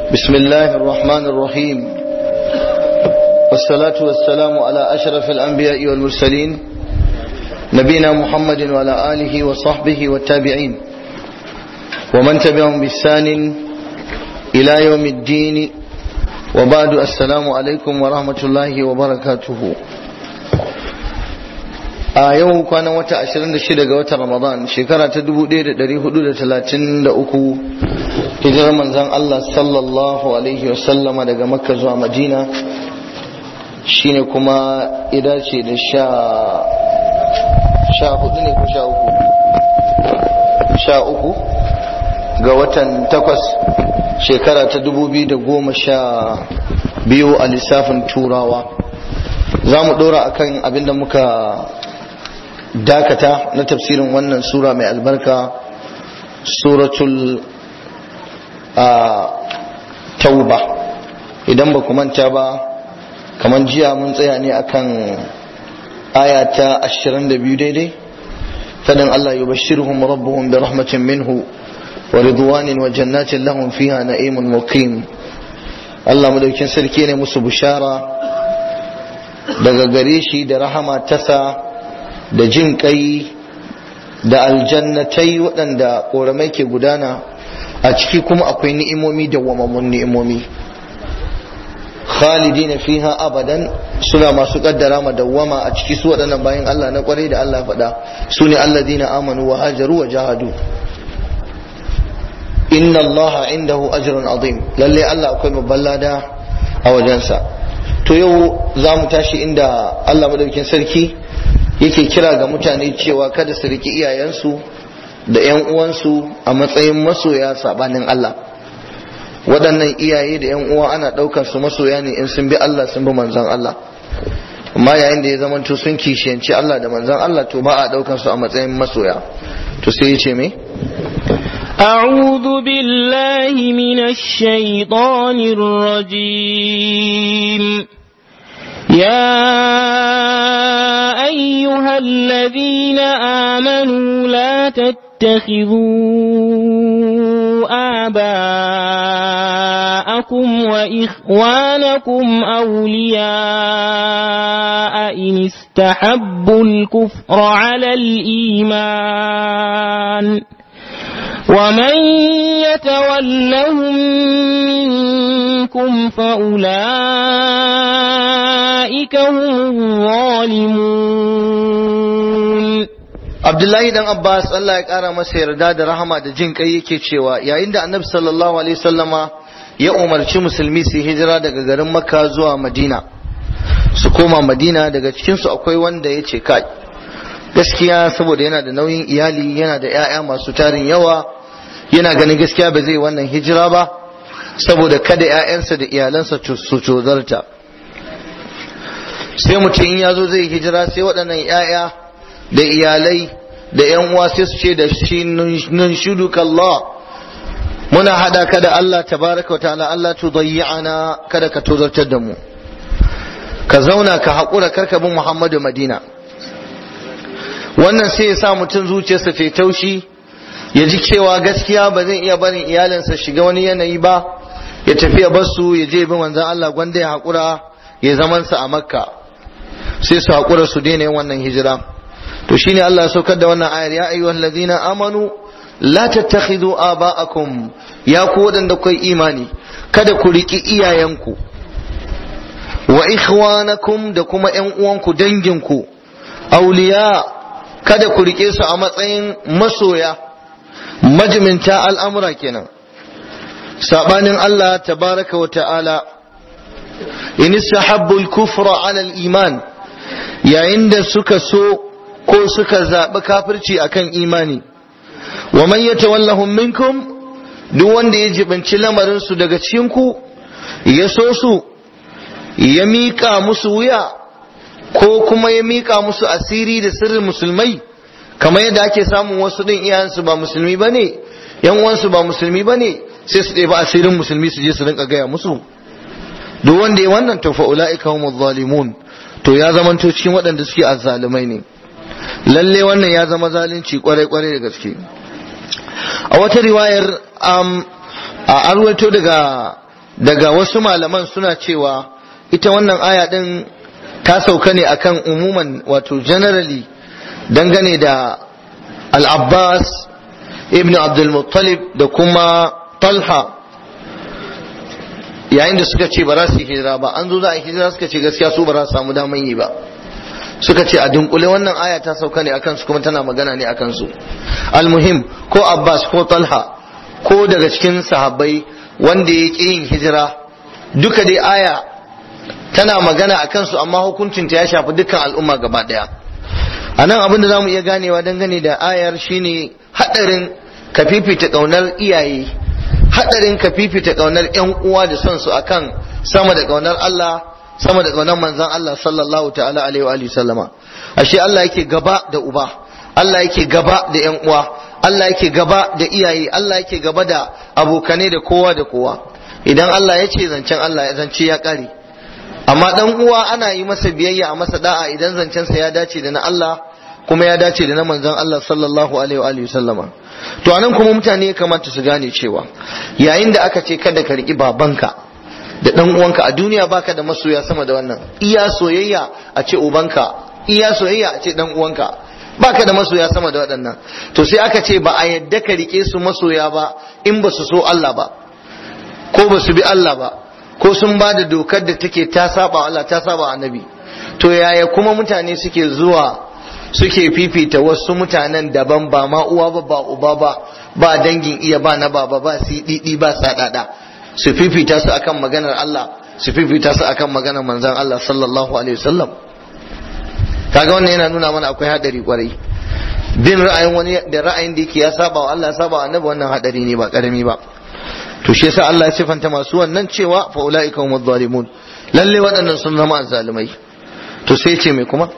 بسم الله الرحمن الرحيم والصلاة والسلام على أشرف الأنبياء والمرسلين نبينا محمد وعلى آله وصحبه والتابعين ومن تبعهم بإحسان إلى يوم الدين وبعد السلام عليكم ورحمة الله وبركاته a yau kwanan wata 26 ga watan ramadan shekara ta 1433 hijirar manzan Allah sallallahu alaihi wasallama daga makka zuwa madina shine kuma idace da sha sha hudu ne ko sha uku sha uku ga watan takwas shekara ta 2012 a lissafin turawa za mu dora akan abinda muka dakata na tafsirin wannan sura mai albarka suratul tauba idan ba manta ba kamar jiya mun tsaya ne akan aya ta 22 daidai fadin Allah yubashshiruhum rabbuhum bi rahmatin minhu wa ridwanin wa jannatin lahum fiha na'imun muqim Allah madaukin sarki ne musu bushara daga gare shi da rahama tasa da jin kai da aljannatai waɗanda ƙoramai ke gudana a ciki kuma akwai ni'imomi da wamamun ni'imomi khalidina fiha abadan suna masu kaddara ma dawwama a ciki su waɗannan bayan Allah na kwarai da Allah faɗa su ne alladina amanu wa hajaru wa jahadu inna Allah indahu ajrun azim lalle Allah akwai babban lada a wajensa to yau za mu tashi inda Allah madaukin sarki yake kira ga mutane cewa kada su riki iyayensu da 'yan uwansu a matsayin masoya sabanin Allah waɗannan iyaye da 'yan uwa ana ɗaukar su masoya ne in sun bi Allah sun bi manzon Allah amma yayin da ya zamanto sun kishiyanci Allah da manzon Allah to ba a ɗaukar su a matsayin masoya to sai ya ce me أعوذ بالله من الشيطان الرجيم يا أيها الذين آمنوا لا تتخذوا آباءكم وإخوانكم أولياء إن استحبوا الكفر على الإيمان ومن يتولهم منكم فأولئك هم الظالمون Abdullahi dan Abbas Allah ya kara masa yarda da rahama da jin kai yake cewa yayin da Annabi sallallahu alaihi wasallama ya umarci musulmi su hijira daga garin Makka zuwa Madina su koma Madina daga cikin su akwai wanda ya ce kai gaskiya saboda yana da nauyin iyali yana da 'ya'ya masu tarin yawa yana ganin gaskiya ba zai wannan hijira ba saboda kada 'ya'yansa da iyalansa su cozarta sai mutum in ya zo zai hijira sai waɗannan 'ya'ya da iyalai da 'yan uwa sai su ce da shi nun shudu Allah muna hada ka da Allah tabaraka wa ta'ala Allah tudayyana kada ka tozartar da mu ka zauna ka haƙura karka bin Muhammadu Madina wannan sai ya sa mutum zuciyarsa ta taushi ya ji cewa gaskiya ba zai iya barin iyalinsa shiga wani yanayi ba ya tafi ya basu ya je bin manzon Allah gwanda ya haƙura ya zaman sa a makka sai su haƙura su daina yin wannan hijira to shine Allah ya saukar da wannan ayar ya ayyuhal ladina amanu la tattakhidhu aba'akum ya ku wadanda kai imani kada ku riki iyayenku wa ikhwanakum da kuma ƴan uwanku danginku auliya kada ku rike su a matsayin masoya majiminta al'amura kenan sabanin Allah tabaraka wa ta'ala in istahabbu al-kufra ala al-iman yayin da suka so ko suka zaɓi kafirci akan imani wa man yatawallahum minkum duk wanda ya jibanci lamarin su daga cikin ku ya so su ya miƙa musu wuya ko kuma ya miƙa musu asiri da sirrin musulmai kamar yadda ake samun wasu ɗin iyayensu ba musulmi ba ne yan uwansu ba musulmi ba ne sai su ɗebi asirin musulmi su je su rinka gaya musu duk wanda ya wannan to fa'ula'ika humuz zalimun to ya zamanto cikin waɗanda suke azzalumai ne lalle wannan ya zama zalunci kwarai kwarai da gaske a wata riwayar a arwato daga daga wasu malaman suna cewa ita wannan aya din ta sauka ne akan umuman wato generally dangane da al-abbas ibn abdul muttalib da kuma talha yayin da suka ce ba za su yi hijira ba an zo za a yi hijira suka ce gaskiya su ba za su samu daman yi ba suka ce a dunkule wannan aya ta sauka ne akan su kuma tana magana ne akan su almuhim ko abbas ko talha ko daga cikin sahabbai wanda ya ƙi yin hijira duka dai aya tana magana akan su amma hukuncinta ya shafi dukkan al'umma gaba daya a nan abin da za mu iya ganewa dangane da ayar shine haɗarin ka fifita ƙaunar iyaye haɗarin ka fifita ƙaunar 'yan uwa da son su akan sama da ƙaunar Allah sama da ƙaunar manzon Allah sallallahu ta'ala alaihi wa alihi sallama ashe Allah yake gaba da uba Allah yake gaba da 'yan uwa Allah yake gaba da iyaye Allah yake gaba da abokane da kowa da kowa idan Allah ya ce zancen Allah ya zance ya ƙare amma dan uwa ana yi masa biyayya a masa da'a idan zancensa ya dace da na Allah kuma ya dace da na manzon Allah sallallahu alaihi wa alihi sallama to anan kuma mutane ya kamata su gane cewa yayin da aka ce kada ka riki babanka da dan uwanka a duniya baka da masoya sama da wannan iya soyayya a ce ubanka iya soyayya a ce dan uwanka baka da masoya sama da waɗannan to sai aka ce ba a yadda ka rike su masoya ba in ba su so Allah ba ko ba su bi Allah ba ko sun ba da dokar da take ta saba Allah ta saba annabi to yaya kuma mutane suke zuwa suke fifita wasu mutanen daban ba ma uwa ba ba uba ba ba dangin iya ba na baba ba siɗiɗi ba saɗaɗa su fifita su akan maganar Allah su fifita su akan maganar manzon Allah sallallahu alaihi wasallam kaga wannan yana nuna mana akwai hadari kwarai bin ra'ayin wani da ra'ayin da yake ya saba wa Allah ya saba wa annabi wannan hadari ne ba karami ba to shi yasa Allah ya sifanta masu wannan cewa fa ulaika humuz zalimun lalle waɗannan sun zama zalimai to sai ce mai kuma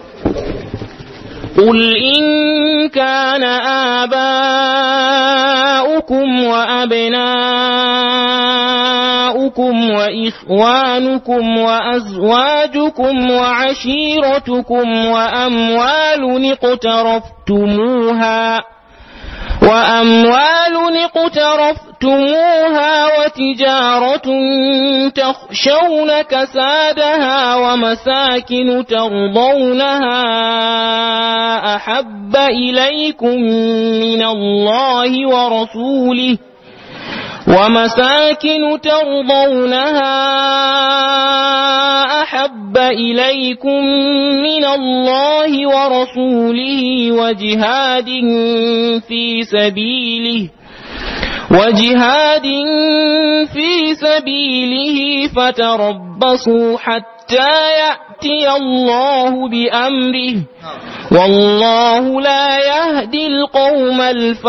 قل إن كان آباؤكم وأبناؤكم وإخوانكم وأزواجكم وعشيرتكم وأموال اقترفتموها وأموال اقترفتموها وتجارة تخشون كسادها ومساكن ترضونها أحب إليكم من الله ورسوله ومساكن ترضونها أحب إليكم من الله ورسوله وجهاد في سبيله وجهاد في سبيله فتربصوا حتى يأتي الله بأمره والله لا يهدي القوم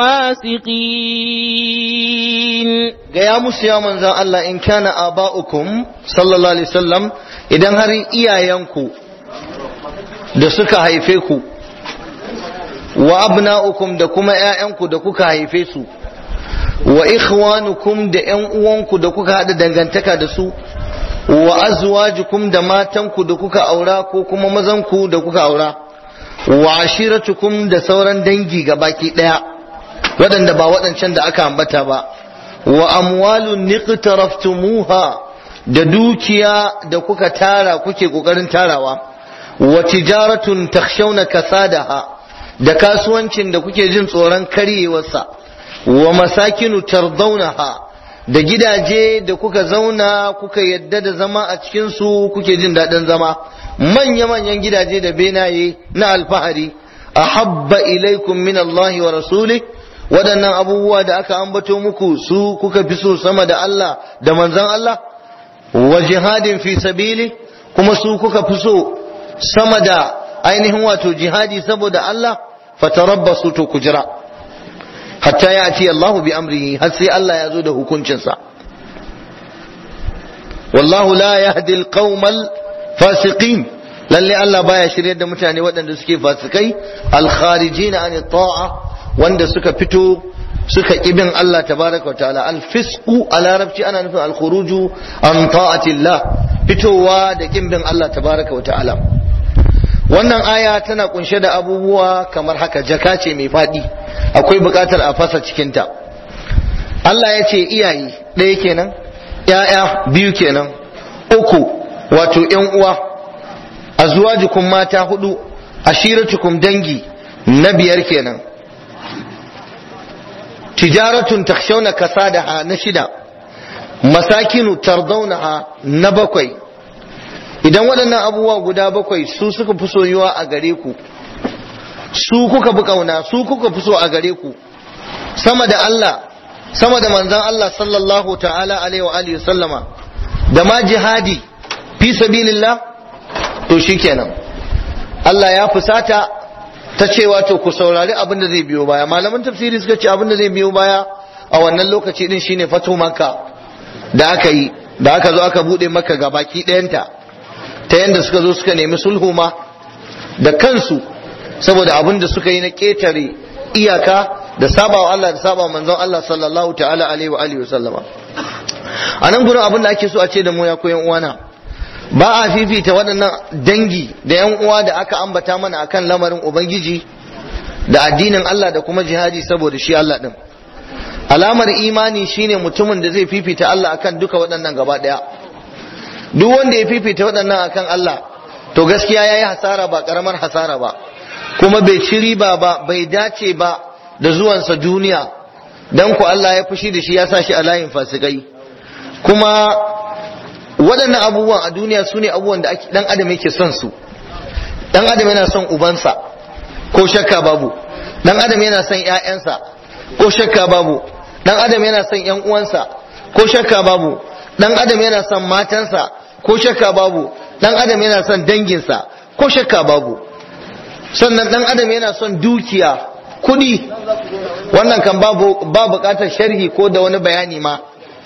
الفاسقين gaya musu ya manzan Allah in kana aba'ukum sallallahu alaihi wasallam idan har iyayenku da suka haife ku wa abna'ukum da kuma ƴaƴanku da kuka haife su wa ikhwanukum da ƴan uwanku da kuka haɗa dangantaka da su wa azwajukum da matanku da kuka aura ko kuma mazanku da kuka aura wa ashiratukum da sauran dangi baki ɗaya waɗanda ba waɗancan da aka ambata ba wa amwalun niqtaraftumuha da dukiya da kuka tara kuke kokarin tarawa wa tijaratun takhshawna kasadaha da kasuwancin da kuke jin tsoron karyewarsa wa masakinu tardaunaha da gidaje da kuka zauna kuka yadda da zama a cikin su kuke jin daɗin zama manya-manyan gidaje da benaye na alfahari ahabba ilaikum min Allah wa rasulih waɗannan abubuwa da aka ambato muku su kuka fi so sama da Allah da manzon Allah wa jihadin fi sabili kuma su kuka fi so sama da ainihin wato jihadi saboda Allah fatarabbasu to kujira hatta ya ati Allah bi amrihi har sai Allah ya zo da hukuncinsa wallahu la yahdi alqaumal fasiqin lalle Allah baya shiryar da mutane waɗanda suke fasikai al-kharijina an ta'a wanda suka fito suka ibin Allah tabaraka wa ta'ala al-fisqu a larabci ana nufin al-khuruju an ta'atillah fitowa da kimbin Allah tabaraka wa ta'ala wannan aya tana kunshe da abubuwa kamar haka jaka ce mai faɗi akwai buƙatar a fasa cikinta Allah ya ce iyaye ɗaya kenan ‘ya'ya biyu kenan uku wato ‘yan uwa azwajukum mata hudu ashiratukum dangi na biyar kenan tijaratun takshawna kasadaha na shida masakinu tardaunaha na bakwai idan waɗannan abubuwa guda bakwai su suka fi soyuwa a gare ku su kuka fi kauna su kuka fi so a gare ku sama da Allah sama da manzan Allah sallallahu ta'ala alaihi wa alihi sallama da ma jihadi fi sabilillah to shikenan Allah ya fusata ta cewa to ku saurari abin da zai biyo baya malaman tafsiri suka ce abin da zai biyo baya a wannan lokaci din shine fatu makka da aka yi da aka zo aka bude maka ga baki ɗayanta ta yanda suka zo suka nemi sulhu ma da kansu saboda abin da suka yi na ƙetare iyaka da sabawa Allah da sabawa manzon Allah sallallahu ta'ala alaihi wa alihi sallama a nan gurin abin da ake so a ce da mu ya koyan uwana ba a fifita waɗannan dangi da yan uwa da aka ambata mana akan lamarin ubangiji da addinin Allah da kuma jihadi saboda shi Allah din alamar imani shine mutumin da zai fifita Allah akan duka waɗannan gaba ɗaya duk wanda ya fifita waɗannan akan Allah to gaskiya yayi hasara ba karamar hasara ba kuma bai ci riba ba bai dace ba da zuwansa duniya dan ku Allah ya fushi da shi ya sa shi a layin fasikai kuma waɗannan abubuwan a duniya su ne abubuwan da dan adam yake son su dan adam yana son ubansa ko shakka babu dan adam yana son ƴaƴansa ko shakka babu dan adam yana son ƴan uwansa ko shakka babu dan adam yana son matansa ko shakka babu dan adam yana son danginsa ko shakka babu sannan dan adam yana son dukiya kudi wannan kan babu ba bukatar sharhi ko da wani bayani ma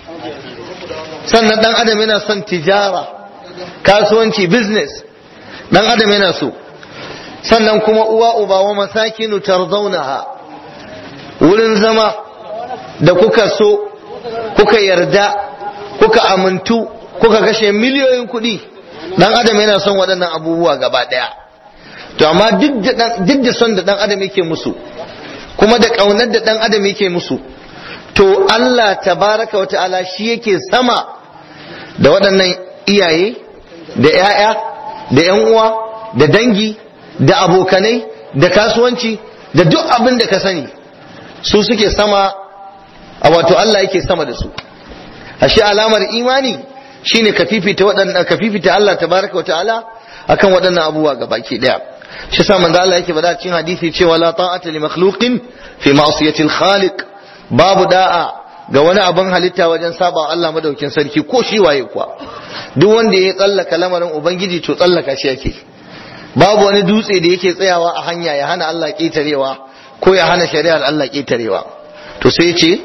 sannan dan adam yana son tijara kasuwanci business dan adam yana so sannan kuma uwa uba wa masakinu tarzaunaha wurin zama da kuka so kuka yarda kuka amintu kuka kashe miliyoyin kuɗi dan adam yana son waɗannan abubuwa gaba ɗaya to amma duk da son da dan adam yake musu kuma da ƙaunar da dan adam yake musu to Allah tabaraka wa ta'ala shi yake sama da waɗannan iyaye da 'ya'ya da 'yan uwa da dangi da abokanai da kasuwanci da duk abin da ka sani su suke sama a wato Allah yake sama da su ashe alamar imani shine ka fifita waɗannan ka fifita Allah tabaraka wa ta'ala akan waɗannan abubuwa gabaki daya shi sa manzo Allah yake bada cikin hadisi cewa la ta'ata li makhluqin fi ma'siyati al-khaliq babu da'a ga wani abin halitta wajen saba Allah madaukin sarki ko shi waye kuwa duk wanda ya tsallaka lamarin ubangiji to tsallaka shi yake babu wani dutse da yake tsayawa a hanya ya hana Allah ketarewa ko ya hana shari'ar Allah ketarewa to sai ce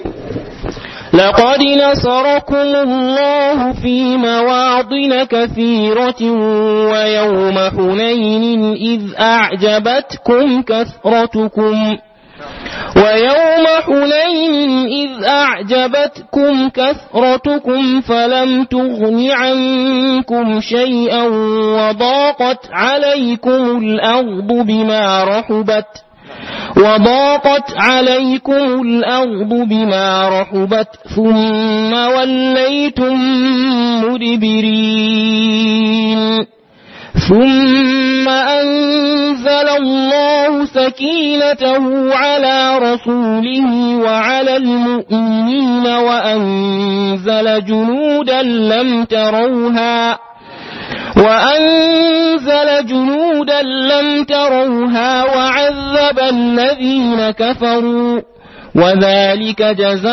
لقد نصركم الله في مواطن كثيرة ويوم حنين إذ أعجبتكم كثرتكم ويوم حنين إذ أعجبتكم كثرتكم فلم تغن عنكم شيئا وضاقت عليكم الأرض بما رحبت وضاقت عليكم الأرض بما رحبت ثم وليتم مدبرين ثم أنزل الله سكينته على رسوله وعلى المؤمنين وأنزل جنودا لم تروها وأنزل جنودا لم تروها وعذب الذين كفروا وذلك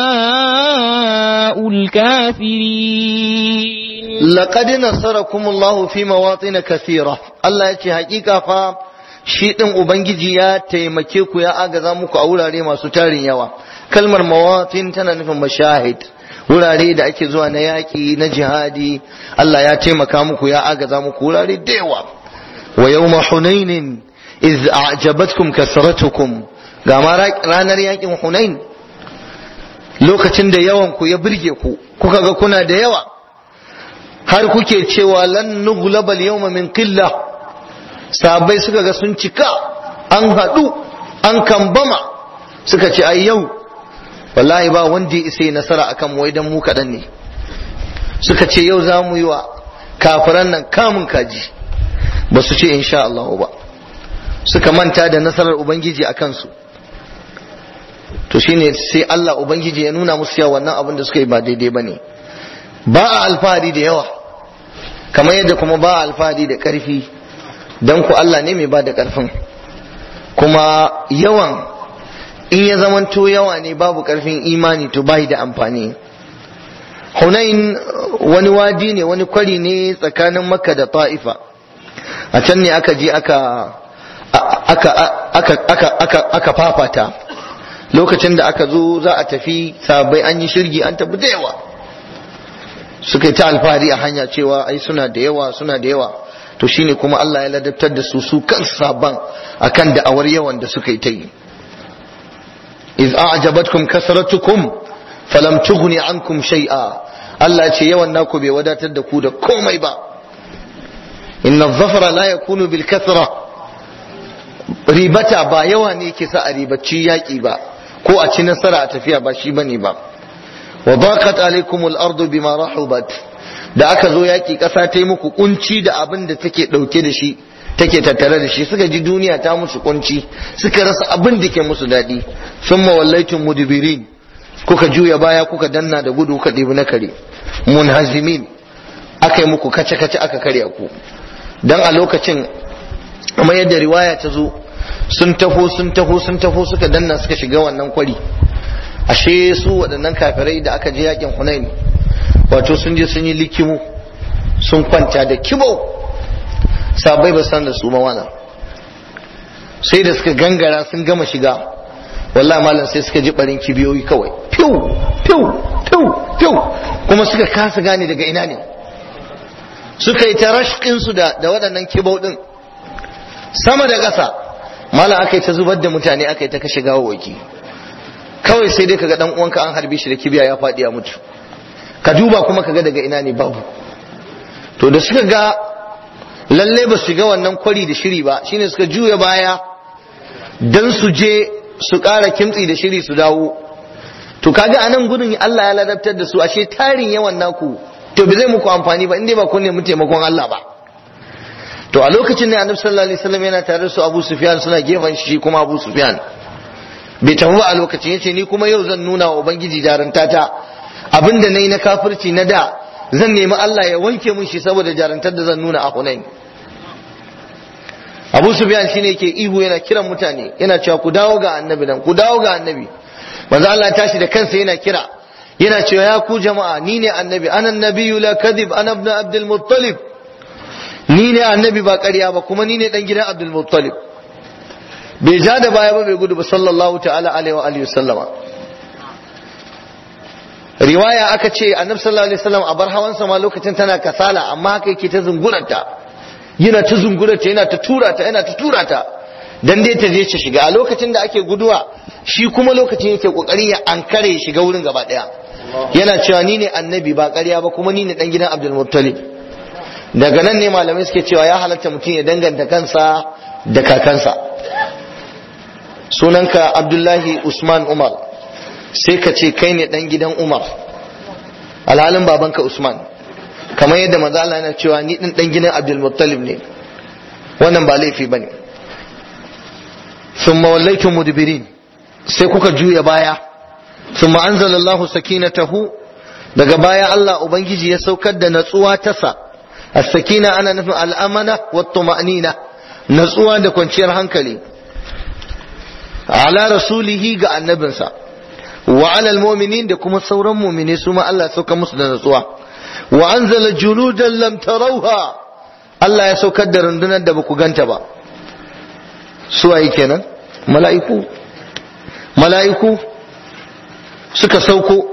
جزاء الكافرين لقد نصركم الله في مواطن كثيرة الله يتي حقيقة فا shi ɗin Ubangiji ya taimake ku ya agaza muku a wurare masu tarin yawa kalmar mawatin tana nufin mashahid wurare da ake zuwa na yaƙi na jihadi Allah ya taimaka muku ya agaza muku wurare da yawa wa yawma hunainin iz a'jabatkum kasratukum ga ma ranar yaƙin hunain lokacin da yawan ku ya burge ku kuka ga kuna da yawa har kuke cewa lan nughlaba al-yawma min qillah sahabbai suka ga sun cika an haɗu an kambama suka ce ai yau wallahi ba wanda ya isa nasara akan mu idan mu kaɗan ne suka ce yau za mu yi wa kafiran nan kamun kaji ba su ce insha Allah ba suka manta da nasarar ubangiji a kansu to shine sai Allah ubangiji ya nuna musu yawa wannan abin da suka yi ba daidai ba ne ba a alfahari da yawa kamar yadda kuma ba a alfahari da ƙarfi don ku Allah ne mai ba da ƙarfin kuma yawan in ya zamanto yawa ne babu ƙarfin imani to bai da amfani Hunain wani wadi ne wani kwari ne tsakanin Makka da Ta'ifa a can ne aka je aka aka aka aka aka aka fafata lokacin da aka zo za a tafi sabai an yi shirgi an tafi da yawa suka yi ta alfahari a hanya cewa ai suna da yawa suna da yawa to shine kuma Allah ya ladabtar da su su kan saban akan da'awar yawan da suka yi ta yi iz a'jabatkum kasratukum falam tughni ankum shay'a Allah ce yawan naku bai wadatar da ku da komai ba inna zafara la yakunu bil kathra ribata ba yawa ne ke sa a ribaci yaƙi ba ko a ci nasara a tafiya ba shi bane ba wa daqat alaikumul ardu bima rahubat da aka zo yaƙi ƙasa ta yi muku kunci da abin da take ɗauke da shi take tattare da shi suka ji duniya ta musu kunci suka rasa abin da ke musu daɗi sun mawallaitun mudibirin kuka juya baya kuka danna da gudu kuka ɗebi na kare munhazimin aka yi muku kace-kace aka karya ku dan a lokacin amma yadda riwaya ta zo sun taho sun taho sun taho suka danna suka shiga wannan kwari ashe su waɗannan kafirai da aka je yakin hunain wato sun je sun yi likimu sun kwanta da kibo sabai ba san da su mawana sai da suka gangara sun gama shiga wallahi malam sai suka ji barin kibiyoyi kawai fiu fiu fiu fiu kuma suka kasa gane daga ina ne suka yi ta rashkinsu da da waɗannan kibau ɗin sama da ƙasa malam aka yi ta zubar da mutane aka yi ta kashe gawawaki kawai sai dai kaga dan uwanka an harbe shi da kibiya ya faɗi ya mutu ka duba kuma kaga daga ina ne babu to da suka ga lalle ba su ga wannan kwari da shiri ba shine suka juya baya dan su je su ƙara kimtsi da shiri su dawo to kaga anan gudun Allah ya ladabtar da su ashe tarin yawan naku to bai zai muku amfani ba inda ba kun nemi taimakon Allah ba to a lokacin ne annabi sallallahu alaihi wasallam yana tare da su Abu Sufyan suna gefen shi kuma Abu Sufyan bai tafi ba a lokacin yace ni kuma yau zan nuna wa ubangiji jarantata abinda nayi na kafirci na da zan nemi Allah ya wanke mun shi saboda jarantar da zan nuna a Hunain Abu Sufyan shine yake ihu yana kiran mutane yana cewa ku dawo ga annabi nan ku dawo ga annabi manzo Allah tashi da kansa yana kira yana cewa ya ku jama'a ni ne annabi ana nabiyyu la kadhib ana ibn abdul muttalib ni ne annabi ba ƙarya ba kuma ni ne dan gidan abdul muttalib bai ja da baya ba bai gudu ba sallallahu ta'ala alaihi wa alihi sallama riwaya aka ce annabi sallallahu alaihi wasallam a bar hawansa ma lokacin tana kasala amma haka yake ta zunguranta yana ta zunguranta yana ta tura ta yana ta tura ta dan dai ta je ta shiga a lokacin da ake guduwa shi kuma lokacin yake kokari ya ankare ya shiga wurin gaba daya yana cewa ni ne annabi ba ƙarya ba kuma ni ne dan gidan Abdul Muttalib daga nan ne malamai suke cewa ya halatta mutum ya danganta kansa da kakansa sunanka Abdullahi Usman Umar sai ka ce kai ne dan gidan Umar alhalin babanka Usman kamar yadda maza Allah yana cewa ni din dan gidan Abdul Muttalib ne wannan ba laifi bane thumma wallaytum mudbirin sai kuka juya baya thumma anzalallahu sakinatahu daga baya Allah ubangiji ya saukar da natsuwa ta sa as-sakina ana nufin al-amana wat-tuma'nina natsuwa da kwanciyar hankali ala rasulihi ga annabinsa wa ala al-mu'minin da kuma sauran mu'mini su ma Allah ya sauka musu da natsuwa wa anzala junudan lam tarawha Allah ya saukar da rundunar da baku ganta ba su waye kenan mala'iku mala'iku suka sauko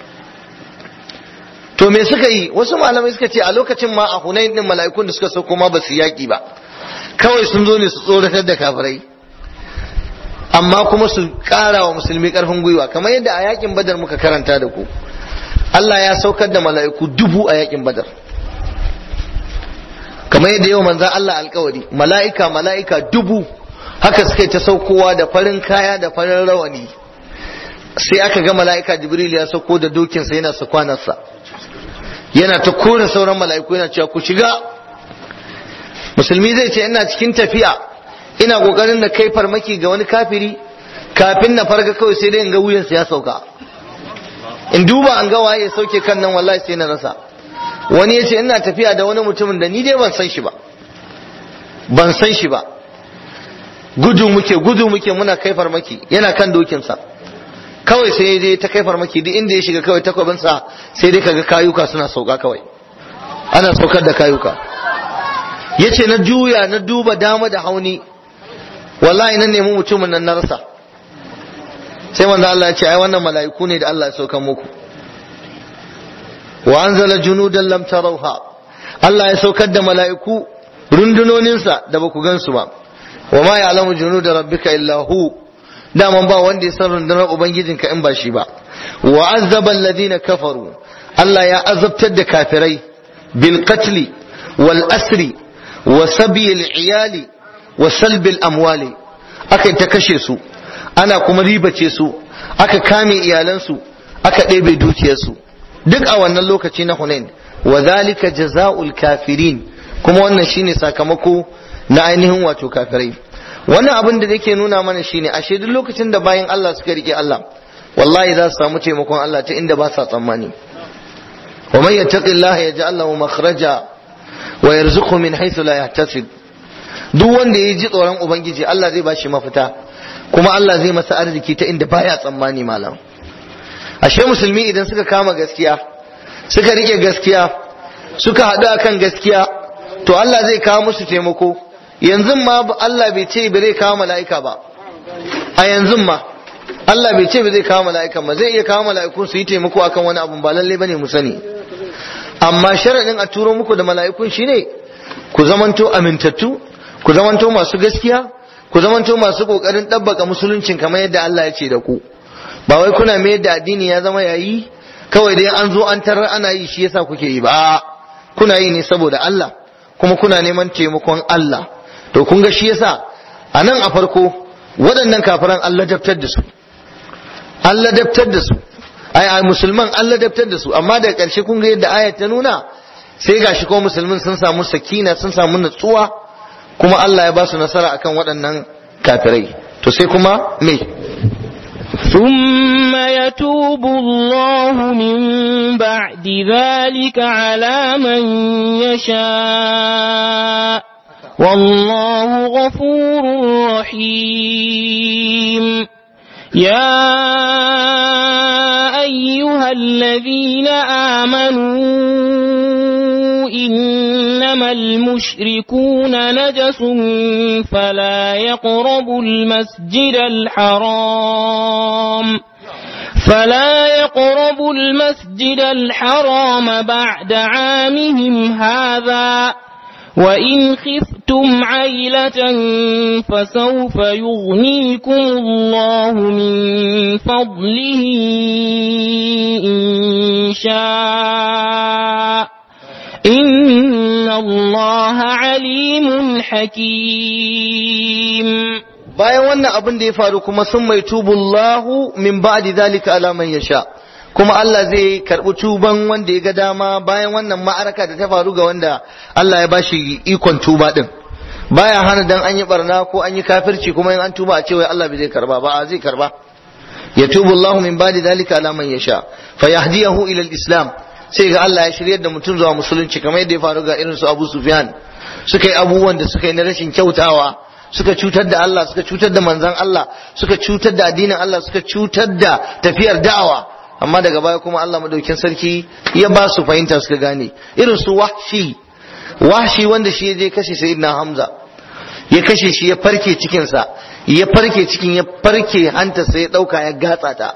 to me suka yi wasu malamai suka ce a lokacin ma a hunain din mala'ikun da suka sauko ma ba su yaki ba kawai sun zo ne su tsoratar da kafirai amma kuma su ƙara wa musulmi ƙarfin gwiwa kamar yadda a yakin badar muka karanta da ku Allah ya saukar da mala'iku dubu a yakin badar kamar yadda yau manzan Allah alkawari mala'ika mala'ika dubu haka suka yi ta saukowa da farin kaya da farin rawani sai aka ga mala'ika jibril ya sauko da dokinsa yana su kwanarsa yana ta kore sauran mala'iku yana cewa ku shiga musulmi zai ce ina cikin tafiya ina kokarin na kai farmaki ga wani kafiri kafin na farga kawai sai dai in ga wuyansa ya sauka in duba an ga waye ya sauke kan nan wallahi sai na rasa wani ya ce ina tafiya da wani mutumin da ni dai ban san shi ba ban san shi ba gudu muke gudu muke muna kai farmaki yana kan dokinsa kawai sai dai ta kai farmaki duk inda ya shiga kawai takwabinsa sai dai kaga kayuka suna sauka kawai ana saukar da kayuka ya ce na juya na duba dama da hauni wallahi na nemi mutumin nan na rasa sai manzo Allah ya ce ai wannan mala'iku ne da Allah ya saukan muku wa anzala junudan lam tarawha Allah ya saukar da mala'iku rundunoninsa da baku gansu ba wa ma ya'lamu junuda rabbika illa hu daman ba wanda ya san rundunar ubangijinka in ba shi ba wa azzaba alladhina kafaru Allah ya azabtar da kafirai bil qatli wal asri wa sabi al iyali wa salbi al amwali aka ta kashe su ana kuma ribace su aka kame iyalansu aka ɗebe dukiyarsu duk a wannan lokaci na Hunain wa zalika jazaa'ul kafirin kuma wannan shine sakamako na ainihin wato kafirai wannan abin da yake nuna mana shine ashe duk lokacin da bayan Allah suka rike Allah wallahi za su samu taimakon Allah ta inda ba sa tsammani wa man yattaqillaha yaj'al lahu makhraja wa yarzuqhu min haythu la yahtasib duk wanda ya ji tsoron ubangiji Allah zai bashi mafita kuma Allah zai masa arziki ta inda baya tsammani malam ashe musulmi idan suka kama gaskiya suka rike gaskiya suka haɗu akan gaskiya to Allah zai kawo musu taimako yanzu ma Allah bai ce ba zai kawo mala'ika ba a yanzu ma Allah bai ce ba zai kawo mala'ika ba zai iya kawo mala'iku su yi taimako akan wani abu ba lalle bane mu sani amma sharadin a turo muku da mala'ikun shine ku zamanto amintattu ku zamanto masu gaskiya ku zamanto masu kokarin ɗabbaka musuluncin kamar yadda Allah ya ce da ku ba wai kuna mai da addini ya zama yayi kawai dai an zo an tarar ana yi shi yasa kuke yi ba kuna yi ne saboda Allah kuma kuna neman taimakon Allah to kun ga shi yasa a nan a farko waɗannan kafiran Allah daftar da su Allah daftar da su ai ai musulman Allah daftar da su amma daga ƙarshe kun ga yadda ayat ta nuna sai gashi ko musulmin sun samu sakina sun samu natsuwa kuma Allah ya ba su nasara akan waɗannan kafirai to sai kuma me ثم يتوب الله من بعد ذلك على من يشاء والله غفور رحيم يا أيها الذين آمنوا إنما المشركون نجس فلا يقربوا المسجد الحرام فلا يقربوا المسجد الحرام بعد عامهم هذا وإن خفتم عيلة فسوف يغنيكم الله من فضله إن شاء إن الله عليم حكيم bayan wannan abin da ya faru kuma sun mai tubullahu min ba'di zalika ala man yasha kuma Allah zai karbi tuban wanda ya ga dama bayan wannan ma'araka da ta faru ga wanda Allah ya bashi ikon tuba din baya hana dan an yi barna ko an yi kafirci kuma in an tuba a ce wai Allah bai zai karba ba a zai karba yatubu Allahu min ba'di zalika ala man yasha fayahdiyahu ila al-islam sai ga Allah ya shiryar da mutum zuwa musulunci kamar yadda ya faru ga irin su Abu Sufyan suka yi abubuwan da suka yi na rashin kyautawa suka cutar da Allah suka cutar da manzon Allah suka cutar da addinin Allah suka cutar da tafiyar da'awa amma daga baya kuma Allah madaukin sarki ya ba su fahimta suka gane irin su wahshi wahshi wanda shi ya je kashe sayyidina Hamza ya kashe shi ya farke cikinsa ya farke cikin ya farke hantarsa ya dauka ya gatsa ta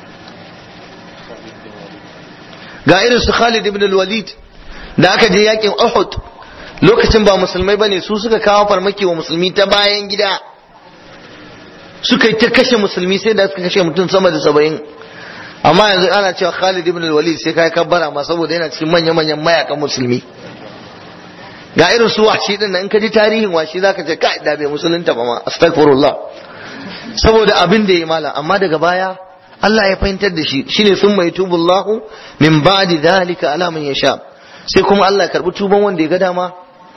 ga irin su Khalid ibn al-Walid da aka je yakin Uhud lokacin ba musulmai bane su suka kawo farmaki wa musulmi ta bayan gida suka yi ta kashe musulmi sai da suka kashe mutum sama da saba'in amma yanzu ana cewa Khalid ibn al-Walid sai kai kabbara ma saboda yana cikin manya-manyan mayakan musulmi ga irin su washi din in ka ji tarihin washi zaka ce kai da bai musulunta ba ma astaghfirullah saboda abin da ya mala amma daga baya Allah ya fahimtar da shi shine sun mai tubullahu min ba'di dhalika ala man yasha sai kuma Allah ya karbi tuban wanda ya ga dama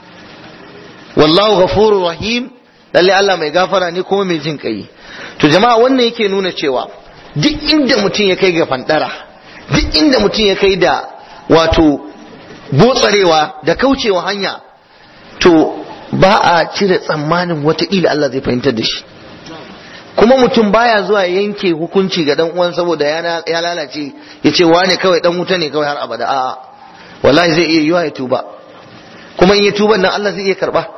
wallahu ghafurur rahim lalle Allah mai gafara ne kuma mai jin kai to jama'a wannan yake nuna cewa duk inda mutum ya kai ga fandara duk inda mutum ya kai da wato botsarewa da kaucewa hanya to ba a cire tsammanin wataƙila Allah zai fahimtar da shi kuma mutum baya zuwa yanke hukunci ga dan uwan saboda ya lalace ya ce wane kawai dan wuta ne kawai har abada a'a wallahi zai iya yiwa ya tuba kuma in ya tuba nan Allah zai iya karba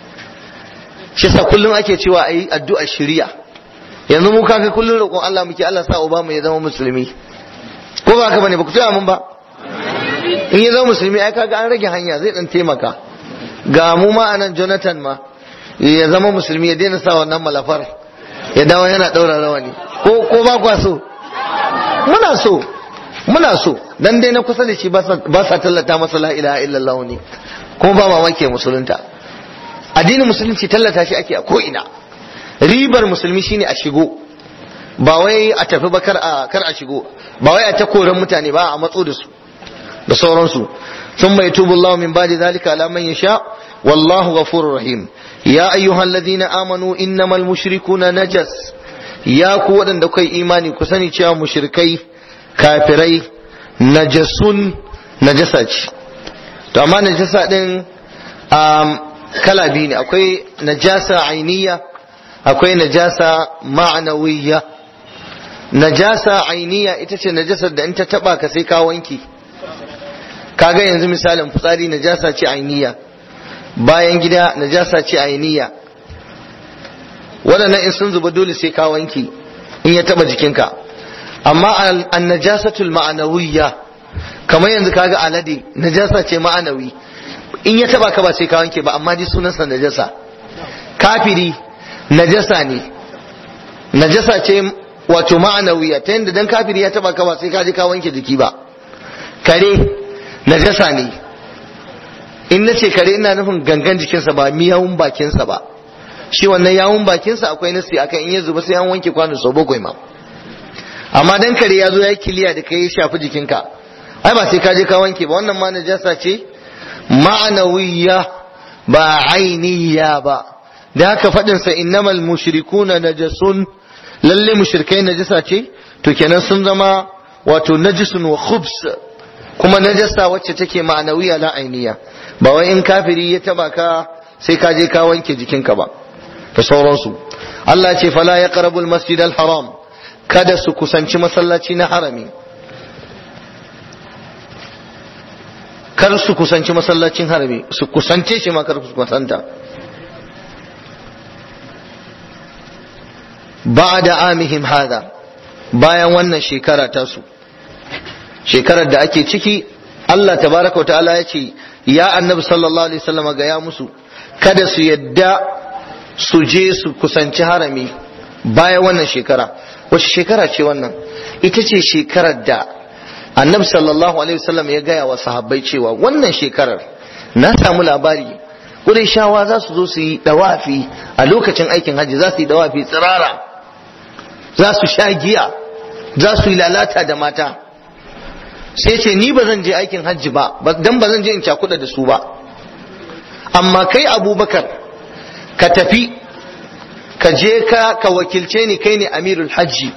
shi yasa kullum ake cewa ayi addu'a shari'a yanzu mu kaga kullum roƙon Allah muke Allah sa Obama ya zama musulmi ko ba haka bane ba ku tuna mun ba in ya zama musulmi ai kaga an rage hanya zai dan taimaka ga mu ma anan Jonathan ma ya zama musulmi ya daina sa wannan malafar ya dawo yana daura rawani ko ko ba kwa so muna so muna so dan dai na kusa da shi ba sa tallata masa la ilaha illallah ne kuma ba mamaki musulunta addinin musulunci tallata shi ake a ko ina ribar musulmi shine a shigo ba wai a tafi ba kar a kar a shigo ba wai a ta koran mutane ba a matso da su da sauransu ثم يتوب الله من بعد ذلك على من يشاء والله غفور رحيم يا أيها الذين آمنوا إنما المشركون نجس يا قوة دكي إيماني كسني تشا مشركي كافري نجس نجسج to amma najasa din kala biyu ne akwai najasa ainiya akwai najasa ma'anawiyya najasa ainiya ita ce najasar da in ta taba ka sai ka wanki kaga yanzu misalin fitsari najasa ce ainiya bayan gida najasa ce ainiya waɗannan in sun zuba dole sai ka wanki in ya taba jikinka amma an najasatul ma'anawiyya kamar yanzu kaga alade najasa ce ma'anawi in ya taba ka ba sai ka wanke ba amma dai sunansa najasa kafiri najasa ne najasa ce wato ma'anawiya ta yadda dan kafiri ya taba ka ba sai ka je ka wanke jiki ba kare najasa ne in na ce kare ina nufin gangan jikinsa ba miyawun bakinsa ba shi wannan yawun bakinsa akwai nasi akan in ya zuba sai an wanke kwano sau bakwai ma amma dan kare ya zo ya kiliya da kai ya shafi jikinka ai ba sai ka je ka wanke ba wannan ma najasa ce ma'anawiyya ba ainiya ba da haka faɗin sa innamal mushrikuna najasun lalle mushrikai najasa ce to kenan sun zama wato najisun wa khubs kuma najasa wacce take ma'anawiya la ainiya ba wai in kafiri ya taba ka sai ka je ka wanke jikinka ba da sauransu Allah ce fala ya qarabul masjid al haram kada su kusanci masallaci na harami kar su kusanci masallacin harami su kusance shi ma kar su kusanta ba'da amihim hada bayan wannan shekara tasu shekarar da ake ciki Allah tabaraka wa ta'ala ya ce ya annabi sallallahu alaihi wasallam ga ya musu kada su yadda su je su kusanci harami bayan wannan shekara wace shekara ce wannan ita ce shekarar da annabi sallallahu alaihi wasallam ya gaya wa sahabbai cewa wannan shekarar na samu labari shawa za su zo su yi dawafi a lokacin aikin hajji za su yi dawafi tsirara za su sha giya za su yi lalata da mata sai ce ni ba zan je aikin hajji ba dan ba zan je in cakuɗa da su ba amma kai abubakar ka tafi ka je ka ka wakilce ni kai ne amirul hajji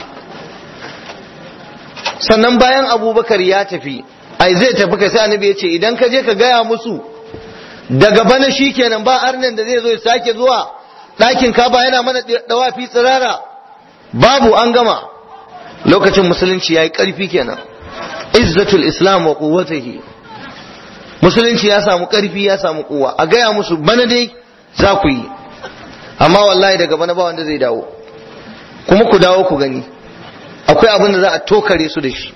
sannan bayan abubakar ya tafi ai zai tafi ka sai annabi ya ce idan ka je ka gaya musu daga bana shi kenan ba arnan da zai zo ya sake zuwa ɗakin kaba yana mana dawafi tsirara babu an gama lokacin musulunci ya yi ƙarfi kenan izzatul islam wa quwwatihi musulunci ya samu ƙarfi ya samu kuwa a gaya musu bana dai za ku yi amma wallahi daga bana ba wanda zai dawo kuma ku dawo ku gani akwai abin da za a tokare su da shi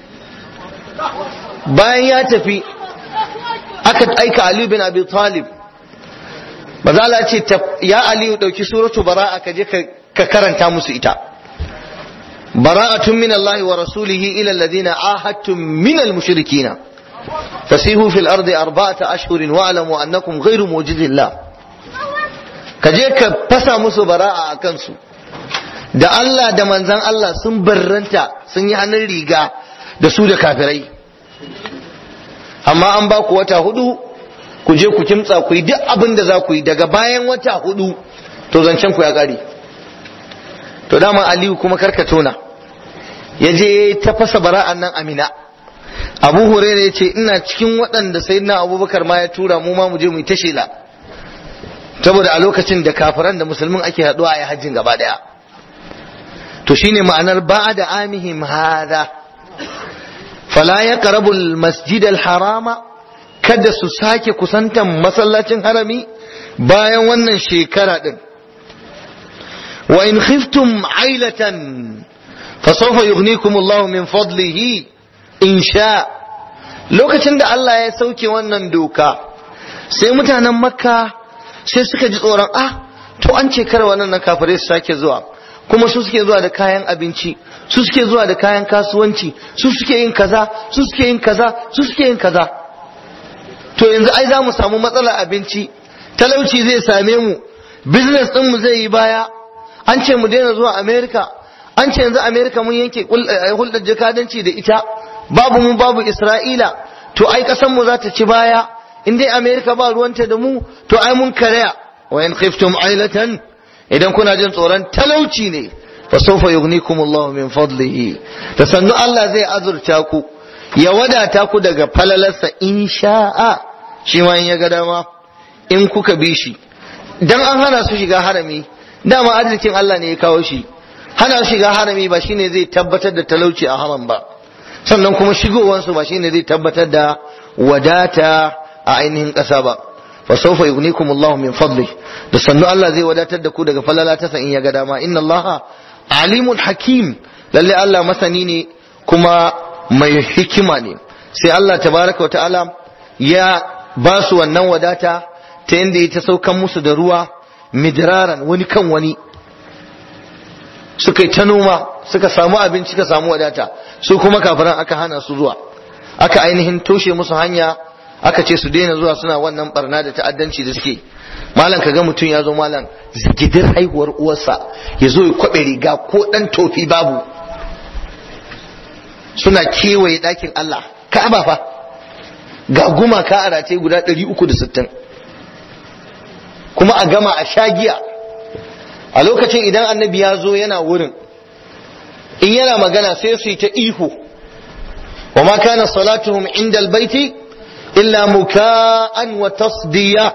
bayan ya tafi aka aika Ali bin Abi Talib mazala ce ya Aliyu dauki suratu bara'a ka je ka karanta musu ita bara'atun min Allah wa rasulihi ila alladhina ahadtum min al-mushrikeen fasihu fil ardi arba'ata ashhurin wa'lamu annakum ghayru mujizillah ka je ka fasa musu bara'a a kansu da Allah da manzan Allah sun barranta sun yi hannun riga da su da kafirai amma an ba ku wata hudu ku je ku kimtsa ku yi duk abin da za ku yi daga bayan wata hudu to zancen ku ya kare to dama aliyu kuma karka tona ya je ta fasa bara'an nan amina abu huraira ya ce ina cikin waɗanda sai na abubakar ma ya tura mu ma mu je mu yi ta shela saboda a lokacin da kafiran da musulmin ake haɗuwa a yi hajjin gaba ɗaya to shine ma'anar ba da amihim hada fala ya karabul masjid harama kada su sake kusantan masallacin harami bayan wannan shekara din wa in khiftum ailatan fa sawfa yughnikum Allah min fadlihi in sha lokacin da Allah ya sauke wannan doka sai mutanen makka sai suka ji tsoron ah to an ce kar wannan kafirai su sake zuwa kuma su suke zuwa da kayan abinci su suke zuwa da kayan kasuwanci su suke yin kaza su suke yin kaza su suke yin kaza to yanzu ai za mu samu matsalar abinci talauci zai same mu business din mu zai yi baya an ce mu daina zuwa america an ce yanzu america mun yanke hulɗar jakadanci da ita babu mu babu isra'ila to ai kasan mu za ta ci baya in dai america ba ruwanta da mu to ai mun karaya wa in khiftum ailatan idan kuna jin tsoron talauci ne fa sawfa yughnikum Allah min fadlihi da sannu Allah zai azurta ku ya wadata ku daga falalarsa in sha'a shi ma in ya ga dama in kuka bi shi dan an hana su shiga harami dama arzikin Allah ne ya kawo shi hana shiga harami ba shine zai tabbatar da talauci a haram ba sannan kuma shigowansu ba shine zai tabbatar da wadata a ainihin ƙasa ba fa sawfa yughnikum Allah min fadli da sannu Allah zai wadatar da ku daga falala ta in ya ga dama inna Allah alimun hakim lalle Allah masani ne kuma mai hikima ne sai Allah tabaraka wa ta'ala ya ba su wannan wadata ta yadda ya ta saukan musu da ruwa midraran wani kan wani suka yi ta noma suka samu abinci suka samu wadata su kuma kafiran aka hana su zuwa aka ainihin toshe musu hanya aka ce su daina zuwa suna wannan barna da ta'addanci da suke malam kaga mutum ya zo malam zigidir haihuwar uwarsa ya zo ya kwabe riga ko dan tofi babu suna kewaye ɗakin Allah ka'aba fa ga gumaka a rataye guda 360 kuma a gama a shagiya a lokacin idan annabi ya zo yana wurin in yana magana sai su yi ta ihu wa ma kana salatuhum inda albaiti illa muka'an wa tasdiya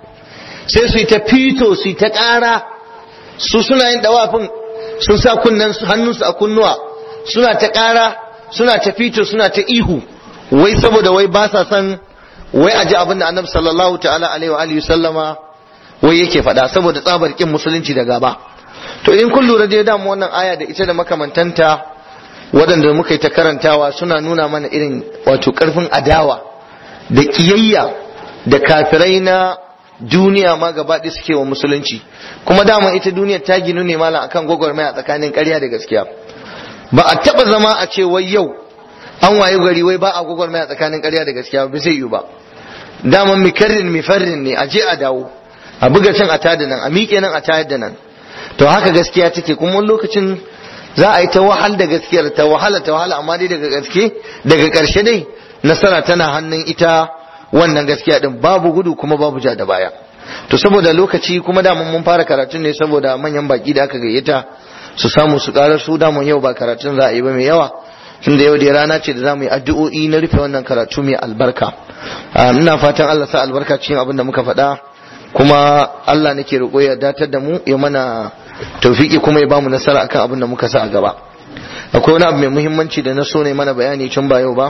sai su yi ta fito su yi ta ƙara su suna yin dawafin sun sa kunnen hannunsu a kunnuwa suna ta ƙara suna ta fito suna ta ihu wai saboda wai ba sa son wai a ji abin da annabi sallallahu ta'ala alaihi wa alihi sallama wai yake faɗa saboda tsabar kin musulunci da gaba to in kun lura dai damu wannan aya da ita da makamantanta waɗanda muka yi ta karantawa suna nuna mana irin wato ƙarfin adawa da ƙiyayya da kafirai na duniya ma gaba ɗaya suke wa musulunci kuma dama ita duniyar ta ginu ne malam akan gwagwarmaya tsakanin ƙarya da gaskiya ba a taɓa zama a ce wai yau an waye gari wai ba a gwagwarmaya tsakanin ƙarya da gaskiya ba zai yiwu ba dama mikarrin mifarrin ne a je a dawo a buga can a tada nan a miƙe nan a tayar da nan to haka gaskiya take kuma wani lokacin za a yi ta wahal da gaskiyar ta wahala ta wahala amma dai daga gaske daga ƙarshe dai nasara tana hannun ita wannan gaskiya din babu gudu kuma babu ja da baya to saboda lokaci kuma da mun fara karatun ne saboda manyan baki da aka gayyata su samu su karar su da yau ba karatun za a yi ba mai yawa tunda yau da rana ce da za mu yi addu'o'i na rufe wannan karatu mai albarka ina fatan Allah sa albarka cikin abin da muka faɗa kuma Allah nake roƙo ya datar da mu ya mana taufiki kuma ya bamu nasara akan abin da muka sa a gaba akwai wani abu mai muhimmanci da na so ne mana bayani tun ba yau ba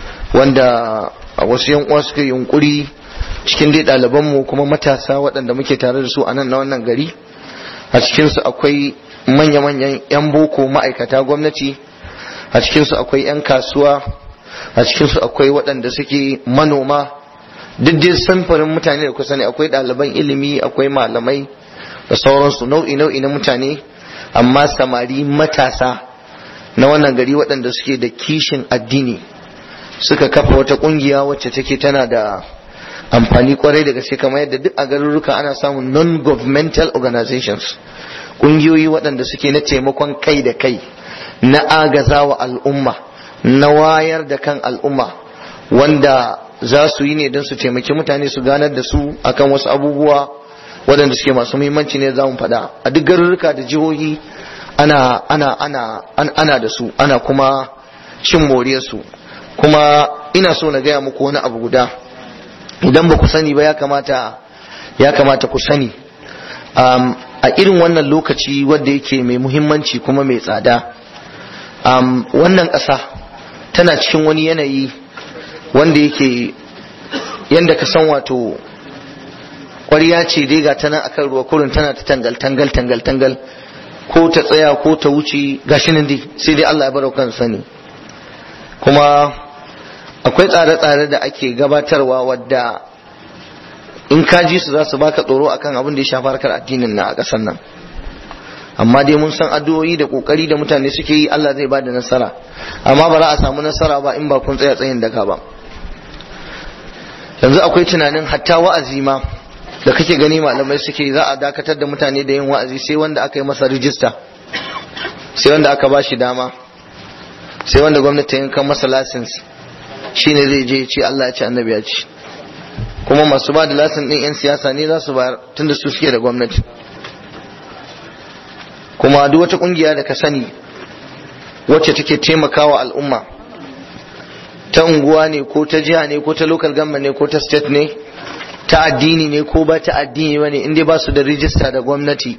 wanda wasu yan uwa suka yunkuri cikin dai ɗaliban mu kuma matasa waɗanda muke tare da su a nan na wannan gari a cikin su akwai manya-manyan yan boko ma'aikata gwamnati a cikin su akwai yan kasuwa a cikin su akwai waɗanda suke manoma duk dai samfarin mutane da kusa ne akwai ɗaliban ilimi akwai malamai da sauransu nau'i nau'i na mutane amma samari matasa na wannan gari waɗanda suke da kishin addini suka kafa wata ƙungiya wacce take tana da amfani kwarai da gaske kamar yadda duk a garuruka ana samun non-governmental organizations ƙungiyoyi waɗanda suke na taimakon kai da kai na agazawa al'umma na wayar da kan al'umma wanda za su yi ne don su taimaki mutane su ganar da su akan wasu abubuwa waɗanda suke masu muhimmanci ne za mu faɗa a duk garuruka da jihohi ana ana ana ana da su ana kuma cin moriyarsu kuma ina so na gaya muku wani abu guda idan ba ku sani ba ya kamata ya kamata ku sani um, a irin wannan lokaci wanda yake mai muhimmanci kuma mai tsada um, wannan ƙasa tana cikin wani yanayi wanda yake yanda ka san wato ƙwariya ce dai ga tana akan ruwa kurin tana ta tangal tangal tangal tangal ko ta tsaya ko ta wuce gashi nan dai sai dai Allah ya barau kan sani kuma akwai tsare-tsare da ake gabatarwa wadda in ka ji su za su baka tsoro akan abin da ya shafi harkar addinin na a ƙasar nan amma dai mun san addu'o'i da kokari da mutane suke yi Allah zai bada nasara amma ba za a samu nasara ba in ba kun tsaya tsayin daka ba yanzu akwai tunanin hatta wa'azi ma da kake gani malamai suke za a dakatar da mutane da yin wa'azi sai wanda aka yi masa rijista sai wanda aka ba shi dama sai wanda gwamnati ya kan masa lasins shine zai je ce Allah ya ce annabi ya ce kuma masu ba da lasin din yan siyasa ne za su bayar tunda su suke da gwamnati kuma duk wata kungiya da ka sani wacce take taimakawa al'umma ta unguwa ne ko ta jiha ne ko ta local government ne ko ta state ne ta addini ne ko ba ta addini ba ne inda ba su da rijista da gwamnati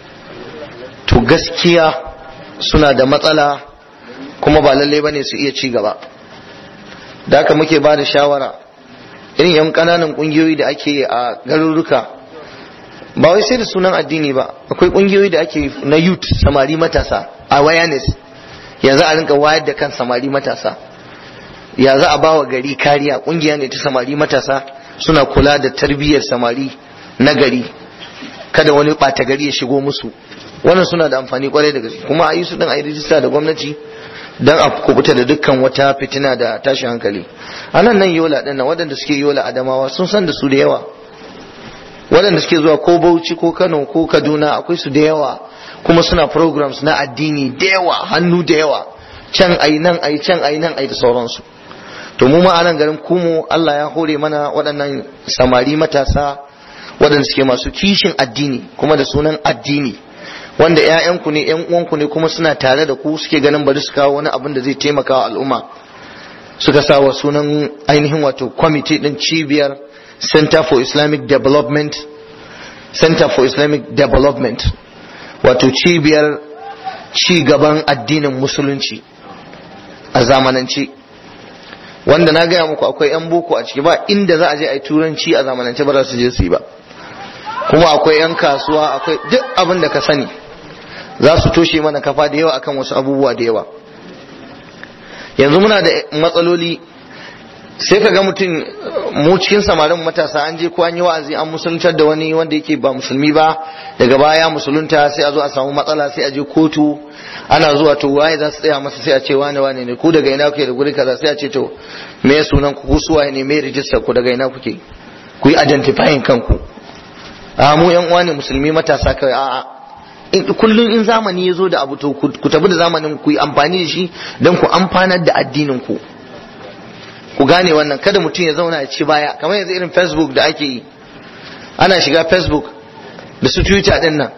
to gaskiya suna da matsala kuma ba lallai ba ne su iya ci gaba da haka muke ba da shawara irin yan ƙananan ƙungiyoyi da ake a garuruka ba wai sai da sunan addini ba akwai ƙungiyoyi da ake na youth samari matasa awareness yanzu a rinka wayar da kan samari matasa ya za a bawa gari kariya ƙungiya ne ta samari matasa suna kula da tarbiyyar samari na gari kada wani ɓata gari ya shigo musu wannan suna da amfani kwarai da gaske kuma a yi su din a yi rijista da gwamnati don a kubuta da dukkan wata fitina da tashin hankali a nan nan yola ɗin nan waɗanda suke yola adamawa sun san da su da yawa waɗanda suke zuwa ko bauchi ko kano ko kaduna akwai su da yawa kuma suna programs na addini da yawa hannu da yawa can ayi nan ayi can ayi nan ayi da sauransu to mu ma a nan garin kumu Allah ya hore mana waɗannan samari matasa waɗanda suke masu kishin addini kuma da sunan addini wanda ƴaƴanku ne ƴan uwanku ne kuma suna tare da ku suke ganin bari su kawo wani abin da zai taimaka wa al'umma suka sa wa sunan ainihin wato kwamiti din cibiyar Center for Islamic Development Center for Islamic Development wato cibiyar ci gaban addinin musulunci a zamanance wanda na gaya muku akwai 'yan boko a ciki ba inda za a je a yi turanci a zamanance ba za su je su yi ba kuma akwai 'yan kasuwa akwai duk abin da ka sani za su toshe mana kafa da yawa akan wasu abubuwa da yawa yanzu muna da matsaloli sai ka ga mutum mu cikin samarin matasa an je ko an yi wa'azi an musuluntar da wani wanda yake ba musulmi ba daga baya musulunta sai a zo a samu matsala sai a je kotu ana zuwa to waye za su tsaya masa sai a ce wane wane ne ku daga ina kuke da guri kaza sai a ce to me sunan ku ku suwaye ne me rijistar ku daga ina kuke ku yi identifying kanku a mu yan uwa ne musulmi matasa kawai a'a kullum in zamani ya zo da abu to ku tabi da zamanin ku yi amfani da shi don ku amfanar da addinin ku ku gane wannan kada mutum ya zauna ya ci baya kamar yanzu irin facebook da ake yi ana shiga facebook da su twitter din nan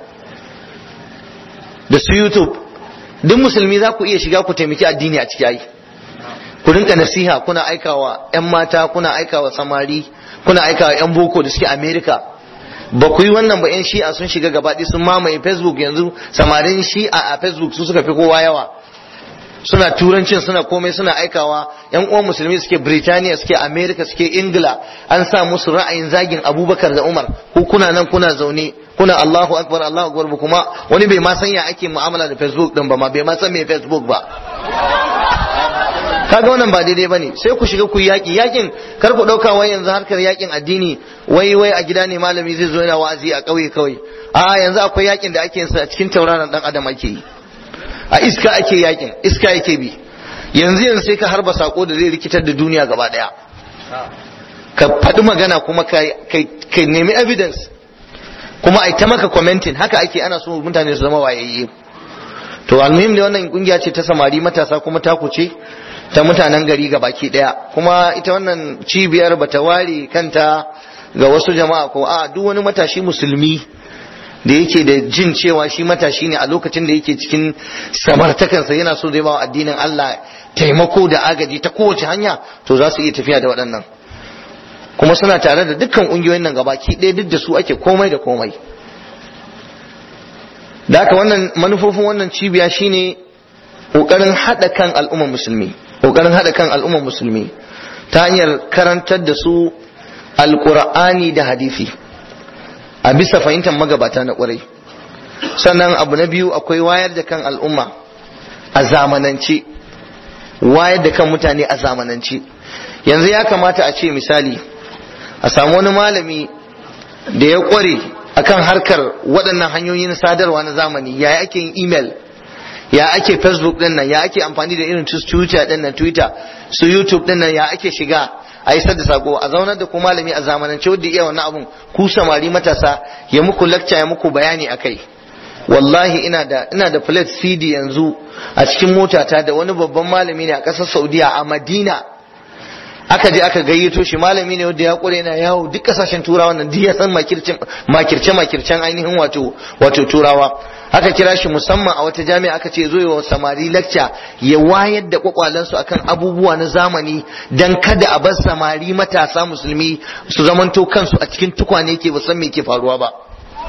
da su youtube duk musulmi za ku iya shiga ku taimaki addini a ciki ai ku rinka nasiha kuna aikawa yan mata kuna aikawa samari kuna aikawa yan boko da suke america ba ku yi wannan ba yan shi'a sun shiga gabaɗi sun mamaye facebook yanzu samarin shi'a a facebook su suka fi kowa yawa suna turancin suna komai suna aikawa yan uwan musulmi suke Birtaniya suke America suke Ingila an sa musu ra'ayin zagin Abubakar da Umar ku kuna nan kuna zaune kuna Allahu akbar Allahu akbar ba kuma wani bai ma san ya ake mu'amala da Facebook din ba ma bai ma san me Facebook ba kaga wannan ba daidai bane sai ku shiga ku yaki yakin kar ku dauka wai yanzu harkar yakin addini wai wai a gida ne malami zai zo yana wa'azi a kauye kawai a yanzu akwai yakin da ake yin sa a cikin tauraron dan adam ake yi a iska ake yakin iska yake bi yanzu yanzu sai ka harba sako da zai rikitar da duniya gaba daya ka faɗi magana kuma ka nemi evidence kuma ai ta maka commenting haka ake ana so mutane su zama wayayye to almuhim ne wannan kungiya ce ta samari matasa kuma ta kuce ta mutanen gari ga baki daya kuma ita wannan cibiyar bata ware kanta ga wasu jama'a ko a duk wani matashi musulmi da yake da jin cewa shi matashi ne a lokacin da yake cikin samartakansa yana so zai bawa addinin Allah taimako da agaji ta kowace hanya to za su iya tafiya da waɗannan kuma suna tare da dukkan ƙungiyoyin nan gabaki ɗaya duk da su ake komai da komai da haka wannan manufofin wannan cibiya shine ƙoƙarin haɗa kan al'ummar musulmi ƙoƙarin haɗa kan al'ummar musulmi ta hanyar karantar da su alƙur'ani da hadisi a bisa fahimtar magabata na ƙwarai sannan abu na biyu akwai wayar da kan al'umma a zamanance wayar da kan mutane a zamanance yanzu ya kamata a ce misali a samu wani malami da ya ƙware akan harkar waɗannan hanyoyin sadarwa na zamani ya ake yin email ya ake facebook din nan ya ake amfani da irin su twitter din nan twitter su youtube din nan ya ake shiga a isar da sako a zaunar da ku malami a zamanance wanda iya wannan abun ku samari matasa ya muku lecture ya muku bayani akai wallahi ina da ina da plate cd yanzu a cikin motata da wani babban malami ne a ƙasar saudiya a madina aka je aka gayyato shi malami ne wanda ya kure yana yawo duk kasashen turawa nan duk ya san makirce makircen ainihin wato wato turawa aka kira shi musamman a wata jami'a aka ce zo wa samari lecture ya wayar da kwakwalansu akan abubuwa na zamani dan kada a bar samari matasa musulmi su zamanto kansu a cikin tukwane ke ba san me ke faruwa ba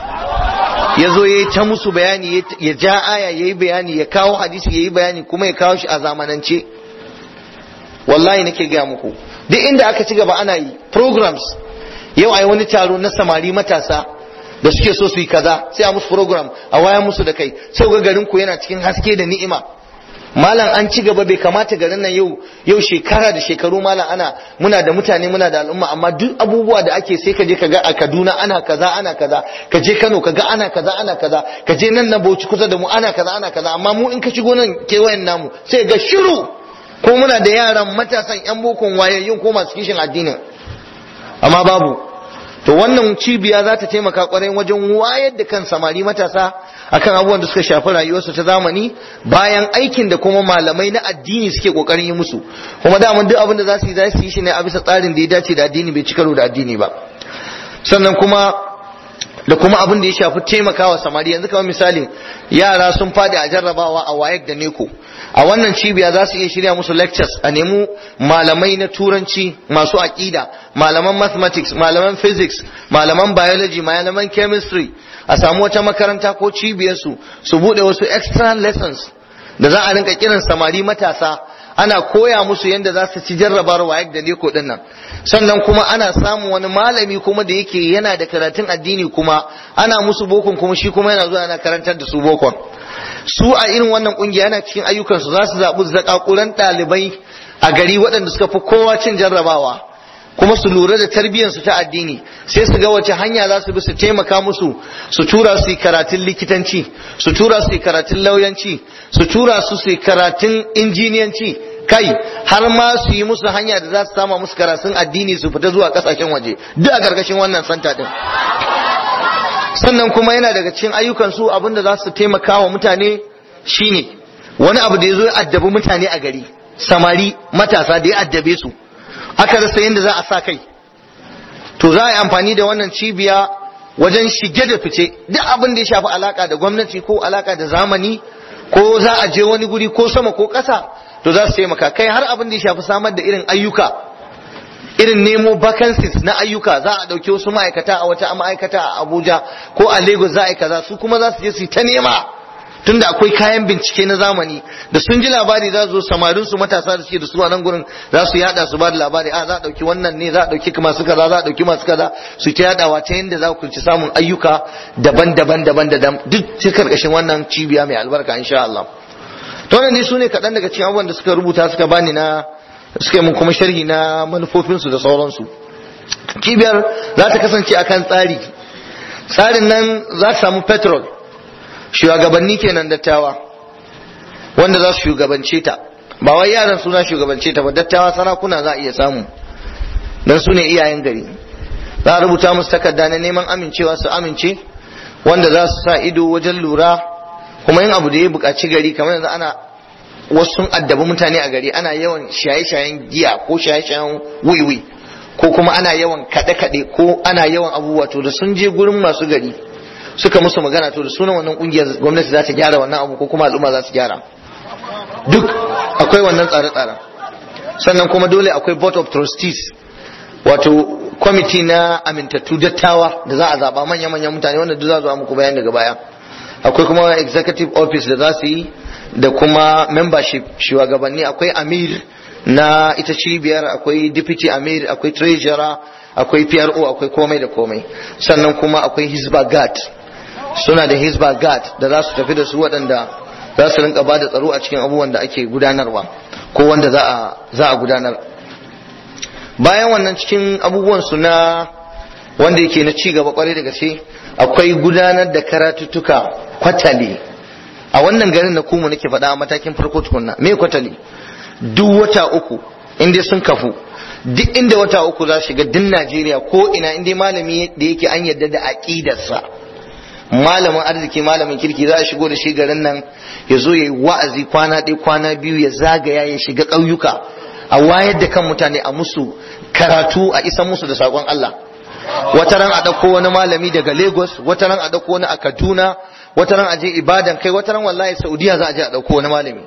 ya zo ya ta musu bayani ya ja aya ya yi bayani ya kawo hadisi ya yi bayani kuma ya kawo shi a zamanance wallahi nake gaya muku duk inda aka ci gaba ana yi programs yau ai wani taro na samari matasa da suke so su yi kaza sai a musu program a waya musu da kai sai ga garin ku yana cikin haske da ni'ima malam an ci gaba bai kamata garin nan yau yau shekara da shekaru malam ana muna da mutane muna da al'umma amma duk abubuwa da ake sai ka je ka ga a Kaduna ana kaza ana kaza ka je Kano ka ga ana kaza ana kaza ka je nan na Bauchi kusa da mu ana kaza ana kaza amma mu in ka shigo nan kewayen namu sai ga shiru ko muna da yaran matasan yan bokon wayayyun ko masu kishin addinin amma babu to wannan cibiya za ta taimaka kwarai wajen wayar da kan samari matasa akan abubuwan da suka shafi rayuwarsu ta zamani bayan aikin da kuma malamai na addini suke kokarin yi musu kuma daman duk abin da za su yi za su yi shi ne a bisa tsarin da ya dace da addini bai ci karo da addini ba sannan kuma da kuma abin da ya shafi taimakawa samari yanzu kamar misali yara sun fadi a jarrabawa a wayek da neko a wannan cibiya za su iya shirya musu lectures a nemi malamai na turanci masu aƙida malaman mathematics malaman physics malaman biology malaman chemistry a samu wata makaranta ko cibiyarsu su bude wasu extra lessons da za a rinka kiran samari matasa ana koya musu yadda za su ci jarrabar wayek da neko din nan sannan kuma ana samun wani malami kuma da yake yana da karatun addini kuma ana musu bokon kuma shi kuma yana zuwa yana karantar da su bokon su a irin wannan kungiya yana cikin ayyukansu za su zaɓi zakakuran ɗalibai a gari waɗanda suka fi kowa cin jarrabawa kuma su lura da tarbiyyarsu ta addini sai su ga wace hanya za su bi su taimaka musu su tura su yi karatun likitanci su tura su yi karatun lauyanci su tura su su yi karatun injiniyanci kai har ma su yi musu hanya da za su sama musu karatun addini su fita zuwa kasashen waje duk a gargashin wannan santa din sannan kuma yana daga cikin ayyukan su abinda za su taimaka wa mutane shine wani abu da ya zo ya addabi mutane a gari samari matasa da ya addabe su aka rasa yadda za a sa kai to za a yi amfani da wannan cibiya wajen shige da fice duk abin da ya shafi alaka da gwamnati ko alaka da zamani ko za a je wani guri ko sama ko ƙasa to za su taimaka kai har abin da ya shafi samar da irin ayyuka irin nemo vacancies na ayyuka za a ɗauki wasu ma'aikata a wata ma'aikata a abuja ko a lagos za a yi kaza su kuma za su je su yi ta nema tunda akwai kayan bincike na zamani da sun ji labari za su zo samarin su matasa da suke da su a nan gurin za su yada su ba da labari a za a dauki wannan ne za a dauki masu kaza za a dauki masu kaza su ta yadawa ta yadda za ku ci samun ayyuka daban-daban daban da duk ta karkashin wannan cibiya mai albarka insha Allah to ne su ne kaɗan daga cikin abubuwan da suka rubuta suka bani na suka yi mun kuma sharhi na manufofinsu da sauransu cibiyar za ta kasance akan tsari tsarin nan za ta samu petrol shugabanni kenan dattawa wanda za su shugabance ta ba wai yaran suna shugabance ta ba dattawa sarakuna za a iya samu dan su ne iyayen gari za a rubuta musu takarda na neman amincewa su amince wanda za su sa ido wajen lura kuma yin abu da ya buƙaci gari kamar yanzu ana wasu sun addabi mutane a gari ana yawan shaye-shayen giya ko shaye-shayen wiwi ko kuma ana yawan kaɗe-kaɗe ko ana yawan abubuwa to da sun je gurin masu gari suka musu magana to da sunan wannan kungiyar gwamnati za ta gyara wannan abu ko kuma al'umma za su gyara duk akwai wannan tsare-tsaren sannan kuma dole akwai board of trustees wato kwamiti na amintattu dattawa da za a zaba manya-manyan mutane wanda duk za zo muku bayan daga baya akwai kuma executive office da za su yi da kuma membership shugabanni akwai amir na ita cibiyar akwai deputy amir akwai treasurer akwai pro akwai komai da komai sannan kuma akwai hisba guard suna da hisba guard da za su tafi da su waɗanda za su rinka ba da tsaro a cikin abubuwan da ake gudanarwa ko wanda za a gudanar bayan wannan cikin abubuwan su na wanda yake na ci gaba kwarai da gaske akwai gudanar da karatuttuka kwatali a wannan garin na kuma nake faɗa a matakin farko tukunna me kwatali duk wata uku inda sun kafu duk inda wata uku za shiga din Najeriya ko ina inda malami da yake an yarda da aqidarsa malamin arziki malamin kirki za a shigo da shi garin nan ya zo ya yi wa'azi kwana ɗaya kwana biyu ya zagaya ya shiga ƙauyuka a wayar da kan mutane a musu karatu a isa musu da saƙon Allah wata ran a ɗauko wani malami daga Lagos wata ran a ɗauko wani a Kaduna wata ran a je Ibadan kai wata ran wallahi Saudiya za a je a ɗauko wani malami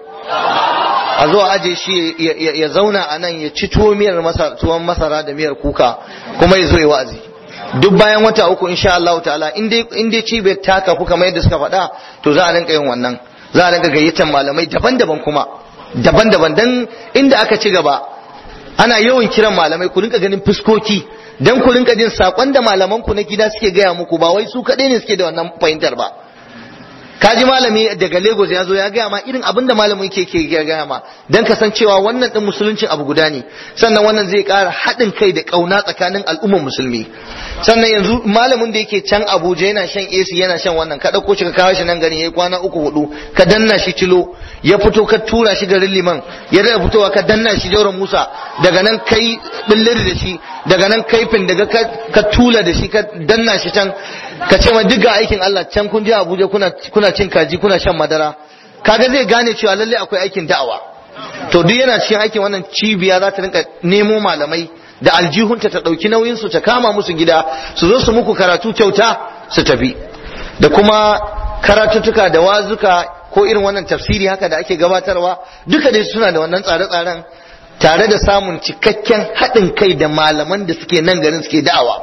a zo a aje shi ya zauna a nan ya ci tuwo miyar tuwon masara da miyar kuka kuma ya zo ya wa'azi duk bayan wata uku insha Allah ta'ala in dai cibiyar ta kafu kamar yadda suka faɗa to za a rinka yin wannan za a rinka gayyatar malamai daban-daban kuma daban-daban dan inda aka ci gaba ana yawan kiran malamai ku rinka ganin fuskoki dan ku rinka jin sakon da malaman ku na gida suke gaya muku ba wai su kaɗai ne suke da wannan fahimtar ba kaji malami daga Lagos ya zo ya gaya ma irin abin da malamin ke ke gaya ma dan ka san cewa wannan din musuluncin abu guda ne sannan wannan zai ƙara haɗin kai da ƙauna tsakanin al'ummar musulmi sannan yanzu malamin da yake can Abuja yana shan AC yana shan wannan ka ɗauko shi ka kawo shi nan gari yayi kwana uku hudu ka danna shi cilo ya fito ka tura shi garin liman ya da fitowa ka danna shi jauran Musa daga nan kai billir da shi daga nan kaifin daga ka tula da shi ka danna shi can ka ce ma duk aikin Allah can kun je Abuja kuna kuna cin kaji kuna shan madara kaga zai gane cewa lalle akwai aikin da'awa to duk yana cikin aikin wannan cibiya za ta rinka nemo malamai da aljihunta ta ɗauki nauyin su ta kama musu gida su zo su muku karatu kyauta su tafi da kuma karatuttuka da wazuka ko irin wannan tafsiri haka da ake gabatarwa duka dai suna da wannan tsare-tsaren tare da samun cikakken haɗin kai da malaman da suke nan garin suke da'awa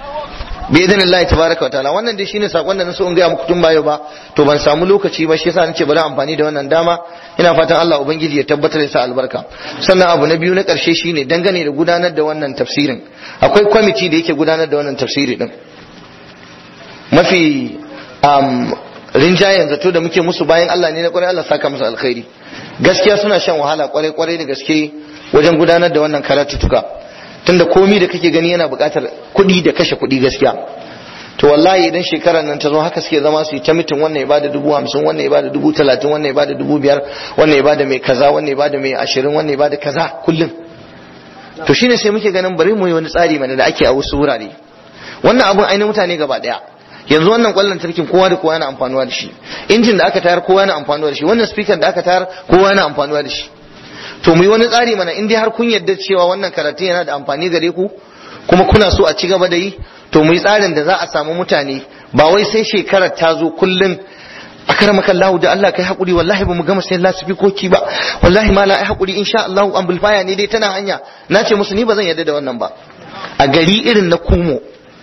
bi idan Allah tabaraka wa ta'ala wannan dai shine sakon da na so in ga muku tun bayo ba to ban samu lokaci ba shi yasa nace bari amfani da wannan dama ina fatan Allah ubangiji ya tabbatar da sa albarka sannan abu na biyu na karshe shine dangane da gudanar da wannan tafsirin akwai kwamiti da yake gudanar da wannan tafsiri din mafi um, rinjayen zato da muke musu bayan Allah ne na kwarai Allah saka musu alkhairi gaskiya suna shan wahala kwarai kwarai da gaske wajen gudanar da wannan karatutuka tunda komi da kake gani yana buƙatar kuɗi da kashe kuɗi gaskiya to wallahi idan shekarar nan ta zo haka suke zama su yi ta mitin wannan ya bada dubu hamsin wannan ya bada dubu talatin wannan ya bada dubu biyar wannan ya bada mai kaza wannan ya bada mai ashirin wannan ya bada kaza kullum to shine sai muke ganin bari mu yi wani tsari mana da ake a wasu wurare wannan abun ainihin mutane gaba daya yanzu wannan kwallon tarkin kowa da kowa yana amfanuwa da shi injin da aka tayar kowa yana amfanuwa da shi wannan speaker da aka tayar kowa yana amfanuwa da shi to mu yi wani tsari mana in dai har kun yarda cewa wannan karatun yana da amfani gare ku kuma kuna so a ci gaba da yi to mu yi tsarin da za a samu mutane ba wai sai shekarar ta zo kullum a karamaka Allah da Allah kai hakuri wallahi ba mu gama sai lasifikoki ba wallahi ma la ai hakuri insha Allah amplifier ne dai tana hanya na ce musu ni ba zan yarda da wannan ba a gari irin na kumo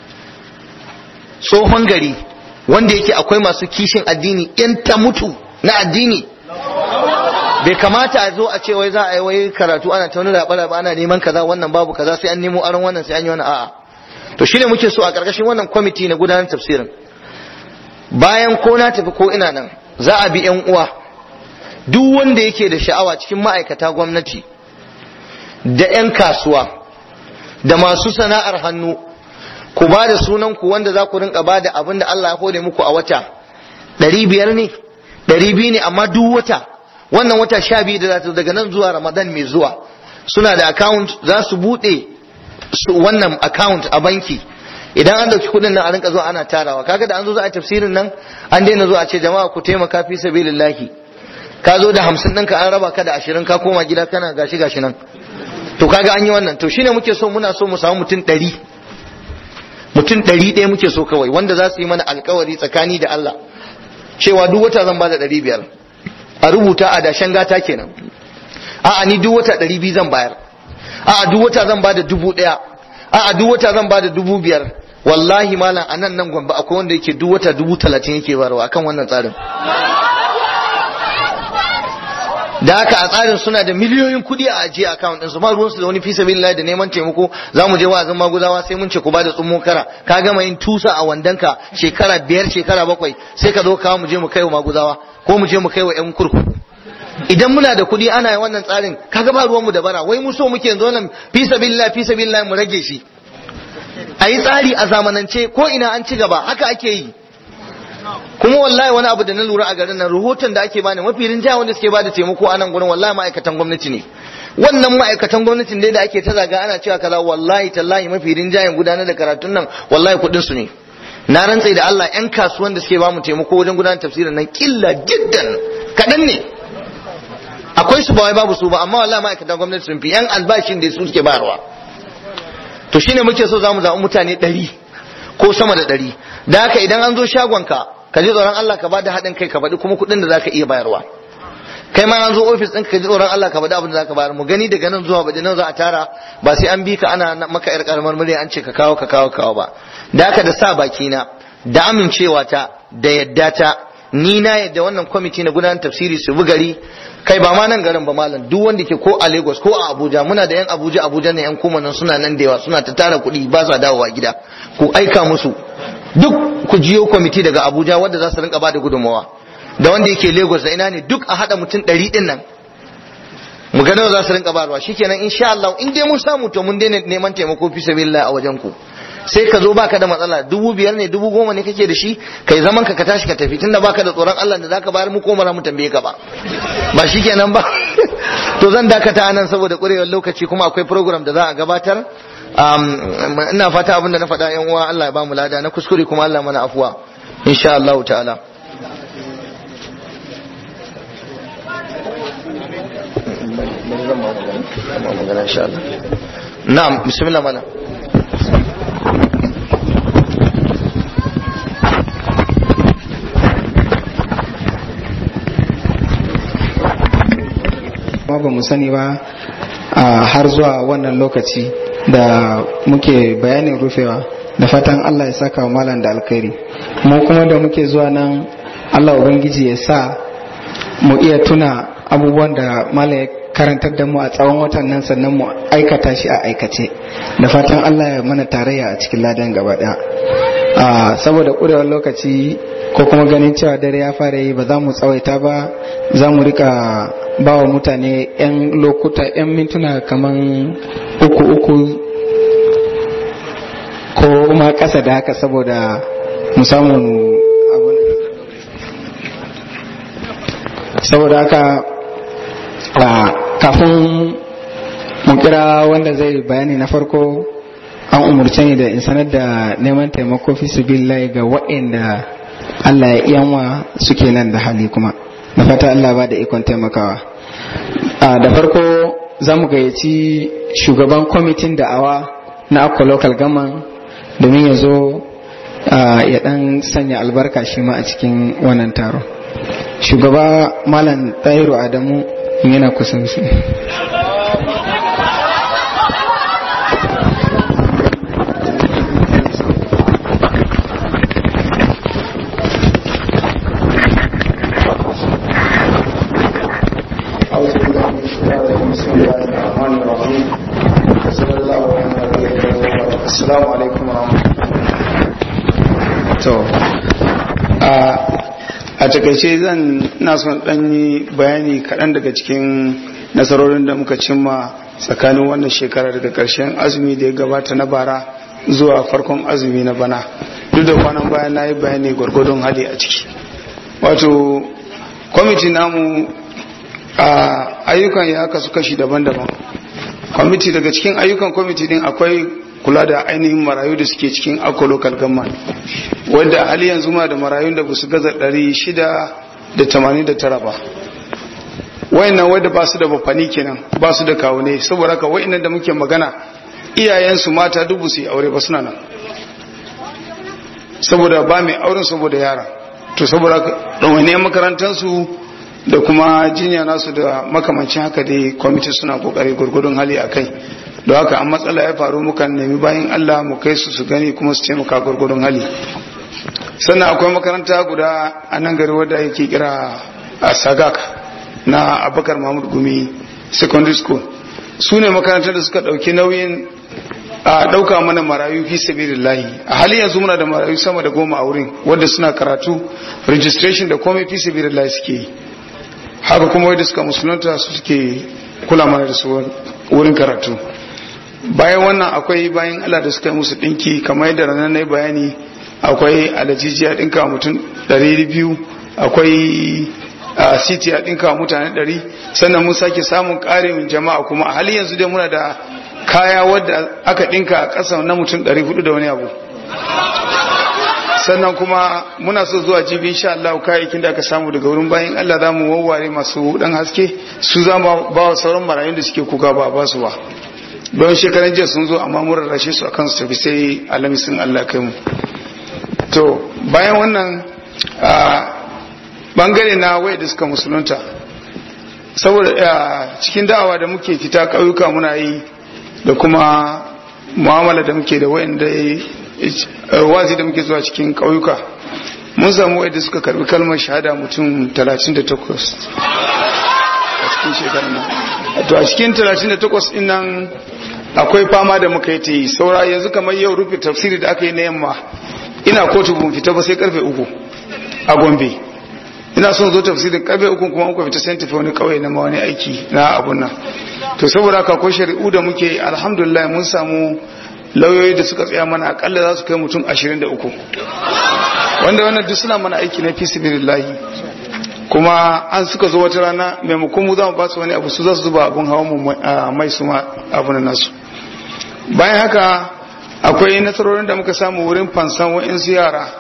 tsohon gari wanda yake akwai masu kishin addini yan ta mutu na addini bai kamata a zo a ce wai za a yi wai karatu ana ta wani raɓa ana neman kaza wannan babu kaza sai an nemo aron wannan sai an yi wani a'a to shine muke so a ƙarƙashin wannan kwamiti na gudanar tafsirin bayan ko na tafi ko ina nan za a bi yan uwa duk wanda yake da sha'awa cikin ma'aikata gwamnati da 'yan kasuwa da masu sana'ar hannu ku ba da sunan ku wanda za ku rinka ba da abin da Allah ya hore muku a wata ɗari biyar ne ɗari biyu ne amma duk wata wannan wata sha biyu da za ta daga nan zuwa ramadan mai zuwa suna da account za su buɗe wannan account a banki idan an dauki kuɗin nan a rinka zuwa ana tarawa kaga da an zo za a tafsirin nan an daina zuwa a ce jama'a ku taimaka fi sabilillahi ka zo da hamsin ɗinka an raba ka da ashirin ka koma gida kana gashi gashi nan to kaga an yi wannan to shine muke so muna so mu samu mutum ɗari mutum ɗari ɗaya muke so kawai wanda za su yi mana alkawari tsakani da Allah cewa duk wata zan bada ɗari biyar a rubuta a dashen gata kenan a'a ni duk wata ɗari biyu zan bayar a'a duk wata zan bada dubu ɗaya a'a duk wata zan bada dubu biyar wallahi malam a nan nan gwamba akwai wanda yake duk wata dubu talatin yake bayarwa akan wannan tsarin da haka a tsarin suna da miliyoyin kuɗi a ajiye account ɗinsu ba ruwansu da wani fi sabilillah da neman taimako za mu je wa'azin maguzawa sai mun ce ku bada tsummo kara ka gama yin tusa a wandanka shekara biyar shekara bakwai sai ka zo kawo mu je mu kai wa maguzawa ko mu je mu kai wa yan kurkuku idan muna da kuɗi ana yin wannan tsarin kaga ba ruwanmu da bara wai mu so muke yanzu nan fi sabilillah fi sabilillah mu rage shi a yi tsari a zamanance ko ina an ci gaba haka ake yi kuma wallahi wani abu da na lura a garin nan rahoton da ake bani mafi rinjaya wanda suke bada taimako a nan gurin wallahi ma'aikatan gwamnati ne wannan ma'aikatan gwamnatin dai da ake ta zaga ana cewa kaza wallahi tallahi mafi rinjayen gudanar da karatun nan wallahi kuɗin su ne na rantse da Allah yan kasuwan da suke ba mu taimako wajen gudanar tafsirin nan killa jiddan kaɗan ne akwai su ba wai babu su ba amma wallahi ma'aikatan gwamnati sun fi yan albashin da su suke bayarwa to shine muke so zamu zaɓi mutane ɗari ko sama da ɗari da haka idan an zo shagonka ka ji tsoron Allah ka bada haɗin kai ka faɗi kuma kuɗin da zaka iya bayarwa kai ma an zo ofis ɗinka ka ji tsoron Allah ka faɗi abin da zaka bayar mu gani daga nan zuwa baje nan za a tara ba sai an bi ka ana maka yar karamar murya an ce ka kawo ka kawo kawo ba da haka da sa baki na da amincewa ta da yadda ta ni na yadda wannan kwamiti na gudanar tafsiri su bi gari kai ba ma nan garin ba malam duk wanda ke ko a Lagos ko a Abuja muna da yan Abuja Abuja ne yan kuma nan suna nan da yawa suna ta tara kuɗi ba sa dawowa gida ku aika musu duk ku jiyo kwamiti daga Abuja wanda za su rinka bada gudunmawa da wanda yake Lagos da ina ne duk a hada mutum ɗari ɗin nan mu ga nawa za su rinka barwa shikenan insha Allah in dai mun samu to mun daina neman taimako fi sabilillah a wajen ku sai ka zo baka da matsala dubu biyar ne dubu goma ne kake da shi kai zaman ka ka tashi ka tafi tunda baka da tsoron Allah da zaka bayar mu ko mara mu tambaye ka ba ba shikenan ba to zan dakata nan saboda kurewar lokaci kuma akwai program da za a gabatar ina fata abin da na faɗa yan uwa Allah ya ba mu lada na kuskure kuma Allah mana afuwa insha Allah ta'ala na'am bismillah mana ba ba mu sani ba har zuwa wannan lokaci da muke bayanin rufewa da fatan Allah ya saka wa malam da alkhairi mu kuma da muke zuwa nan Allah ubangiji ya sa mu iya tuna abubuwan da malam ya karantar da mu a tsawon watan nan sannan mu aikata shi a aikace da fatan Allah ya mana tarayya a cikin ladan gaba daya saboda kurewar lokaci ko kuma ganin cewa dare ya fara yi ba za mu tsawaita ba za mu rika ba wa mutane 'yan lokuta 'yan mintuna kaman uku uku ko ma ƙasa da haka saboda mu samu saboda haka kafin mu kira wanda zai bayani na farko an umurce ni da in sanar da neman taimako fi sabilillahi ga waɗanda Allah ya iyanwa suke nan da hali kuma da fata Allah ba da ikon taimakawa da farko za mu gayyaci shugaban kwamitin da'awa na akwa local gaman domin ya zo ya dan sanya albarka shi ma a cikin wannan taro shugaba malam tahiru adamu yana kusan su Assalamu alaikum to a takaice zan na son dan yi bayani kaɗan daga cikin nasarorin da muka cimma tsakanin wannan shekara daga ƙarshen azumi da ya gabata na bara zuwa farkon azumi na bana duk da kwanan bayan na yi bayani gwargwadon hali a ciki wato kwamiti namu a ayyukan ya kasu kashi daban-daban kwamiti daga cikin ayyukan kwamiti din akwai kula da ainihin marayu da suke cikin akwa local government wadda hali yanzu ma da marayun da basu gaza 689 ba wayannan wanda ba su da bafani kenan ba su da kawune saboda haka wayannan da muke magana iyayensu mata dubu su yi aure ba suna nan saboda ba mai auren saboda yara to saboda ɗawainiyar makarantarsu da kuma jinya nasu da makamancin haka dai kwamiti suna kokari gurgudun hali a kai da haka an matsala ya faru mukan nemi bayan allah mu kai su su gani kuma su taimaka gurgudun hali sannan akwai makaranta guda a nan gari wadda yake kira a sagak na abakar mahmud gumi secondary school su ne makarantar da suka ɗauki nauyin a ɗauka mana marayu fi sabilillahi a halin yanzu muna da marayu sama da goma a wurin wadda suna karatu registration da komai fi sabilillahi suke yi haka kuma wadda suka musulunta su suke kula mana da su wurin karatu bayan wannan akwai bayan Allah da suka yi musu ɗinki kamar yadda ranar na bayani akwai alajijiya ɗinka mutum ɗari biyu akwai a city a ɗinka mutane ɗari sannan mun sake samun ƙarin jama'a kuma a halin yanzu dai muna da kaya wadda aka ɗinka a ƙasa na mutum ɗari hudu da wani abu sannan kuma muna so zuwa jibi insha Allah kayayyakin da aka samu daga wurin bayan Allah za mu wawware masu dan haske su za mu ba wa sauran marayun da suke kuka ba ba su ba don shekaran jiya sun zo amma mun rarrashe su akan su tafi sai alamisin Allah kai mu to bayan wannan bangare na wai da suka musulunta saboda cikin da'awa da muke fita ƙauyuka muna yi da kuma mu'amala da muke da wayanda wazi da muke zuwa cikin ƙauyuka mun samu wadda suka karbi kalmar shahada mutum 38 a cikin shekarar nan to a cikin 38 din nan akwai fama da muka yi ta yi saura yanzu kamar yau rufe tafsiri da aka yi na yamma ina kotu bun fita ba sai karfe uku a gombe ina son zo tafsirin karfe uku kuma muka fita sai tafi wani kauye na wani aiki na abun nan to saboda haka ko shari'u da muke alhamdulillah mun samu lauyoyi da suka tsaya mana akalla za su kai mutum 23 wanda wannan duk suna mana aiki na fisibilillahi kuma an suka zo wata rana maimakon mu za mu ba su wani abu su za su zuba abun hawa mu mai su ma abu na nasu bayan haka akwai nasarorin da muka samu wurin fansan wa'insu yara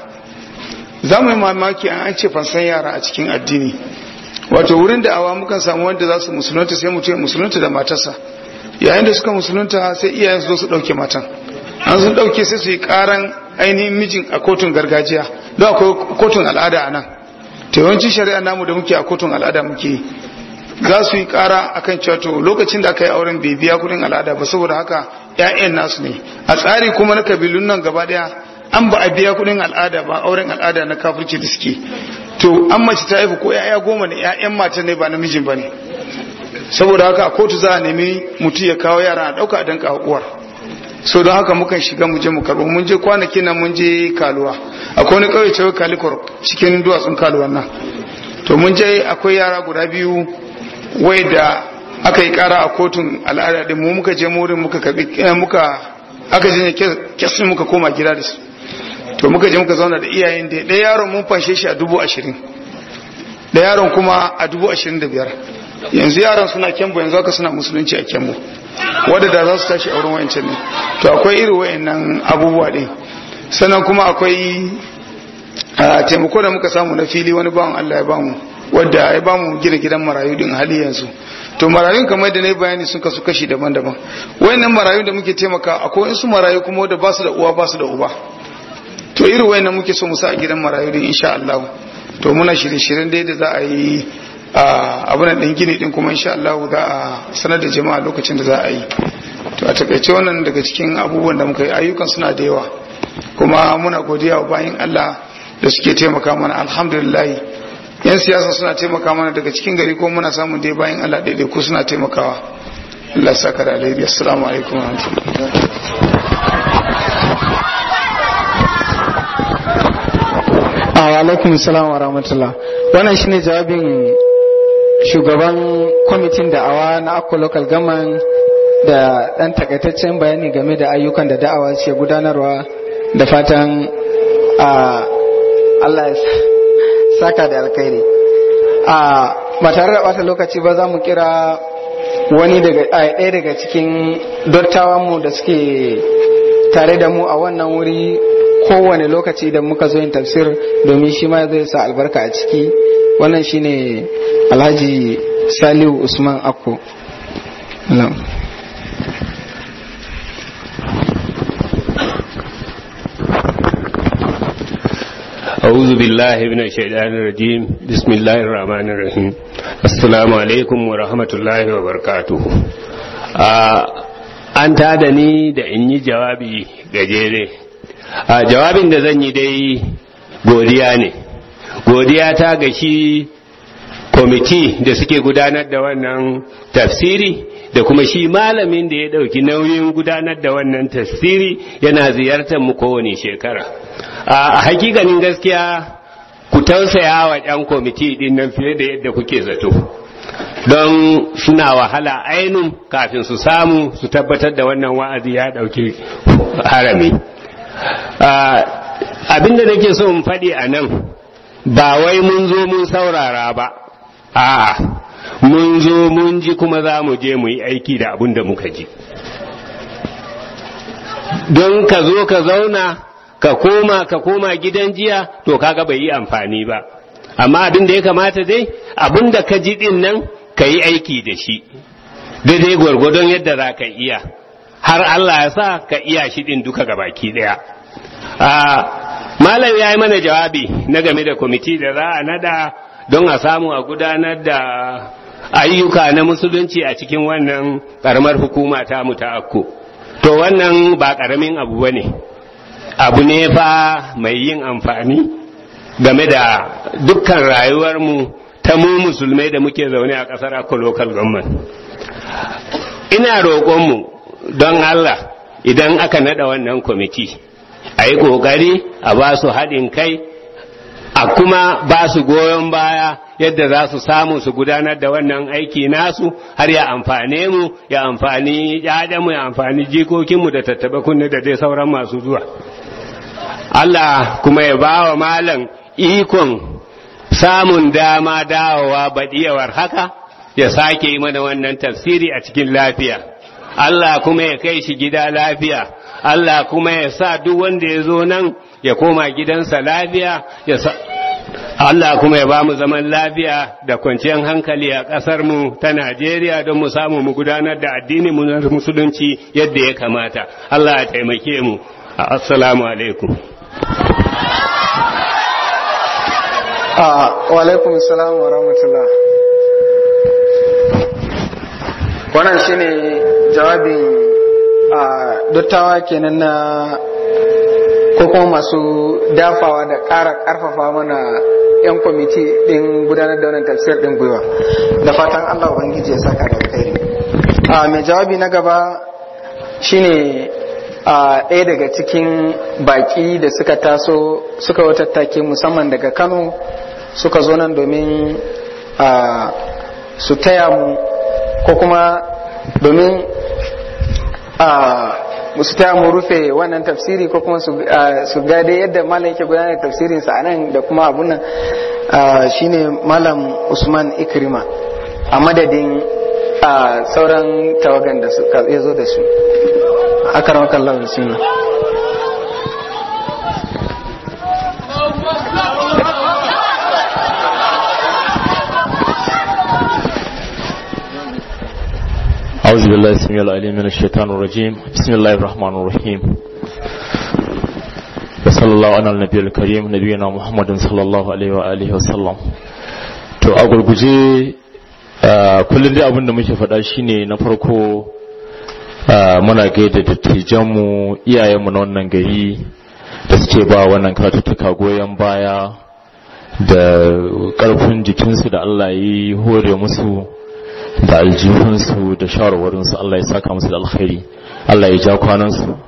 za mu yi mamaki an ce fansan yara a cikin addini wato wurin da awa mukan samu wanda za su musulunta sai mutum ya musulunta da matarsa yayin da suka musulunta sai iyayen su zo su ɗauke matan an sun ɗauke sai su yi ƙaran ainihin mijin a kotun gargajiya don akwai kotun al'ada a nan ta yawancin shari'a namu da muke a kotun al'ada muke za su yi ƙara akan cewa to lokacin da aka yi auren bai biya kuɗin al'ada ba saboda haka 'ya'yan nasu ne a tsari kuma na kabilun nan gaba ɗaya an ba a biya kuɗin al'ada ba auren al'ada na kafirci da suke to an mace ta haifu ko 'ya'ya goma ne 'ya'yan mata ne ba namijin ba ne saboda haka a kotu za a nemi mutum ya kawo yara a ɗauka a danka uwar so don haka mukan shiga mu je mu karɓo mun je kwanakin nan mun je kaluwa akwai wani ƙauye cewa kalikor cikin duwatsun kaluwan nan to mun je akwai yara guda biyu wai da aka yi ƙara a kotun al'ada din mu muka je murin muka karɓi muka aka je kesin muka koma gida da su to muka je muka zauna da iyayen da ɗaya yaron mun fanshe shi a dubu ashirin da yaron kuma a dubu ashirin da biyar yanzu yaran suna kyambo yanzu haka suna musulunci a kyambo wadda da za su tashi auren wayancan ne to akwai irin wayannan abubuwa ɗin sannan kuma akwai taimako da muka samu na fili wani bawan Allah ya bamu wadda ya bamu gina gidan marayu din hali yanzu to marayun kamar da na bayani sun kasu kashi daban-daban wayannan marayun da muke taimaka akwai wasu marayu kuma wadda ba su da uwa ba su da uba to irin wayannan muke so mu sa a gidan marayu din insha Allah to muna shirye-shiryen dai da za a yi abin ɗin gini ɗin kuma insha Allah za a sanar da jama'a lokacin da za a yi to a takaice wannan daga cikin abubuwan da muka yi ayyukan suna da yawa kuma muna godiya wa bayan Allah da suke taimaka mana alhamdulillah yan siyasa suna taimaka mana daga cikin gari ko muna samun dai bayan Allah daidai ko suna taimakawa Allah saka da alheri assalamu alaikum wa wa alaikum salam wa rahmatullah wannan shine jawabin shugaban kwamitin da'awa na akwa local government da ɗan takaitaccen bayani game da ayyukan da da'awa ce gudanarwa da fatan Allah ya saka da alkhairi ba tare da bata lokaci ba za mu kira wani daga ɗaya daga cikin dottawanmu da suke tare da mu a wannan wuri kowane lokaci da muka zo yin tafsir domin shi ma zai sa albarka a ciki wannan shine alhaji salihu usman akko Na'am. أعوذ بالله من الشيطان الرجيم بسم الله الرحمن الرحيم السلام عليكم ورحمة الله وبركاته an tada ni da in yi jawabi gajere a jawabin da zan yi dai godiya ne godiya ta ga shi kwamiti da suke gudanar da wannan tafsiri da kuma shi malamin da ya ɗauki nauyin gudanar da wannan tafsiri yana ziyartar mu kowane shekara a hakikanin gaskiya ku tausaya wa 'yan kwamiti din nan fiye da yadda kuke zato don suna wahala ainun kafin su samu su tabbatar da wannan wa'azi ya ɗauki harami abinda nake so in faɗi a nan ba wai mun zo mun saurara ba a'a mun zo mun ji kuma za mu je mu yi aiki da abin da muka ji don ka zo ka zauna ka koma ka koma gidan jiya to kaga bai yi amfani ba amma abin da ya kamata dai abin da ka ji din nan ka yi aiki da shi daidai gwargwadon yadda za ka iya har Allah ya sa ka iya shi din duka baki daya malam ya yi mana jawabi na game da kwamiti da za a nada don a samu a gudanar da ayyuka na musulunci a cikin wannan karamar hukuma ta mu ta akko to wannan ba karamin abu ba ne abu ne fa mai yin amfani game da dukkan rayuwarmu ta mu musulmai da muke zaune a ƙasar akko local government ina roƙonmu don Allah idan aka nada wannan kwamiti a yi ƙoƙari a ba su haɗin kai a kuma ba su goyon baya yadda za su samu su gudanar da wannan aiki nasu har ya amfane mu ya amfani mu ya amfani jikokinmu da tattaba kunne da dai sauran masu zuwa Allah kuma ya ba wa malam ikon samun dama dawowa baɗiyawar haka ya sake yi mana wannan tafsiri a cikin lafiya Allah kuma ya kai shi gida lafiya Allah kuma ya sa duk wanda ya zo nan ya koma gidansa lafiya ya sa Allah kuma ya ba mu zaman lafiya da kwanciyar hankali a ƙasar mu ta Najeriya don mu samu mu gudanar da addini mu na musulunci yadda ya kamata Allah ya taimake mu assalamu alaikum wa alaikum salam wa rahmatullah wannan shine jawabin a dottawa kenan na ko kuma masu dafawa da ƙara ƙarfafa mana 'yan kwamiti ɗin gudanar da wannan tafsir ɗin gwiwa da fatan allah ubangiji ya saka da alkhairi a mai jawabi na gaba shine a ɗaya daga cikin baƙi da suka taso suka watattake musamman daga kano suka zo nan domin su taya mu ko kuma domin su taya mu rufe wannan tafsiri ko kuma su gade yadda malam yake gudanar da tafsirin sa anan da kuma abun nan shine malam Usman Ikrima a madadin sauran tawagan da suka zo da su akaramaka Allah bismillah أعوذ بالله السميع العليم من الشيطان الرجيم بسم الله الرحمن الرحيم وصلى الله على النبي الكريم نبينا محمد صلى الله عليه وآله وسلم to a gurguje kullum dai abin da muke faɗa shine na farko muna gaida dattijanmu iyayenmu na wannan gari da suke ba wannan karatuttuka goyon baya da ƙarfin jikinsu da Allah yi hore musu da aljihunsu da shawarwarinsu Allah ya saka musu da alkhairi Allah ya ja kwanansu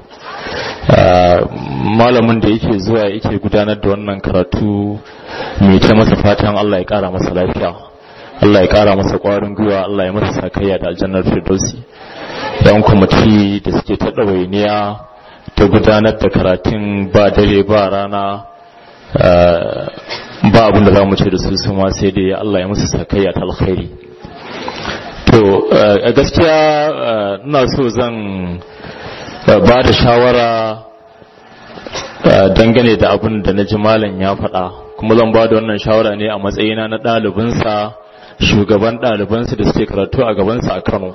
malamin da yake zuwa yake gudanar da wannan karatu mai ta masa fatan Allah ya kara masa lafiya Allah ya kara masa kwarin gwiwa Allah ya masa sakayya da aljannar firdausi yan kwamiti da suke ta ɗawainiya ta gudanar da karatun ba dare ba rana ba abin da za mu ce da su su ma sai dai Allah ya masa sakayya ta alkhairi to a gaskiya ina so zan ba da shawara dangane da abin da na ji malam ya faɗa kuma zan ba da wannan shawara ne a matsayina na ɗalibinsa shugaban ɗalibansu da suke karatu a gabansa a kano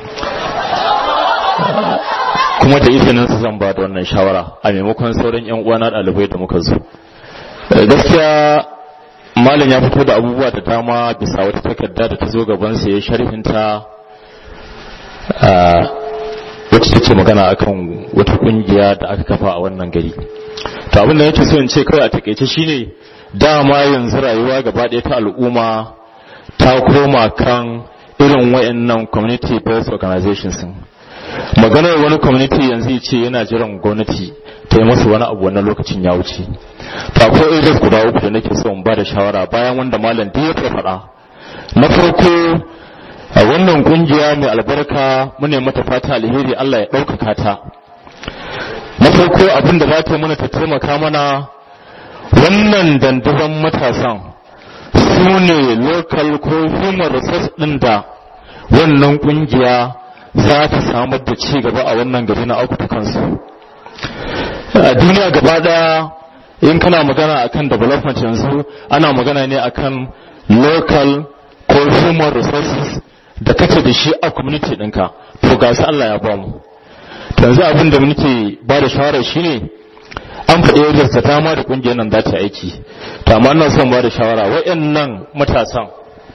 kuma da izinin su zan ba da wannan shawara a maimakon sauran yan uwana ɗalibai da muka zo gaskiya malam ya fito da abubuwa da dama bisa wata takarda da ta zo gabansa ya sharhinta wacce take magana akan wata kungiya da aka kafa a wannan gari to abin da yake so in ce kawai a takeice shine dama yanzu rayuwa gaba ɗaya ta al'umma ta koma kan irin wayannan community based organizations maganar wani community yanzu ya ce yana jiran gwamnati ta yi masa wani abu wannan lokacin ya wuce to akwai areas guda uku da nake so in ba da shawara bayan wanda malam duk ya faɗa na farko a wannan kungiya mai albarka mune mata fata alheri Allah ya ɗaukaka ta na farko abin da za ta mana ta taimaka mana wannan dandazon matasan su ne local ko human resource ɗin da wannan kungiya za ta samar da ci gaba a wannan gari na auku kansu a duniya gaba daya in kana magana akan development yanzu ana magana ne akan local ko human resources da kace da shi a community ɗinka to ga su Allah ya ba mu yanzu abin da muke ba da shawara shine an faɗi yadda ta dama da ƙungiyar nan za ta aiki to amma ina son ba da shawara wayannan matasan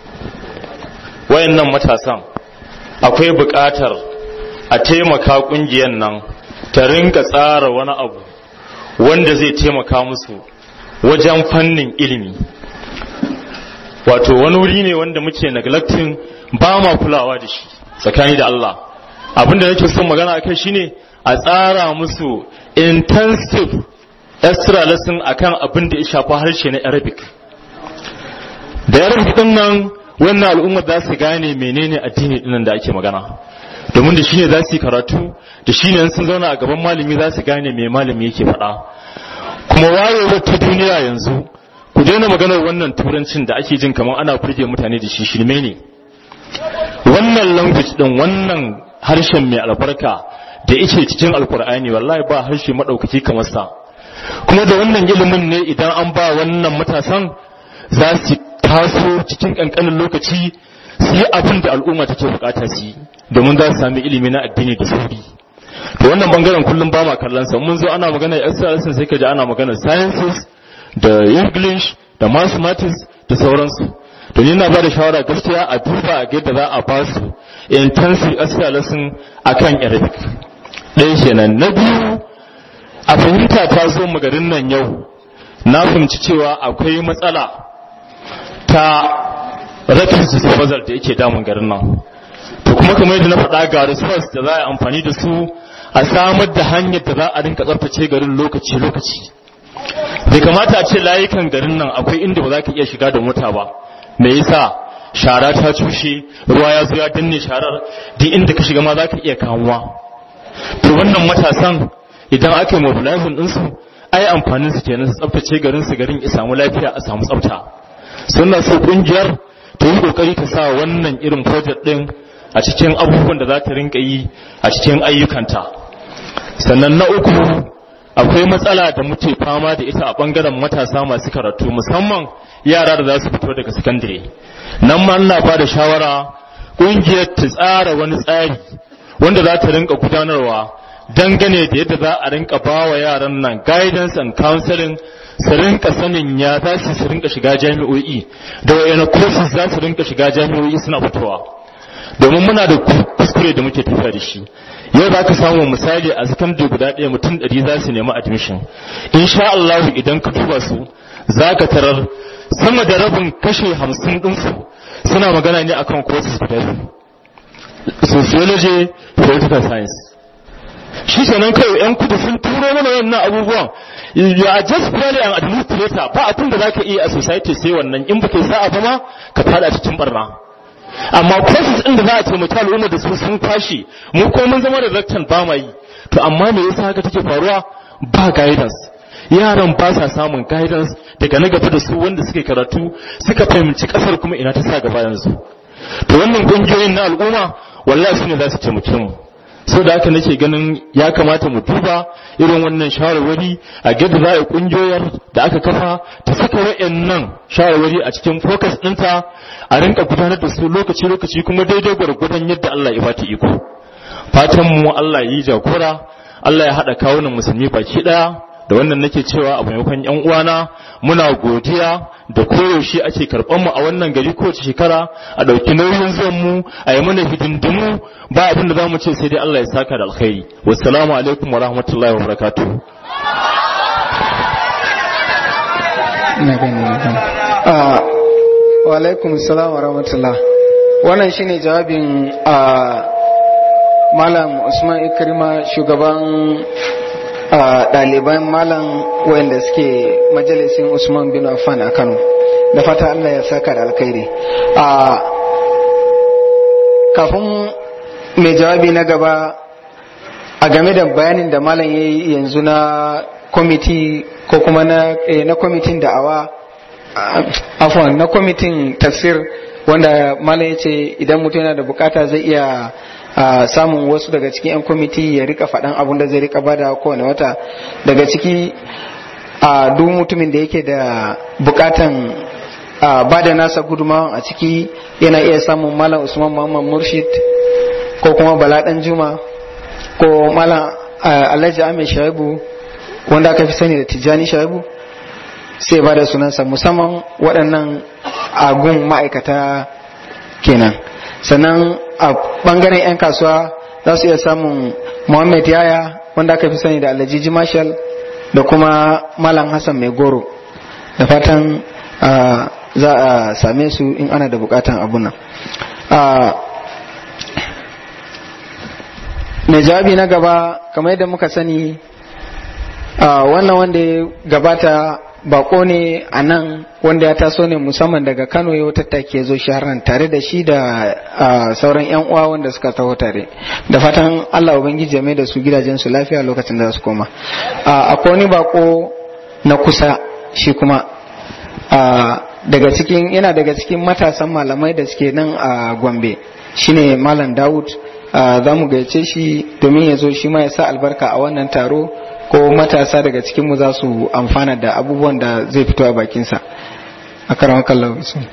wayannan matasan akwai buƙatar a taimaka ƙungiyar nan ta rinka tsara wani abu wanda zai taimaka musu wajen fannin ilimi wato wani wuri ne wanda muke neglecting ba ma kulawa da shi tsakani da Allah abinda nake son magana akai shine a tsara musu intensive extra lesson akan abin da ya shafi harshe na Arabic da Arabic din nan wannan al'ummar za su gane menene addini dinnan da ake magana domin da shine za su yi karatu da shine sun zauna a gaban malami za su gane me malami yake faɗa kuma wayewar ta duniya yanzu ku daina maganar wannan turancin da ake jin kamar ana furge mutane da shi shirme ne wannan language din wannan harshen mai albarka da yake cikin alkur'ani wallahi ba harshe madaukaki kamar sa kuma da wannan ilimin ne idan an ba wannan matasan za su taso cikin kankanin lokaci su yi abin da al'umma take bukata su yi domin za su sami ilimi na addini da sauri to wannan bangaren kullum ba ma kallon sa mun zo ana magana exercise sai ka ji ana magana sciences da english da mathematics da sauransu to ni na ba da shawara gaskiya a duba a yadda za a ba su intensive exercise akan arabic ɗaya kenan na biyu a fahimta ta zo garin nan yau na fahimci cewa akwai matsala ta rafin disposal da yake damun garin nan to kuma kamar yadda na faɗa ga resource da za a amfani da su a samar da hanyar da za a rinka tsaftace garin lokaci-lokaci bai kamata a ce layukan garin nan akwai inda ba za ka iya shiga da mota ba me yasa shara ta cushe ruwa ya zo ya danne sharar duk inda ka shiga ma za ka iya kamuwa to wannan matasan idan aka yi mobilizing ɗinsu ai amfanin su kenan su tsaftace garin su garin ya samu lafiya a samu tsafta suna so kungiyar ta yi kokari ta sa wannan irin project din a cikin abubuwan da za ta rinka yi a cikin ayyukanta sannan na uku akwai matsala da muke fama da ita a bangaren matasa masu karatu musamman yara da za su fito daga sakandare nan ma ina ba da shawara kungiyar ta tsara wani tsari wanda za ta rinka gudanarwa dangane da yadda za a rinka ba wa yaran nan guidance and counseling su rinka sanin ya za su su rinka shiga jami'o'i da wayana courses za su rinka shiga jami'o'i suna fitowa domin muna da kuskure da muke tafiya da shi yau za ka samu misali a secondary guda ɗaya mutum ɗari za su nemi admission insha Allah idan ka duba su za ka tarar sama da rabin kashe hamsin ɗinsu suna magana ne akan courses guda biyu sociology political science shi kenan kai yan kudu sun turo mana wannan abubuwan ya just barely an administrator ba abin da zaka iya a society sai wannan in baka sa'a ba ma ka fada cikin barna amma courses din da za a taimaki al'umma da su sun tashi mu ko mun zama da rectan ba ma yi to amma me yasa haka take faruwa ba guidance yaran ba sa samun guidance daga na gaba da su wanda suke karatu suka fahimci kasar kuma ina ta sa gaba yanzu to wannan kungiyoyin na al'umma wallahi su ne za su taimake mu sau da haka nake ganin ya kamata mu duba irin wannan shawarwari a gada za a kungiyoyar da aka kafa ta saka wa'annan shawarwari a cikin focus ɗinta a rinka gudanar da su lokaci-lokaci kuma daidai gwargwadon yadda Allah ya bata iko fatan mu Allah ya yi jagora Allah ya haɗa kawunan musulmi baki ɗaya da wannan nake cewa a maimakon yan uwana muna godiya da koyaushe ake karɓar mu a wannan gari kowace shekara a ɗauki nauyin zuwan mu a yi mana hidindimu ba abin da zamu ce sai dai Allah ya saka da alkhairi wassalamu alaikum wa rahmatullahi wa barakatuh ina gani ina gani Ah, wa alaikum salam wa rahmatullah wannan shine jawabin a malam usman ikrima shugaban a ɗaliban malam wayanda suke majalisin usman bin affan a kano da fata allah ya saka da alkhairi a kafin mai jawabi na gaba a game da bayanin da malam ya yi yanzu na kwamiti ko kuma na, eh, na kwamitin da'awa ah, afwan na kwamitin tafsir wanda malam ya ce idan mutum yana da bukata zai iya a samun wasu daga cikin 'yan kwamiti ya rika faɗan abun da zai rika bada kowane wata daga ciki a duk mutumin da yake da bukatan a bada nasa gudumawan a ciki yana iya samun malam usman muhammad murshid ko kuma bala dan juma ko malam ah, alhaji amin shaibu wanda aka fi sani da tijjani shaibu sai ba da sunansa musamman waɗannan agun ma'aikata kenan sannan a ɓangaren 'yan kasuwa za su iya samun muhammad yaya wanda aka fi sani da alhaji marshal da kuma malam hassan mai goro da fatan ah, za a same su in ana da bukatan abunan mai jawabi na gaba kamar yadda muka sani ah, wannan wanda ya gabata bako ne a nan wanda ya taso ne musamman daga kano ya tattake ya zo shaharan tare da shi da ah, sauran yan uwa wanda suka taho tare da fatan allah ubangiji ya mai da su gidajen su lafiya lokacin da za su koma Ah, akwai wani bako na kusa shi kuma ah, daga cikin yana daga cikin matasan malamai da suke nan a gombe shine malam dawud Ah, za mu gaice shi domin ya zo shi ma ya sa albarka a wannan taro ko matasa daga cikinmu za su amfana da abubuwan da zai fito a bakinsa a karamar kallon su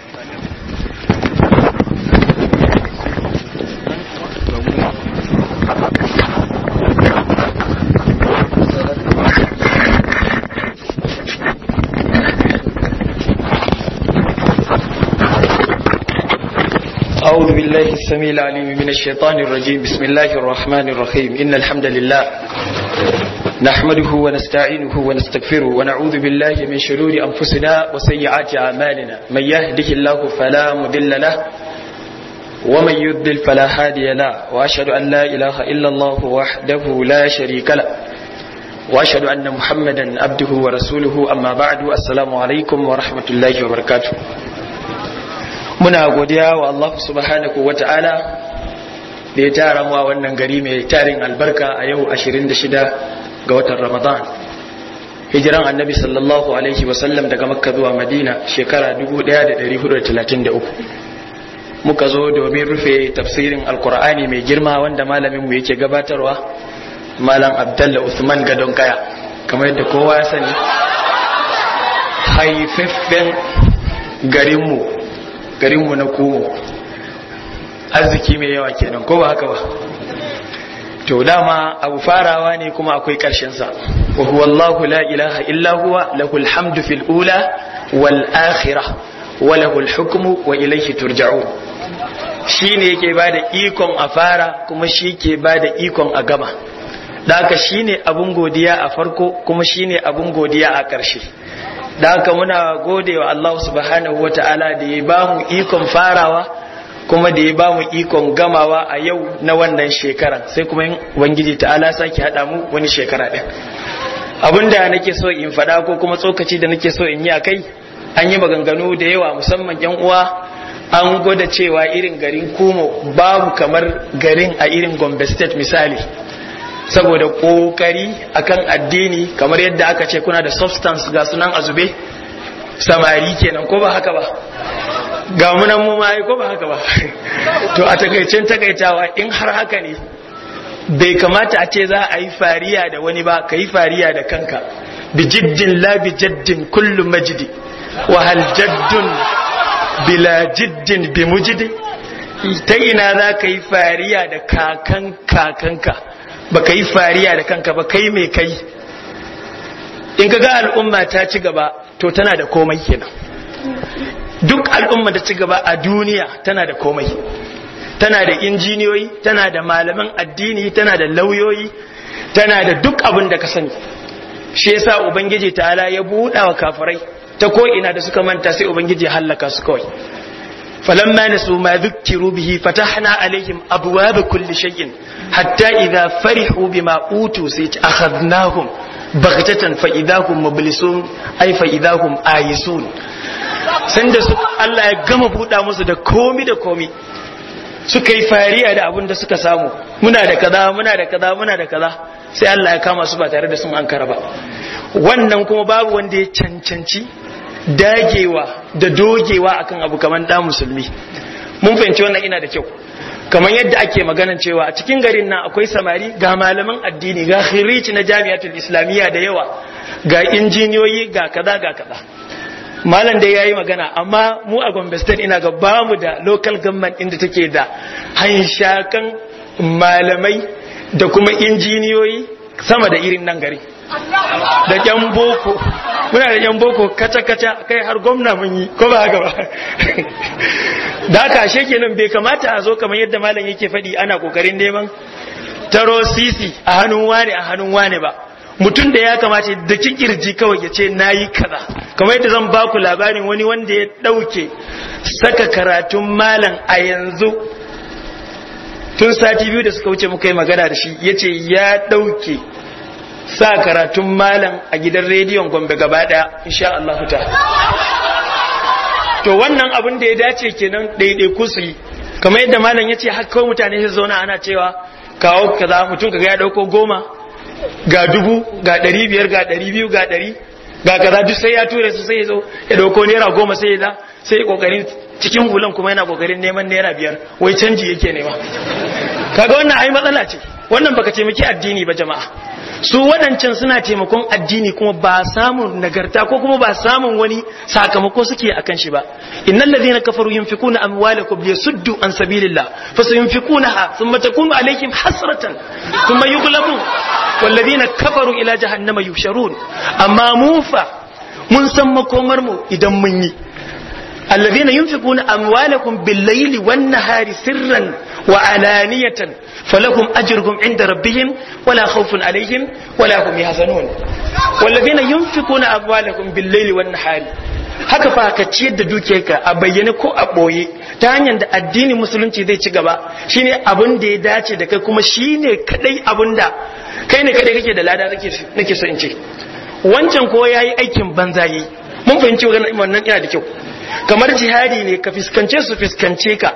أعوذ بالله السميع العليم من الشيطان الرجيم بسم الله الرحمن الرحيم إن الحمد لله نحمده ونستعينه ونستغفره ونعوذ بالله من شرور أنفسنا وسيئات أعمالنا من يهده الله فلا مضل له ومن يضلل فلا هادي له وأشهد أن لا إله إلا الله وحده لا شريك له وأشهد أن محمدا عبده ورسوله أما بعد السلام عليكم ورحمة الله وبركاته muna godiya wa Allah subhanahu wa ta'ala da ya tara mu a wannan gari mai tarin albarka a yau 26 ga watan Ramadan. Hijiran annabi sallallahu Alaihi wasallam daga Makka zuwa Madina shekara 1433. Muka zo domin rufe tafsirin Alkur'ani mai girma wanda malaminmu yake gabatarwa, Malam Abdallah Usman Gadon Kaya, kamar yadda kowa ya sani, haifaffen garinmu garinmu na komo arziki mai yawa kenan ko ba haka ba to dama abu farawa ne kuma akwai sa wa huwa Allahu la ilaha illa huwa lahul hamdu fil ula wal akhirah wa lahul hukmu wa ilayhi turja'un shine yake bada ikon a fara kuma shi ke bada ikon a gama da haka shine abun godiya a farko kuma shine abun godiya a ƙarshe da haka muna gode wa Allah subhanahu wata'ala da ya ba mu ikon farawa kuma da ya ba mu ikon gamawa a yau na wannan shekaran sai kuma wangiji ta'ala sake haɗa mu wani shekara ɗin abinda nake so in faɗa ko kuma tsokaci da nake so in yi a kai an yi maganganu da yawa musamman yan uwa an gwada cewa irin garin kumo babu kamar garin a irin gombe state misali saboda kokari akan addini kamar yadda aka ce kuna da substance ga sunan azube samari kenan ko ba haka ba ga munan mu mai ko ba haka ba to a takaicen takaitawa in har haka ne bai kamata a ce za a yi fariya da wani ba ka yi fariya da kanka bi jiddin la bi jaddin kullu majidi wa hal jaddun bila jiddin bi mujidi ta ina za ka yi fariya da kakan kakanka ba ka yi fariya da kanka ba kai mai kai in ka ga al'umma ta ci gaba to tana da komai kenan duk al'umma da ci gaba a duniya tana da komai tana da injiniyoyi tana da malaman addini tana da lauyoyi tana da duk abin da ka sani shi yasa ubangiji ta'ala ya buɗa wa kafirai ta ko ina da suka manta sai ubangiji ya hallaka su kawai فلما نسوا ما ذكروا به فتحنا عليهم أبواب كل شيء حتى إذا فرحوا بما أوتوا سيت أخذناهم بغتة فإذا هم مبلسون أي فإذا هم آيسون sanda su Allah ya gama buɗa musu da komi da komi suka yi fariya da abin da suka samu muna da kaza muna da kaza muna da kaza sai Allah ya kama su ba tare da sun ankara ba wannan kuma babu wanda ya cancanci dagewa da dogewa akan abu kamar da musulmi mun fahimci wannan ina da kyau kamar yadda ake maganan cewa a cikin garin nan akwai samari ga malaman addini ga khiriji na jami'atul islamiyya da yawa ga injiniyoyi ga kaza ga kaza malam da yayi magana amma mu a Gombe state ina ga bamu da local government inda take da hanshakan malamai da kuma injiniyoyi sama da irin nan gari da yan boko muna da yan boko kaca-kaca kai har gwamna mun yi ko ba haka ba da haka ashe kenan bai kamata a zo kamar yadda malam yake faɗi ana kokarin neman taro sisi a hannun wane a hannun wane ba mutum da ya kamata da kirji kawai ya ce na yi kaza kamar yadda zan baku labarin wani wanda ya ɗauke saka karatun malam a yanzu tun sati biyu da suka wuce muka yi magana da shi ya ce ya ɗauke sa karatun malam a gidan rediyon gombe gaba daya insha Allah ta to wannan abin da ya dace kenan ɗaiɗaiku su yi kamar yadda malam ya ce haka mutane su zauna ana cewa kawo kaza mutum kaga ya ɗauko goma ga dubu ga ɗari biyar ga ɗari biyu ga ɗari ga kaza duk sai ya ture su sai ya zo ya ɗauko naira goma sai ya da sai ya kokarin cikin hulan kuma yana kokarin neman naira biyar wai canji yake nema kaga wannan ai matsala ce wannan baka taimaki addini ba jama'a su waɗancan suna taimakon addini kuma ba samun nagarta ko kuma ba samun wani sakamako suke akan shi ba innal ladhina kafaru yunfikuna amwalakum liyasuddu an sabilillah fasayunfikunaha thumma takunu alayhim hasratan thumma yughlabun wal ladhina kafaru ila jahannama yusharun amma mu fa mun san makomar mu idan mun yi الذين ينفقون أموالكم بالليل والنهار سرا وعلانية فلهم أجرهم عند ربهم ولا خوف عليهم ولا هم يحزنون والذين ينفقون أموالكم بالليل والنهار haka fa ka ciyar da dukiyarka a bayyane ko a ɓoye ta hanyar da addinin musulunci zai ci gaba shine abin da ya dace da kai kuma shine kadai abin da kai ne kadai kake da lada nake so in ce wancan ko yayi aikin banza yi mun fahimci wannan yana da kyau kamar jihadi ne ka fiskance su fiskance ka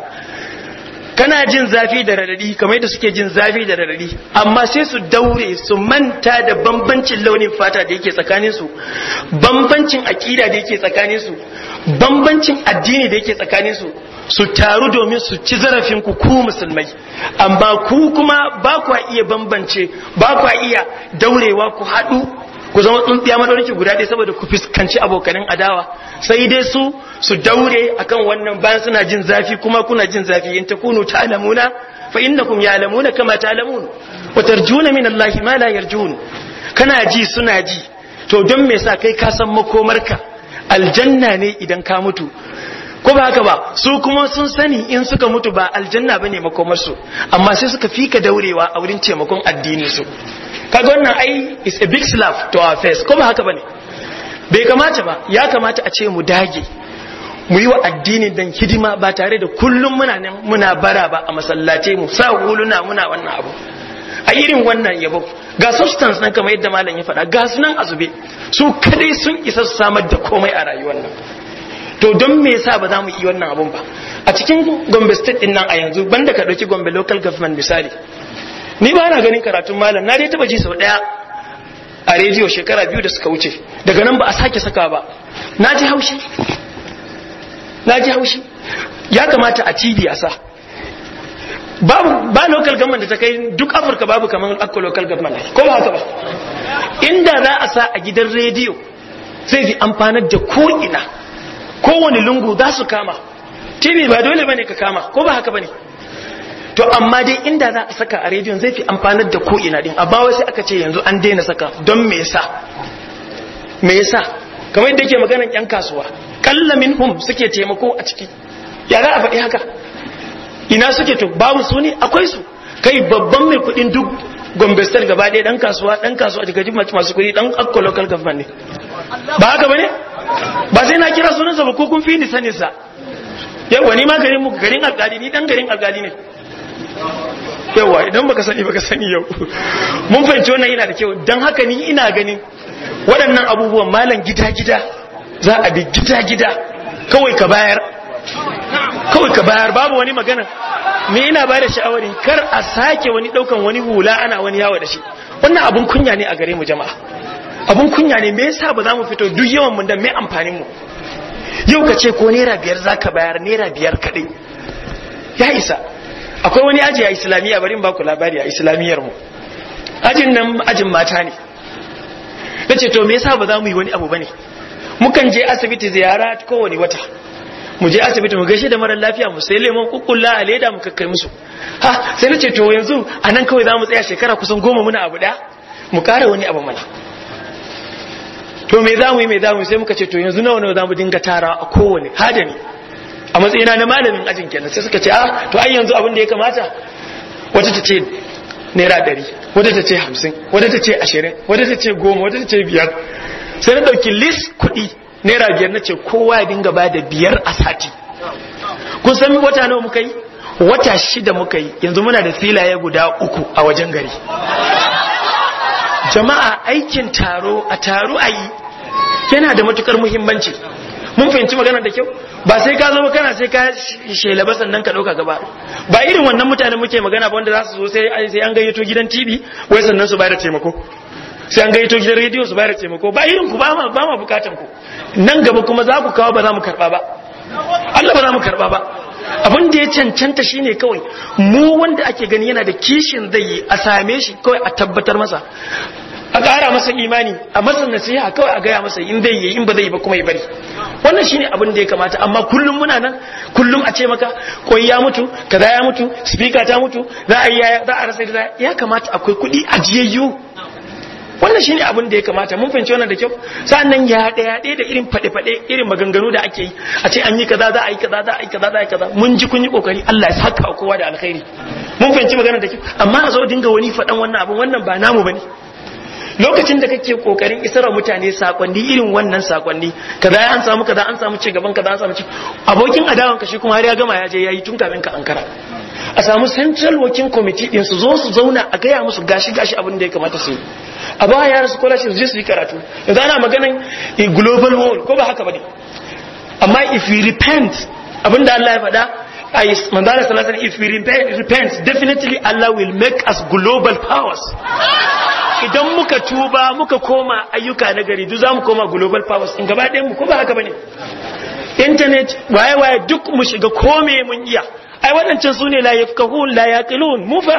kana jin zafi da radadi kamar yadda suke jin zafi da radadi amma sai su daure su manta da bambancin launin fata da yake tsakanin su bambancin akida da yake tsakanin su bambancin addini da yake tsakanin su su taru domin su ci zarafin ku ku musulmai amma ku kuma ba ku iya bambance ba ku iya daurewa ku haɗu ku zama tsuntsiya madaurinki guda ɗaya saboda ku fuskanci abokanin adawa sai dai su su daure akan wannan bayan suna jin zafi kuma kuna jin zafi in takunu ta'lamuna fa innakum ya'lamuna kama ta'lamun wa tarjuna min Allah ma la yarjun kana ji suna ji to don me yasa kai ka san makomarka aljanna ne idan ka mutu ko ba haka ba su kuma sun sani in suka mutu ba aljanna bane makomarsu amma sai suka fika daurewa a wurin taimakon addinin su kaga wannan ai is a big slap to our face ko ba haka bane bai kamata ba ya kamata a ce mu dage mu yi wa addinin dan hidima ba tare da kullum muna nan muna bara ba a masallace mu sa huluna muna wannan abu a irin wannan yabo ga substance nan kamar yadda malam ya faɗa ga su nan azube su kadai sun isa su samar da komai a rayuwar nan to don me yasa ba za mu yi wannan abun ba a cikin Gombe state din nan a yanzu banda ka dauki Gombe local government misali ni ba na ganin karatun malam na dai taba ji sau daya a rediyo shekara biyu da suka wuce daga nan ba a sake saka ba na ji haushi na ji haushi ya kamata a TV a sa babu ba local government da ta kai duk afirka babu kamar akko local government ko ba haka ba inda za a sa a gidan rediyo zai fi amfanar da ko'ina kowane lungu za su kama tv ba dole bane ka kama ko ba haka bane to amma dai inda za a saka a rediyon zai fi amfanar da ko'ina din amma wai sai aka ce yanzu an daina saka don me yasa me yasa kamar yadda yake maganan yan kasuwa kalla minhum suke taimako a ciki ya za a faɗi haka ina suke to babu su ne akwai su kai babban mai kuɗin duk gombe state gaba ɗaya ɗan kasuwa ɗan kasuwa daga jin masu kuɗi ɗan akko local government ne ba haka ba ne ba sai na kira sunansa ba ko kun fi ni sanin sa yawa ni ma garin mu garin alƙali ni ɗan garin alƙali ne yawa idan baka sani baka sani yau mun fahimci wannan yana da kyau don haka ni ina ganin waɗannan abubuwan malam gida-gida za a bi gida-gida kawai ka bayar kawai ka bayar babu wani magana me ina ba da sha'awarin kar a sake wani ɗaukan wani hula ana wani yawo da shi wannan abun kunya ne a gare mu jama'a abun kunya ne me yasa ba za mu fito duk yawan mun da me amfanin mu yau ka ce ko naira biyar za ka bayar naira biyar kaɗai ya isa akwai wani aji a islamiyya bari in ba ku labari a islamiyyar mu ajin nan ajin mata ne na ce to me yasa ba za mu yi wani abu bane mukan je asibiti ziyara kowane wata mu je asibiti mu gaishe da mara lafiya mu sai lemon kukkulla a leda mu kakkai musu ha sai na ce to yanzu a nan kawai za mu tsaya shekara kusan goma muna abu da mu kara wani abu mana to me za mu yi me za mu yi sai muka ce to yanzu nawa nawa za mu dinga tara a kowane hadani a matsayina na malamin ajin kenan sai suka ce a to ai yanzu abin da ya kamata wata ta ce naira ɗari wata ta ce hamsin wata ta ce ashirin wata ta ce goma wata ta ce biyar sai na ɗauki list kuɗi naira biyar na ce kowa ya dinga ba da biyar a sati kun san wata nawa muka yi wata shida muka yi yanzu muna da filaye guda uku a wajen gari jama'a aikin taro a taro a yi yana da matukar muhimmanci mun fahimci magana da kyau ba sai ka zama kana sai ka shela ba sannan ka dauka gaba ba irin wannan mutane muke magana ba wanda za su zo sai sai an gayyato gidan TV wai sannan su bayar da taimako sai an gayyato gidan rediyo su bayar da taimako ba irin ku ba ma ba ma bukatan ku nan gaba kuma za ku kawo ba za mu karba ba Allah ba za mu karba ba abin da ya cancanta shine kawai mu wanda ake gani yana da kishin zai yi a same shi kawai a tabbatar masa a ƙara masa imani a masa nasiha kawai a gaya masa in zai yi in ba zai yi ba kuma ya bari wannan shine abin da ya kamata amma kullum muna nan kullum a ce maka koyi ya mutu kaza ya mutu speaker ta mutu za a yi za a rasa da ya kamata akwai kuɗi ajiyayyu wannan shine abin da ya kamata mun fahimci wannan da kyau sannan ya ɗaya ɗaya da irin faɗe faɗe irin maganganu da ake yi a ce an yi kaza za a yi kaza za a yi kaza za a yi kaza mun ji kun yi kokari Allah ya saka kowa da alkhairi mun fahimci maganar da kyau amma a zo dinga wani faɗan wannan abin wannan ba namu bane lokacin da kake kokarin isar mutane sakonni irin wannan sakonni kaza an samu kaza an samu ci gaban kaza an samu ci abokin adawan ka shi kuma har ya gama ya je yayi tun kafin ka ankara a samu central working committee din su zo su zauna a gaya musu gashi gashi abin da ya kamata su yi a ba yara scholarship su je su yi karatu yanzu ana maganan global world ko ba haka bane amma if we repent abinda Allah ya faɗa I Mandala Sallallahu if we repent, repent definitely Allah will make us global powers idan muka tuba muka koma ayyuka na gari duk zamu koma global powers in gaba ɗayan mu ko ba haka bane internet waye waye duk mu shiga kome mun iya ai waɗancan su ne la yafkahun la yaqilun mu fa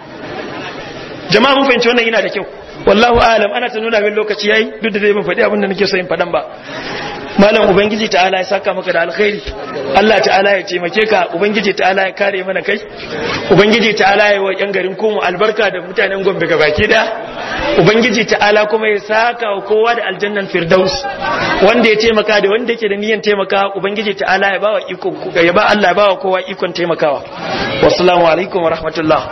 jama'a mun fahimci wannan yana da kyau wallahu alam ana ta nuna min lokaci yayi duk da zai ban faɗi abin da nake so in faɗan ba malam ubangiji ta'ala ya saka maka da alkhairi Allah ta'ala ya taimake ka ubangiji ta'ala ya kare mana kai ubangiji ta'ala ya wa yan garin komu albarka da mutanen gombe baki da ubangiji ta'ala kuma ya saka wa kowa da aljannan firdaus wanda ya taimaka da wanda yake da niyyar taimaka ubangiji ta'ala ya bawa iko ya ba Allah ya bawa kowa ikon taimakawa wassalamu alaikum wa rahmatullah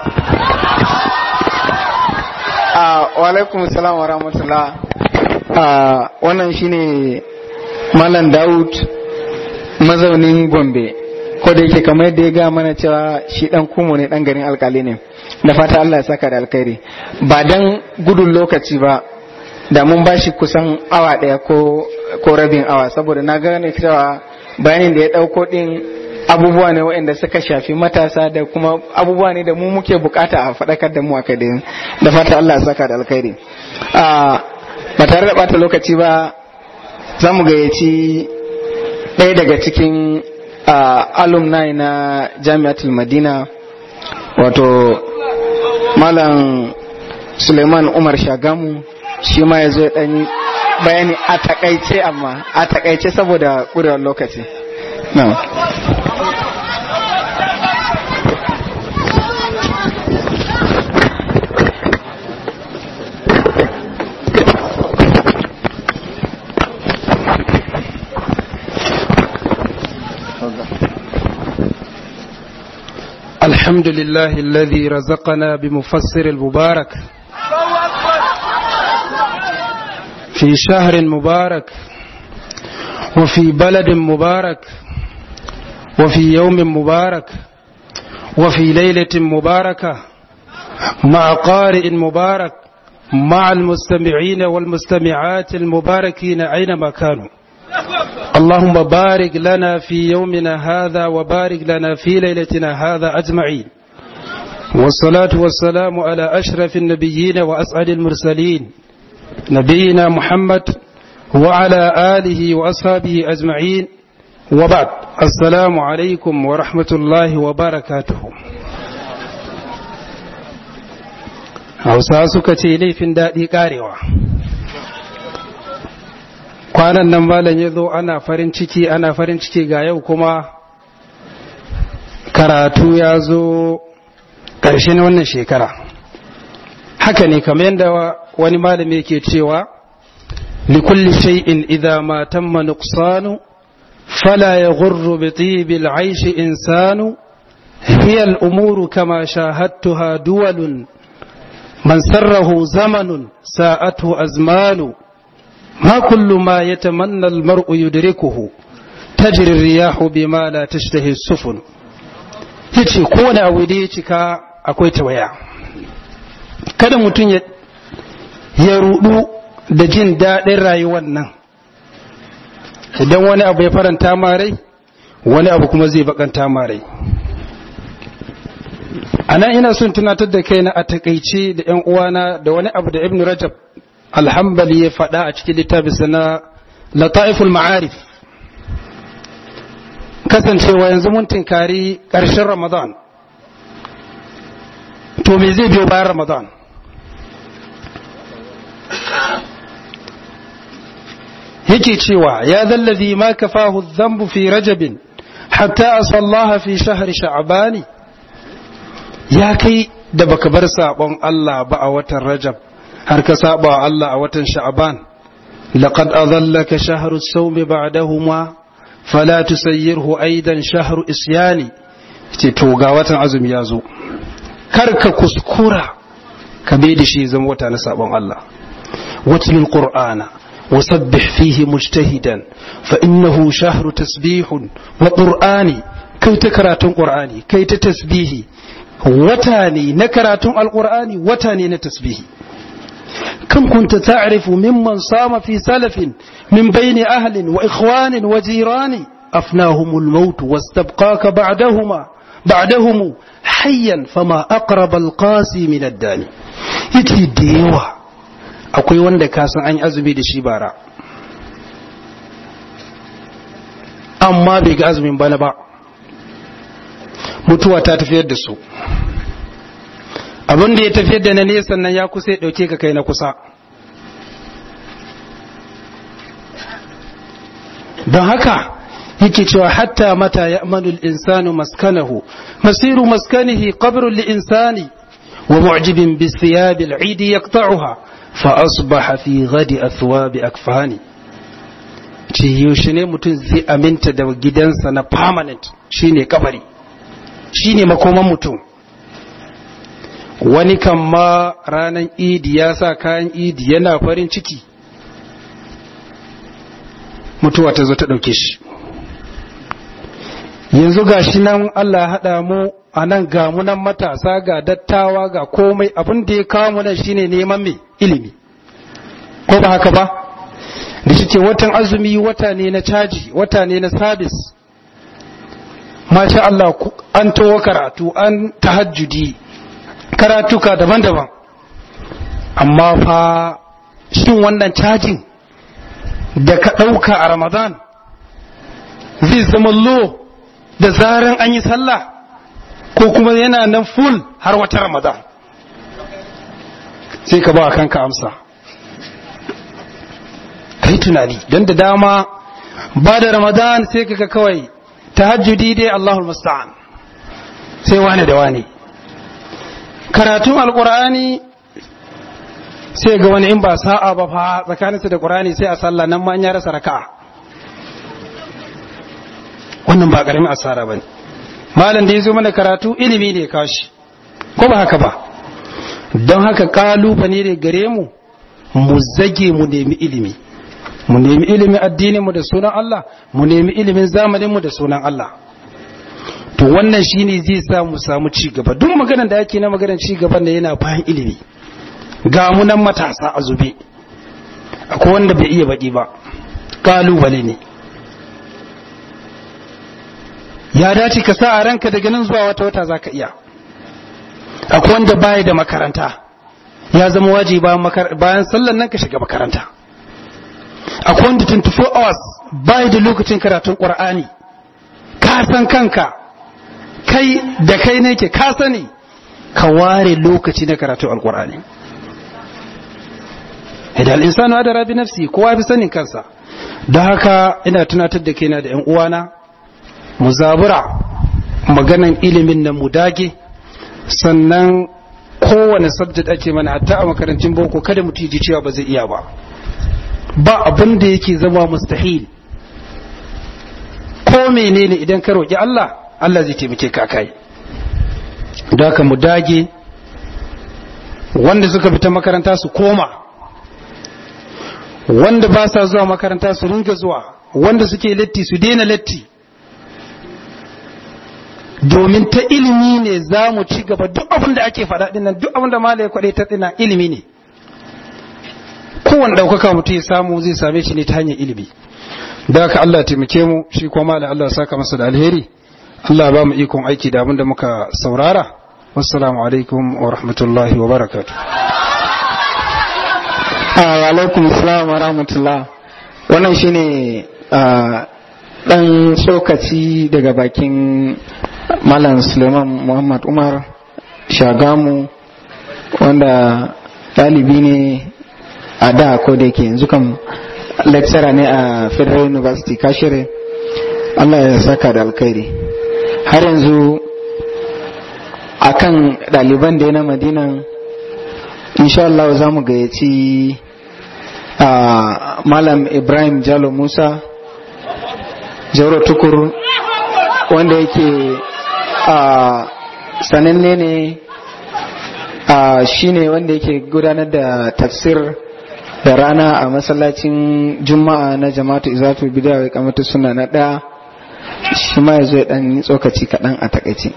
wa alaikum salam wa rahmatullah wannan shine Malam Daud mazaunin Gombe ko da yake kamar yadda ya ga mana cewa shi dan kumo ne dan garin alkali ne da fata Allah ya saka da alkhairi ba dan gudun lokaci ba da mun bashi kusan awa daya ko ko rabin awa saboda na gane cewa bayanin da ya dauko din abubuwa ne waɗanda suka shafi matasa da kuma abubuwa ne da mu muke bukata a faɗakar da mu a kai da fata Allah ya saka da alkhairi ba tare da bata lokaci ba za mu gayyaci ɗaya daga cikin alumni na jami'atul madina wato malam suleiman umar shagamu shi ma ya zo ya ɗanyi bayani a takaice amma a takaice saboda ƙurewar lokaci na الحمد لله الذي رزقنا بمفسر المبارك في شهر مبارك وفي بلد مبارك وفي يوم مبارك وفي ليلة مباركة مع قارئ مبارك مع المستمعين والمستمعات المباركين أينما كانوا اللهم بارك لنا في يومنا هذا وبارك لنا في ليلتنا هذا أجمعين والصلاة والسلام على أشرف النبيين وأسعد المرسلين نبينا محمد وعلى آله وأصحابه أجمعين وبعد السلام عليكم ورحمة الله وبركاته hausa suka ce laifin daɗi ƙarewa kwanan nan malam ya zo ana farin ciki ana farin ciki ga yau kuma karatu ya zo ƙarshen wannan shekara haka ne kamar yadda wani malami yake cewa likulli shay'in idza ma tamma nuqsanu fala yaghurru bi tibil aish insanu hiya al umuru kama shahadtuha duwalun man sarrahu zamanun sa'atu azmanu ما كل ما يتمنى المرء يدركه تجري الرياح بما لا تشتهي السفن yace kowane abu da ya cika akwai tawaya kada mutum ya rudu da jin daɗin rayuwar nan idan wani abu ya faranta marai wani abu kuma zai bakanta marai a nan ina son tunatar da kaina a takaice da 'yan uwana da wani abu da ibn rajab alhambali ya faɗa a cikin littafinsa na lata'iful ma'arif kasancewa yanzu mun tinkari ƙarshen ramadan to me zai biyo bayan ramadan yake cewa ya zallazi ma kafahu dhanbu fi rajabin hatta asallaha fi shahri sha'bani ya kai da baka bar sabon Allah ba a watan rajab har ka saba wa Allah a watan sha'ban laqad adallaka shahru as-sawm ba'dahuma fala tusayyirhu aidan shahru isyani ce to ga watan azumi ya zo kar ka kuskura ka bai da shi zama wata na sabon Allah watlul qur'ana وسبح فيه مجتهدا فإنه شهر تسبيح وقرآني كي تكراتون قرآني كي تتسبيه وتاني نكراتون القرآن وتاني نتسبيه كم كنت تعرف ممن صام في سلف من بين أهل وإخوان وجيران أفناهم الموت واستبقاك بعدهما بعدهم حيا فما أقرب القاسي من الداني يتي ديوه akwai wanda ka san an yi azumi da shi bara amma bai ga azumin bana ba mutuwa ta tafiyar da su abin da ya tafiyar da na nesa nan ya kusa ya dauke ka kai na kusa don haka yake cewa hatta mata ya amanul insanu maskanahu masiru maskanihi qabrun li insani wa mu'jibin bi thiyabil idi yaqta'uha فأصبح في غد أثواب أكفاني ce yaushe ne mutum zai aminta da gidansa na permanent shine kabari shine makoman mutum wani kan ma ranar idi ya sa kayan idi yana farin ciki mutuwa ta zo ta ɗauke shi yanzu ga shi nan Allah haɗa mu a nan ga munan matasa ga dattawa ga komai abin da ya kawo mu nan shine neman mai ilimi ko ba haka ba da shi watan azumi wata ne na caji wata ne na sabis masha Allah an towa karatu an tahajjudi karatuka daban-daban amma fa shin wannan cajin da ka ɗauka a ramadan zai zama lo da zaran an yi sallah ko kuma yana nan full har wata ramadan sai ka ba kanka amsa ka yi tunani don da dama ba da ramadan sai ka kawai tahajjudi dai allahul musta'an sai wane da wane karatun alkur'ani sai ga wani in ba sa'a ba fa tsakaninsa da qur'ani sai a sallah nan ma an ya rasa raka'a wannan ba karamin asara bane malam da yazo mana karatu ilimi ne kashi ko ba haka ba don haka kalubale ne gare mu mu zage mu nemi ilimi mu nemi ilimin addinin mu da sunan Allah mu nemi ilimin zamanin mu da sunan Allah to wannan shine zai sa mu samu ci gaba duk maganar da ake na maganar ci gaban da yana bayan ilimi ga mu nan matasa a zube akwai wanda bai iya baki ba kalubale ne ya dace ka sa a ranka daga nan zuwa wata wata zaka iya akwai wanda baya da makaranta ya zama wajibi bayan sallan nan ka shiga makaranta akwai wanda 24 hours baya da lokacin karatun qur'ani ka san kanka kai da kai ne ke ka sani ka ware lokaci na karatun alqur'ani idan insanu adara bi nafsi kowa fi sanin kansa don haka ina tunatar da kaina da yan uwana mu zabura maganan ilimin nan mu dage sannan kowane subject ake mana hatta a makarantun boko kada mutum ji cewa ba zai iya ba ba abin da yake zama mustahil ko menene idan ka roƙi Allah Allah zai taimake ka kai don haka mu dage wanda suka fita makaranta su koma wanda ba sa zuwa makaranta su ringa zuwa wanda suke latti su daina latti domin ta ilimi ne za mu ci gaba duk abin da ake faɗa dinnan duk abin da malaya kwaɗe ta dinnan ilimi ne kowane ɗaukaka mutum ya samu zai same shi ne ta hanyar ilimi da haka Allah taimake mu shi kuma malaya Allah saka masa da alheri Allah ba mu ikon aiki da abin da muka saurara wassalamu alaikum wa rahmatullahi wa barakatuh alaikum salam wa rahmatullah wannan shine dan tsokaci daga bakin malam suleiman muhammad umar shagamu wanda ɗalibi ne a da ko da yake yanzu kan lecturer ne a federal university kashere allah ya saka da alkhairi har yanzu akan ɗaliban da ya na madinan insha Allah za mu gayyaci malam ibrahim jalo musa jauro tukur wanda yake sananne ne shi ne wanda yake gudanar da tafsir da rana a masallacin juma'a na jama'atu izatu bidiyar kamata suna na ɗaya shi ma ya zo ya ɗan tsokaci kaɗan a takaice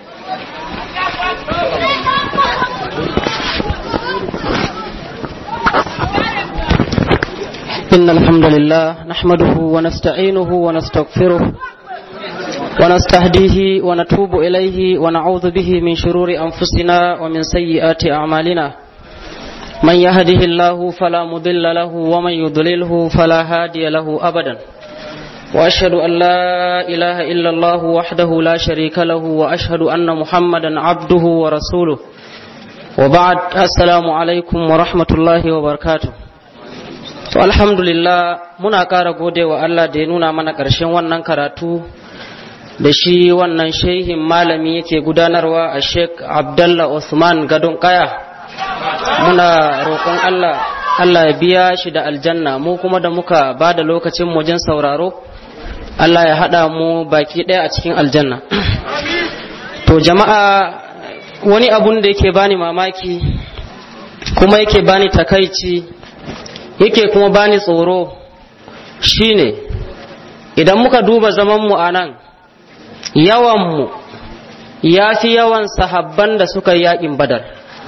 إن الحمد لله نحمده ونستعينه ونستغفره ونستهديه ونتوب إليه ونعوذ به من شرور أنفسنا ومن سيئات أعمالنا من يهده الله فلا مضل له ومن يضلله فلا هادي له أبدا وأشهد أن لا إله إلا الله وحده لا شريك له وأشهد أن محمدا عبده ورسوله وبعد السلام عليكم ورحمة الله وبركاته To alhamdulillah muna ƙara gode wa Allah da ya nuna mana ƙarshen wannan karatu da shi wannan shehin malami yake gudanarwa a Sheikh Abdullah Usman Gadon Kaya. Muna roƙon Allah Allah ya biya shi da aljanna mu kuma da muka ba da lokacin wajen sauraro Allah ya haɗa mu baki ɗaya a cikin aljanna. To jama'a wani abun da yake bani mamaki kuma yake bani takaici yake kuma bani tsoro shine idan muka duba zamanmu a nan yawanmu ya fi yawan sahabban da suka yi yaƙin badar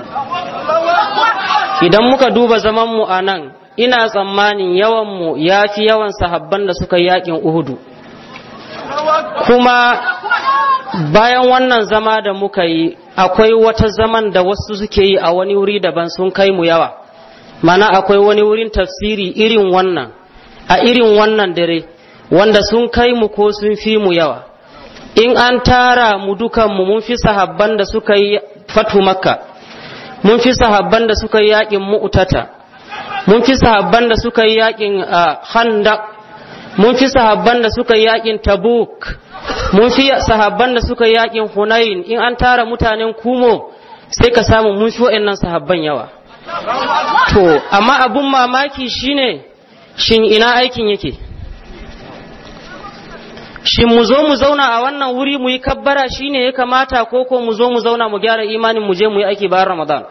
idan muka duba zamanmu a nan ina tsammanin yawanmu ya fi yawan sahabban da suka yi yaƙin uhudu kuma bayan wannan zama da muka yi akwai wata zaman da wasu suke yi a wani wuri daban sun kai mu yawa mana akwai wani wurin tafsiri irin wannan a irin wannan dare wanda sun kai mu ko sun fi mu yawa in an tara mu dukanmu mun fi sahabban da suka yi fatu makka mun fi sahabban da suka yi yakin mu'tata mun fi sahabban da suka yi yakin khandaq mun fi sahabban da suka yi yakin tabuk mun fi sahabban da suka yi yakin hunain in an tara mutanen kumo sai ka samu mun fi wa'annan sahabban yawa to amma abun mamaki shine shin ina aikin yake shin mu zo mu zauna a wannan wuri mu yi kabbara shine ya kamata ko ko mu zo mu zauna mu gyara imanin mu je mu yi aiki bayan ramadan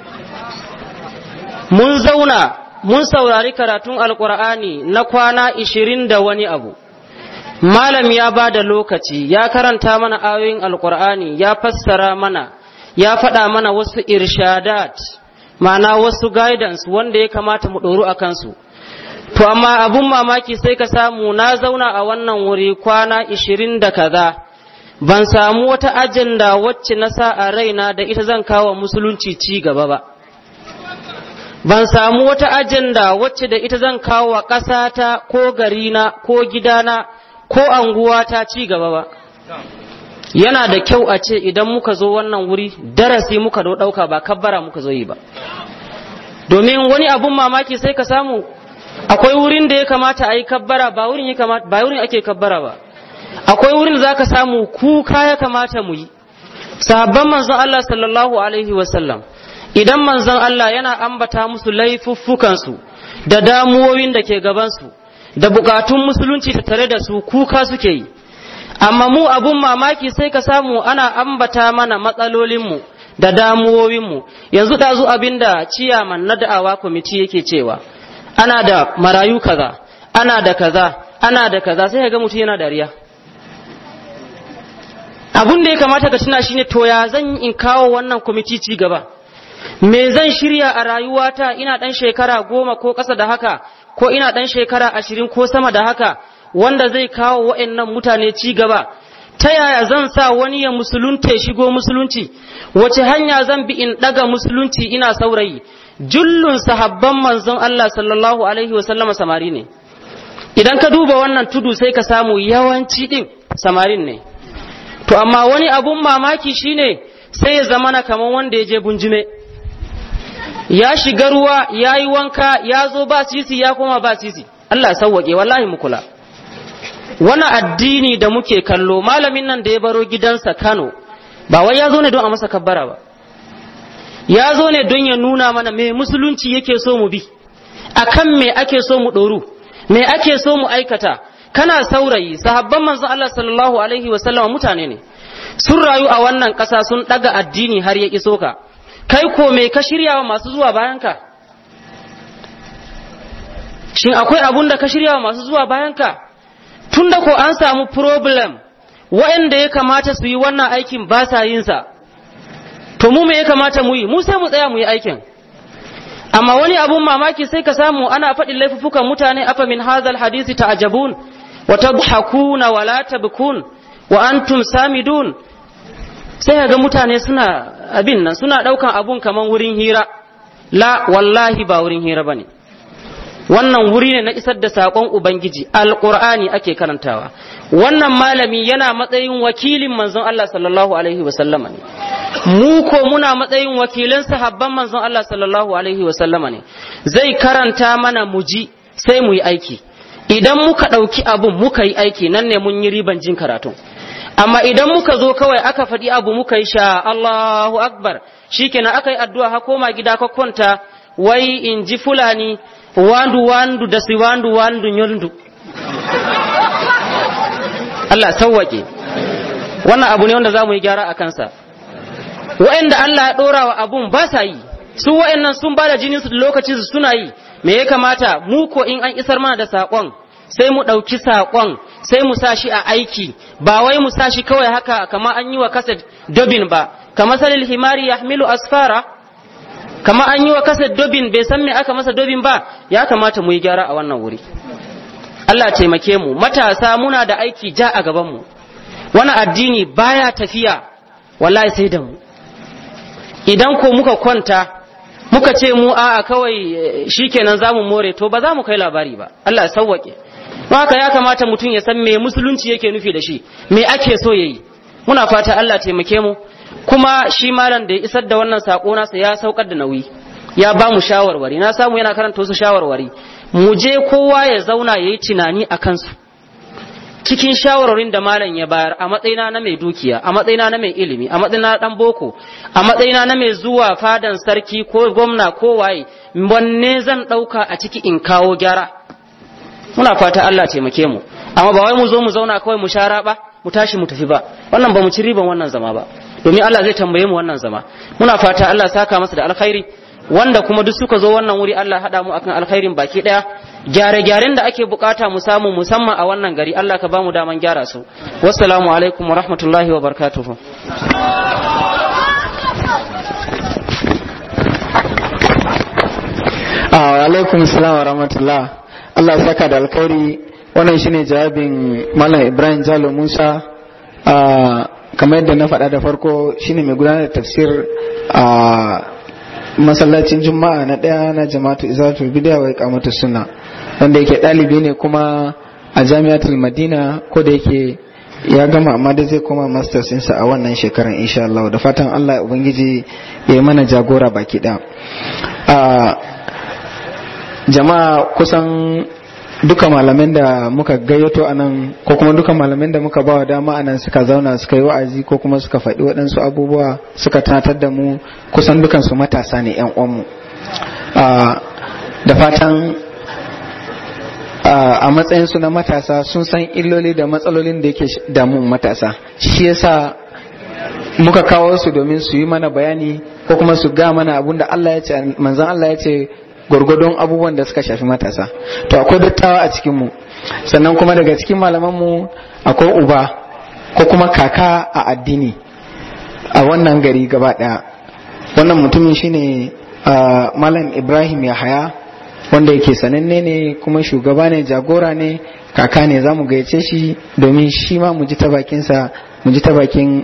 mun zauna mun saurari karatun alkur'ani na kwana ishirin da wani abu malam ya ba da lokaci ya karanta mana ayoyin alkur'ani ya fassara mana ya faɗa mana wasu irshadat ma'ana wasu guidance wanda ya kamata mu ɗoru a kansu to amma abun mamaki sai ka samu na zauna a wannan wuri kwana ishirin da kaza ban samu wata ajanda wacce na sa a raina da ita zan kawo musulunci ci gaba ba ban samu wata ajanda wacce da ita zan kawo wa ƙasata ko garina ko gidana ko anguwata ci gaba ba yana da kyau a ce idan muka zo wannan wuri darasi muka ɗauka ba kabbara muka zo yi ba domin wani abun mamaki sai ka samu akwai wurin da ya kamata a yi kabbara ba wurin ya kamata ba wurin ake kabbara ba akwai wurin da zaka samu kuka ya kamata mu yi sahabban manzon Allah sallallahu alaihi wasallam idan manzon Allah yana ambata musu laifuffukansu da damuwoyin da ke gabansu da bukatun musulunci ta tare da su kuka suke yi amma mu abun mamaki sai ka samu ana ambata mana matsalolinmu da damuwowinmu yanzu ɗazu abinda ciyaman na da'awa kwamiti yake cewa ana da marayu kaza ana da kaza ana da kaza sai ga mutum yana dariya abun da ya kamata ka tuna shine to ya zan in kawo wannan kwamiti ci gaba me zan shirya a rayuwata ina dan shekara goma ko ƙasa da haka ko ina dan shekara ashirin ko sama da haka wanda zai kawo wa'annan mutane ci gaba ta yaya zan sa wani ya musulunta shigo musulunci wace hanya zan bi in daga musulunci ina saurayi jullun sahabban manzon Allah sallallahu alaihi wa sallama samari ne idan ka duba wannan tudu sai ka samu yawanci din samarin ne to amma wani abun mamaki shine sai ya zamana kamar wanda ya je bunjume ya shiga ruwa ya yi wanka ya zo ba sisi ya koma ba sisi Allah sauwaƙe wallahi mu kula wani addini da muke kallo malamin nan da ya baro gidansa Kano ba wai ya zo ne don a masa kabbara ba ya zo ne don ya nuna mana me musulunci yake so mu bi akan me ake so mu ɗoru me ake so mu aikata kana saurayi sahabban manzon Allah sallallahu alaihi wa sallam mutane ne sun rayu a wannan ƙasa sun ɗaga addini har ya iso ka kai ko me ka shirya wa masu zuwa bayanka shin akwai abun da ka shirya wa masu zuwa bayanka tun da ko an samu problem waɗanda ya kamata su yi wannan aikin ba sa yin sa to mu me ya kamata mu yi mu sai mu tsaya mu yi aikin amma wani abun mamaki sai ka samu ana faɗin laifuffukan mutane afa min hadhal hadisi ta'jabun wa tadhakuna wa la tabkun wa antum samidun sai ga mutane suna abin nan suna ɗaukan abun kaman wurin hira la wallahi ba wurin hira bane wannan wuri ne na isar da saƙon ubangiji alƙur'ani ake karantawa wannan malami yana matsayin wakilin manzon Allah sallallahu alaihi wa sallama ne mu ko muna matsayin wakilan sahabban manzon Allah sallallahu alaihi wa sallama ne zai karanta mana muji sai mu yi aiki idan muka ɗauki abun muka yi aiki nan ne mun yi riban jin karatun amma idan muka zo kawai aka faɗi abu muka yi sha Allahu akbar shikenan aka yi addu'a ha koma gida ka kwanta wai in ji fulani wandu wandu da si wandu wandu nyondu Allah sawwake wannan abu ne wanda za mu yi gyara a kansa wa'anda Allah ya ɗora wa abun ba sa yi su wa'annan sun ba da jininsu da lokacin su suna yi me ya kamata mu ko in an isar mana da saƙon sai mu ɗauki saƙon sai mu sa shi a aiki ba wai mu sa shi kawai haka kama an yi wa kaset dobin ba kama salil himari ya hamilu asfara kama an yi wa kaset dobin bai san me aka masa dobin ba ya kamata mu yi gyara a wannan wuri Allah taimake mu matasa muna da aiki ja a gaban mu wani addini baya tafiya wallahi sai da mu idan ko muka kwanta muka ce mu a'a kawai shikenan zamu more to ba za mu kai labari ba Allah ya sauwake haka ya kamata mutum ya san me musulunci yake nufi da shi me ake so yayi muna fata Allah taimake mu kuma shi malam da ya isar da wannan sako nasa ya saukar da nauyi ya ba mu shawarwari na samu yana karanta wasu shawarwari mu je kowa ya zauna yayi tunani a kansu cikin shawarwarin da malam ya bayar a matsayina na mai dukiya a matsayina na mai ilimi a matsayina na dan boko a matsayina na mai zuwa fadan sarki ko gwamna ko waye wanne zan dauka a ciki in kawo gyara muna fata Allah taimake mu amma ba wai mu zo mu zauna kawai mu shara ba mu tashi mu tafi ba wannan ba mu ci riban wannan zama ba domin Allah zai tambaye mu wannan zama muna fata Allah saka masa da alkhairi wanda kuma duk suka zo wannan wuri Allah hada mu akan alkhairin baki daya gyare-gyaren da ake bukata mu samu musamman a wannan gari Allah ka bamu daman gyara su wassalamu alaikum wa rahmatullahi wa barakatuhu alaikum salam wa rahmatullah Allah ya saka da alkhairi wannan shine jawabin Malam Ibrahim Jalo Musa kamar yadda na faɗa da farko shine mai gudanar da tafsir a masallacin juma'a na ɗaya na jama'atu izatul bidiya wa iqamatu sunna wanda yake ɗalibi ne kuma a jami'atul madina ko da yake ya gama amma da zai koma masters ɗinsa a wannan shekaran insha Allah da fatan Allah ya ubangiji ya yi mana jagora baki ɗaya jama'a kusan duka malamin da muka gayyato a nan ko kuma duka malamin da muka bawa dama a nan suka zauna suka yi wa'azi ko kuma suka faɗi waɗansu abubuwa suka tunatar da mu kusan dukansu matasa ne 'yan uwanmu da fatan a matsayinsu na matasa sun san illoli da matsalolin da yake damun matasa shi yasa muka kawo su domin su yi mana bayani ko kuma su ga mana abun da Allah ya ce manzon Allah ya ce gwargwadon abubuwan da suka shafi matasa to akwai dattawa a cikinmu sannan kuma daga cikin malamanmu akwai uba ko kuma kaka a addini a wannan gari gaba daya wannan mutumin shine malam ibrahim yahaya wanda yake sananne ne kuma shugaba ne jagora ne kaka ne za mu gayyace shi domin shi ma mu ji ta bakinsa mu ji ta bakin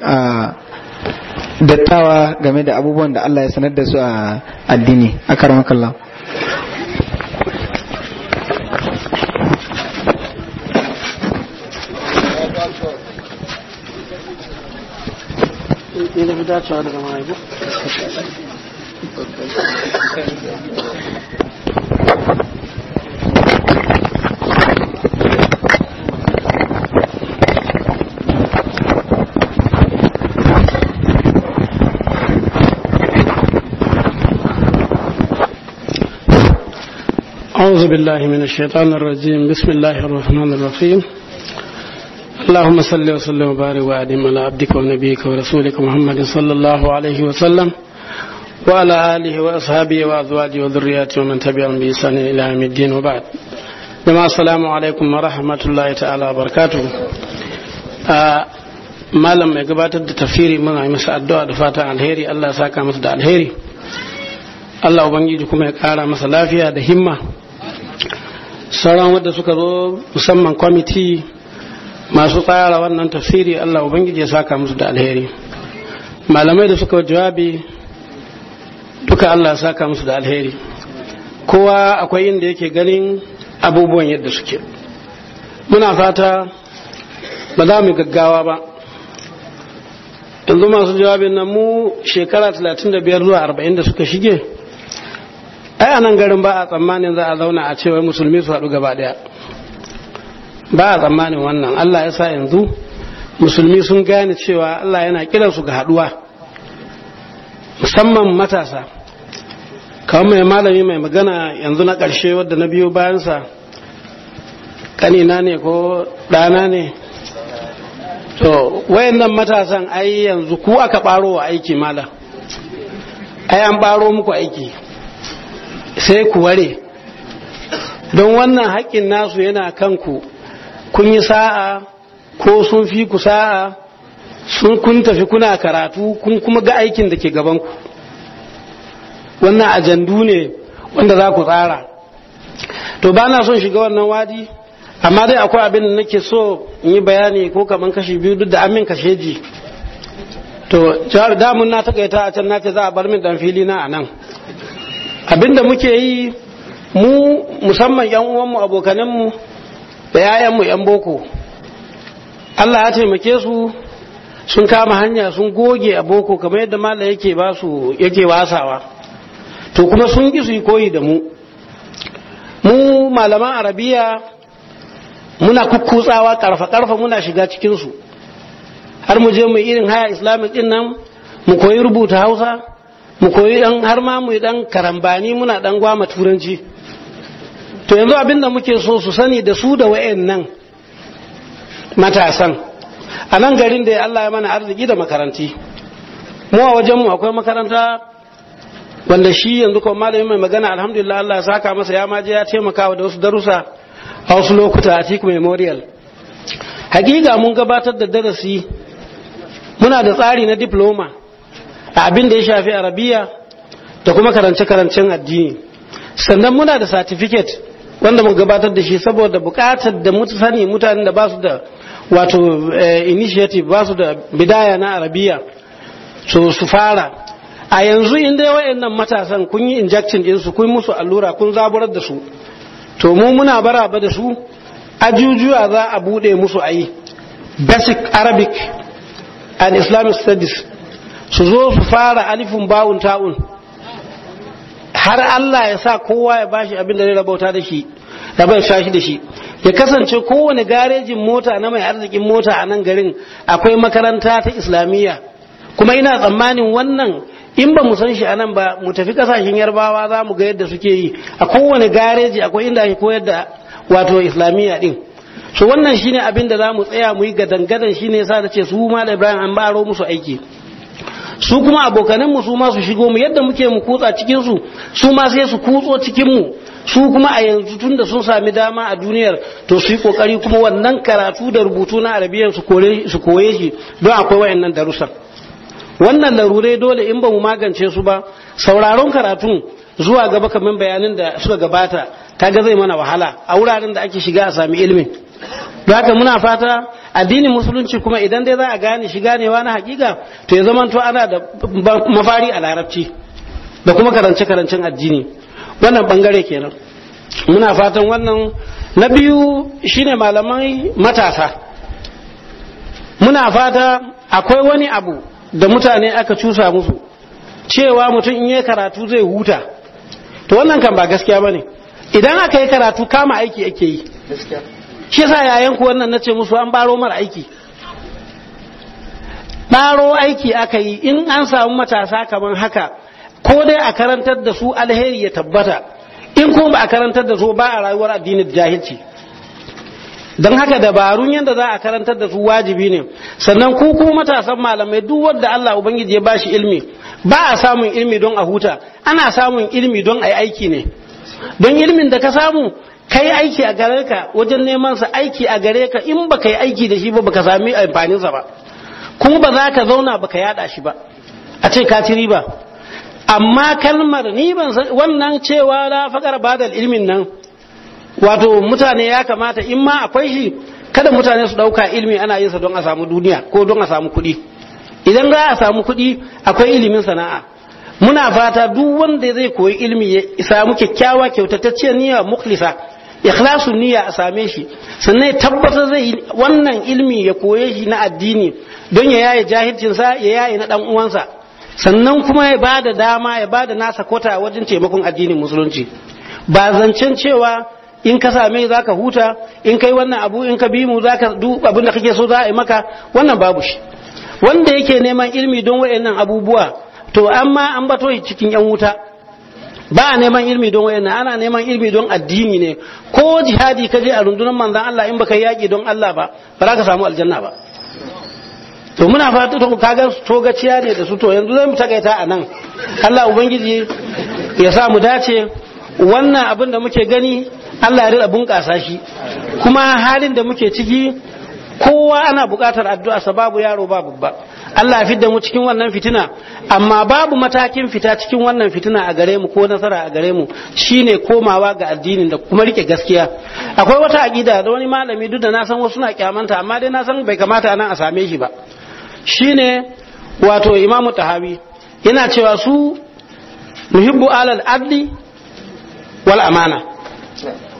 dattawa game da abubuwan da Allah ya sanar da su a addini a karamakallah ne da fi dacewa daga mahaifu أعوذ بالله من الشيطان الرجيم بسم الله الرحمن الرحيم اللهم صل وسلم وبارك وأدم على عبدك ونبيك ورسولك محمد صلى الله عليه وسلم وعلى آله وأصحابه وأزواجه وذرياته ومن تبعهم بإحسان إلى يوم الدين وبعد جماعة السلام عليكم ورحمة الله تعالى وبركاته malam mai gabatar da tafsiri muna yi masa addu'a da fatan alheri Allah ya saka masa da alheri Allah ubangiji kuma ya kara masa lafiya da himma sauran wadda suka zo musamman kwamiti masu tsara wannan tafsiri Allah ubangiji ya saka musu da alheri malamai da suka jawabi duka Allah ya saka musu da alheri kowa akwai inda yake ganin abubuwan yadda suke muna fata ba za mu gaggawa ba yanzu masu jawabin nan mu shekara 35 zuwa 40 da suka shige ai a nan garin ba a tsammanin za a zauna a cewa musulmi su haɗu gaba ɗaya ba a tsammanin wannan Allah ya sa yanzu musulmi sun gane cewa Allah yana kiransu ga haɗuwa musamman matasa kawai mai malami mai magana yanzu na ƙarshe wadda na biyo bayansa ƙanina ne ko ɗana ne to wayannan matasan ai yanzu ku aka ɓaro wa aiki malam ai an ɓaro muku aiki sai ku ware don wannan haƙƙin nasu yana kanku kun yi sa'a ko sun fi ku sa'a sun kun tafi kuna karatu kun kuma ga aikin da ke gabanku wannan ajandu ne wanda za ku tsara to ba na son shiga wannan wadi amma dai akwai abin da nake so in yi bayani ko kaman kashi biyu duk da amin kashe ji to jihar damun na takaita a can nace za a bar min dan fili na a nan abin da muke yi mu musamman yan uwanmu abokananmu da 'ya'yanmu 'yan boko Allah ya taimake su sun kama hanya sun goge a boko kamar yadda malam yake ba su yake wasawa to kuma sun ki su yi koyi da mu mu malaman arabiya muna kukkutsawa karfa karfa muna shiga cikin su har mu je mu irin haya islamic din nan mu koyi rubuta hausa mu koyi dan har ma mu yi dan karambani muna dan gwama turanci to yanzu abin da muke so su sani da su da wayannan matasan a nan garin da Allah ya mana arziki da makaranti mu a wajenmu akwai makaranta wanda shi yanzu kuma malami mai magana alhamdulillah Allah ya saka masa ya maje ya taimaka da wasu darussa a wasu lokuta a cikin memorial hakika mun gabatar da darasi muna da tsari na diploma a abin da ya shafi arabiya da kuma karance-karancen addini sannan muna da certificate wanda mun gabatar da shi saboda bukatar da sani mutanen da ba su da wato initiative ba su da bidaya na arabiya so su fara a yanzu in dai wayannan matasan kun yi injection din su kun musu allura kun zaburar da su to mu muna baraba da su ajujuwa za a bude musu ayi basic arabic and islamic studies su zo su fara alifin bawun ta'un har Allah ya sa kowa ya bashi abin da zai rabauta da shi da bai shashi da shi ya kasance kowane garejin mota na mai arzikin mota a nan garin akwai makaranta ta islamiyya kuma ina tsammanin wannan in ba mu san shi a nan ba mu tafi kasashen yarbawa za mu ga yadda suke yi a kowane gareji akwai inda ake koyar da wato islamiyya din so wannan shine abin da za mu tsaya mu yi gadangadan shine yasa da ce su ma da ibrahim an baro musu aiki su kuma abokanan mu su ma su shigo mu yadda muke mu kutsa cikin su su ma sai su kutso cikin mu su kuma a yanzu tun da sun sami dama a duniyar to su yi kokari kuma wannan karatu da rubutu na arabiyan su koye shi don akwai wayannan darussan wannan larurai dole in ba mu magance su ba sauraron karatun zuwa gaba kamar bayanin da suka gabata kaga zai mana wahala a wuraren da ake shiga a sami ilimin don haka muna fata addinin musulunci kuma idan dai za a gane shi ganewa na hakika to ya zama to ana da mafari a larabci da kuma karance-karancen addini wannan bangare kenan muna fatan wannan na biyu shine malamai matasa muna fata akwai wani abu da mutane aka cusa musu cewa mutum in yi karatu zai huta to wannan kan ba gaskiya bane idan aka yi karatu kama aiki ake yi shi yasa yayan ku wannan nace musu an baro mara aiki baro aiki aka yi in an samu matasa kamar haka ko dai a karantar da su alheri ya tabbata in kuma ba a karantar da su ba a rayuwar addinin jahilci don haka dabarun yadda za a karantar da su wajibi ne sannan ku kuma matasan malamai duk wanda Allah ubangiji ya bashi ilmi ba a samun ilmi don a huta ana samun ilmi don a yi aiki ne don ilmin da ka samu kai aiki a gare ka wajen neman sa aiki a gare ka in baka yi aiki da shi ba baka sami amfanin sa ba kuma ba za ka zauna baka yada shi ba a ce ka ci riba amma kalmar ni ban wannan cewa la faqar badal ilmin nan wato mutane ya kamata in ma akwai shi kada mutane su dauka ilmi ana yin sa don a samu duniya ko don a samu kuɗi idan za a samu kuɗi akwai ilimin sana'a muna fata duk wanda zai koyi ilmi ya samu kyakkyawa kyautatacciyar niyya mukhlisa ikhlasu niyya a same shi sannan ya tabbatar zai wannan ilmi ya koye shi na addini don ya yaye jahilcinsa ya yaye na dan uwansa sannan kuma ya ba da dama ya ba da nasa kota wajen taimakon addinin musulunci ba zancen cewa in ka same za ka huta in kai wannan abu in ka bi mu za ka duk abin da kake so za a yi maka wannan babu shi wanda yake neman ilmi don waɗannan abubuwa to amma an bato shi cikin yan wuta ba a neman ilmi don wayannan ana neman ilmi don addini ne ko jihadi ka je a rundunar manzon Allah in baka yaki don Allah ba ba za ka samu aljanna ba to muna fata to kaga togaciya ne da su to yanzu zai mu takaita a nan Allah ubangiji ya sa mu dace wannan abin da muke gani Allah ya rika bunƙasa shi kuma halin da muke ciki kowa ana buƙatar addu'a sababu yaro ba babba Allah ya fidda mu cikin wannan fitina amma babu matakin fita cikin wannan fitina a gare mu ko nasara a gare mu shine komawa ga addinin da kuma rike gaskiya akwai wata aqida da wani malami duk da na san wasu na kyamanta amma dai na san bai kamata nan a same shi ba shine wato imamu tahawi yana cewa su muhibbu alal adli wal amana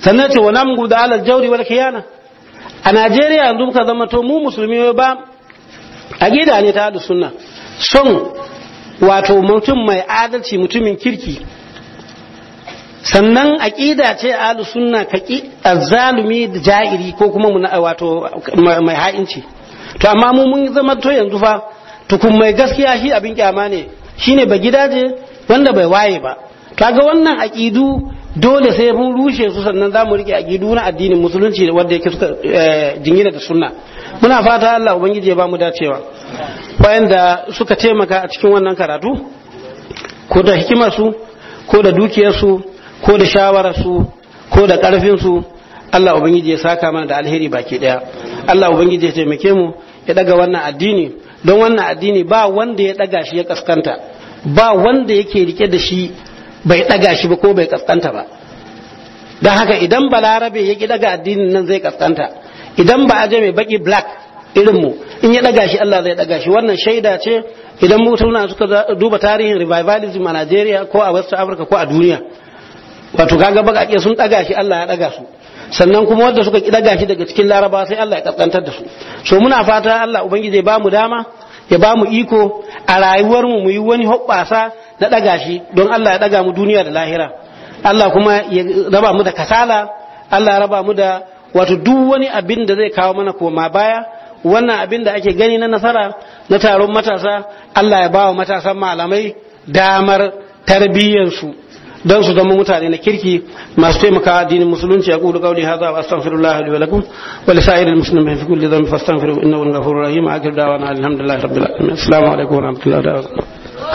sannan ce wa namgu da alal jauri wal khiyana a Najeriya yanzu muka zama to mu musulmi ba aqida ne ta ahlus sunna son wato mutum mai adalci mutumin kirki sannan aqida ce ahlus sunna kaki azzalumi da ja'iri ko kuma wato mai ha'inci to amma mu mun zama to yanzu fa tukun mai gaskiya shi abin kyama ne shine ba gidaje wanda bai waye ba kaga wannan aqidu dole sai mun rushe su sannan za mu rike aqidu na addinin musulunci wanda yake suka jingina da sunna muna fata Allah ubangiji ya ba mu dacewa wayanda suka taimaka a cikin wannan karatu ko da hikimar su ko da dukiyar su ko da shawarar su ko da karfin su Allah ubangiji ya saka mana da alheri baki daya Allah ubangiji ya taimake mu ya daga wannan addini don wannan addini ba wanda ya daga shi ya kaskanta ba wanda yake rike da shi bai daga shi ba ko bai kaskanta ba don haka idan balarabe ya ki daga addinin nan zai kaskanta idan ba aje mai baki black irin mu in ya daga shi Allah zai daga shi wannan shaida ce idan mutuna suka duba tarihin revivalism a Najeriya ko a West Africa ko a duniya wato kaga bakake sun daga shi Allah ya daga su sannan kuma wanda suka daga shi daga cikin laraba sai Allah ya kaskantar da su so muna fata Allah ubangiji ya bamu dama ya bamu iko a rayuwar mu yi wani hoɓɓasa na daga shi don Allah ya daga mu duniya da lahira Allah kuma ya raba mu da kasala Allah ya raba mu da wato duk wani abin da zai kawo mana koma baya wannan abin da ake gani na nasara na taron matasa Allah ya bawa matasan malamai damar tarbiyyarsu don su zama mutane na kirki masu taimaka addinin musulunci a kudu kauli hadha wa astaghfirullah li wa lakum wa li sa'iril muslimin fi kulli dhanbin fastaghfiru innahu ghafurur rahim akhir da'wana alhamdulillahi rabbil alamin assalamu alaikum wa rahmatullahi wa barakatuh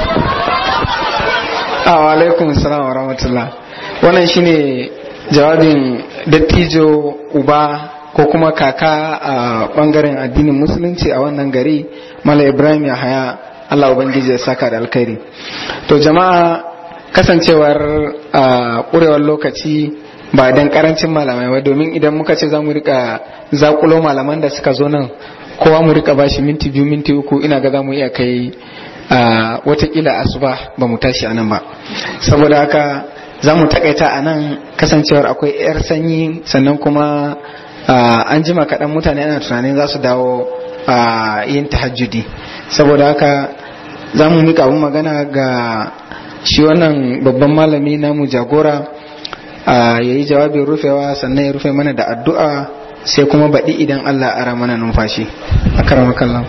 wa alaikum assalam wa rahmatullah wannan shine jawabin dattijo uba ko kuma kaka a bangaren addinin musulunci a wannan gari mala ibrahim ya haya Allah ubangiji ya saka da alkhairi to jama'a kasancewar a ƙurewar lokaci ba dan karancin malamai ba domin idan muka ce za mu rika zakulo malaman da suka zo nan kowa mu rika bashi minti biyu minti uku ina ga za mu iya kai a watakila asuba ba mu tashi a nan ba saboda haka za mu takaita a nan kasancewar akwai 'yar sanyi sannan kuma an jima kaɗan mutane ana tunanin za su dawo yin tahajjudi saboda haka za mu mika abin magana ga shi wannan babban malami namu jagora ya yi jawabin rufewa sannan ya rufe mana da addu'a sai kuma baɗi idan Allah ara mana numfashi a karamakallan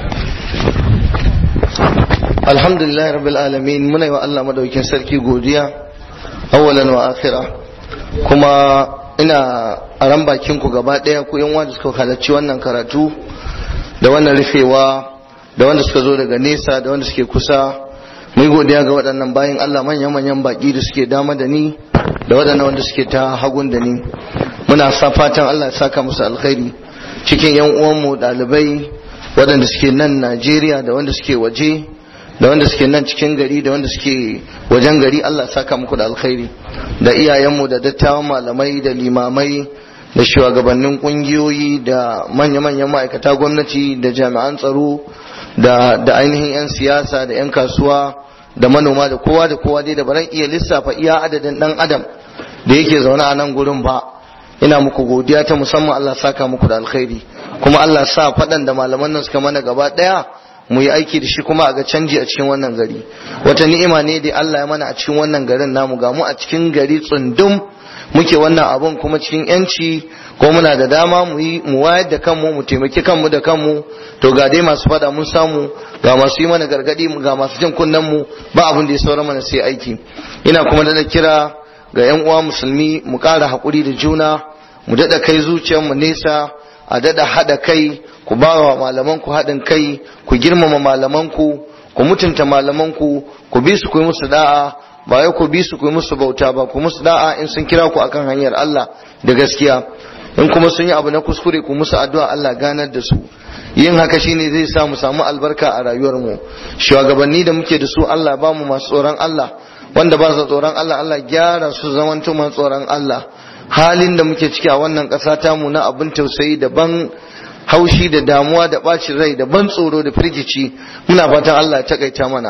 alhamdulillah rabbil alamin muna yi wa Allah madaukin sarki godiya awwalan wa akhira kuma ina a ran bakin ku gaba ɗaya ku yan wanda suka halarci wannan karatu da wannan rufewa da wanda suka zo daga nesa da wanda suke kusa mu yi godiya ga waɗannan bayan Allah manyan-manyan baƙi da suke dama da ni da waɗannan wanda suke ta hagun da ni muna sa fatan Allah ya saka musu alkhairi cikin yan uwanmu ɗalibai waɗanda suke nan Najeriya da wanda suke waje da wanda suke nan cikin gari da wanda suke wajen gari Allah ya saka muku da alkhairi da iyayenmu da dattawan malamai da limamai da shugabannin kungiyoyi da manya-manyan ma'aikata gwamnati da jami'an tsaro da da ainihin 'yan siyasa da 'yan kasuwa da manoma da kowa da kowa dai da baran iya lissafa iya adadin dan adam da yake zaune a nan gurin ba ina muku godiya ta musamman Allah saka muku da alkhairi kuma Allah sa faɗan da malaman nan suka mana gaba ɗaya mu yi aiki da shi kuma a ga canji a cikin wannan gari wata ni'ima ne da Allah ya mana a cikin wannan garin namu ga mu a cikin gari tsundum muke wannan abun kuma cikin yanci ko muna da dama mu yi mu wayar da kanmu mu taimaki kanmu da kanmu to ga dai masu fada mun samu ga masu yi mana gargadi ga masu jin kunnen mu ba abin da ya saura mana sai aiki ina kuma da kira ga yan uwa musulmi mu ƙara haƙuri da juna mu daɗa kai zuciyarmu nesa a daɗa haɗa kai ku ba wa malamanku haɗin kai ku girmama malamanku ku mutunta malamanku ku bi su ku yi musu da'a ba wai ku bi su ku yi musu bauta ba ku musu da'a in sun kira ku akan hanyar Allah da gaskiya in kuma sun yi abu na kuskure ku musu addu'a Allah ganar da su yin haka shine zai sa mu samu albarka a rayuwar mu shugabanni da muke da su Allah ba mu masu tsoron Allah wanda ba su tsoron Allah Allah gyara su zamanto masu tsoron Allah halin da muke ciki a wannan ƙasa tamu na abin tausayi daban haushi da damuwa da ɓacin rai da ban tsoro da firgici muna fatan Allah ya takaita mana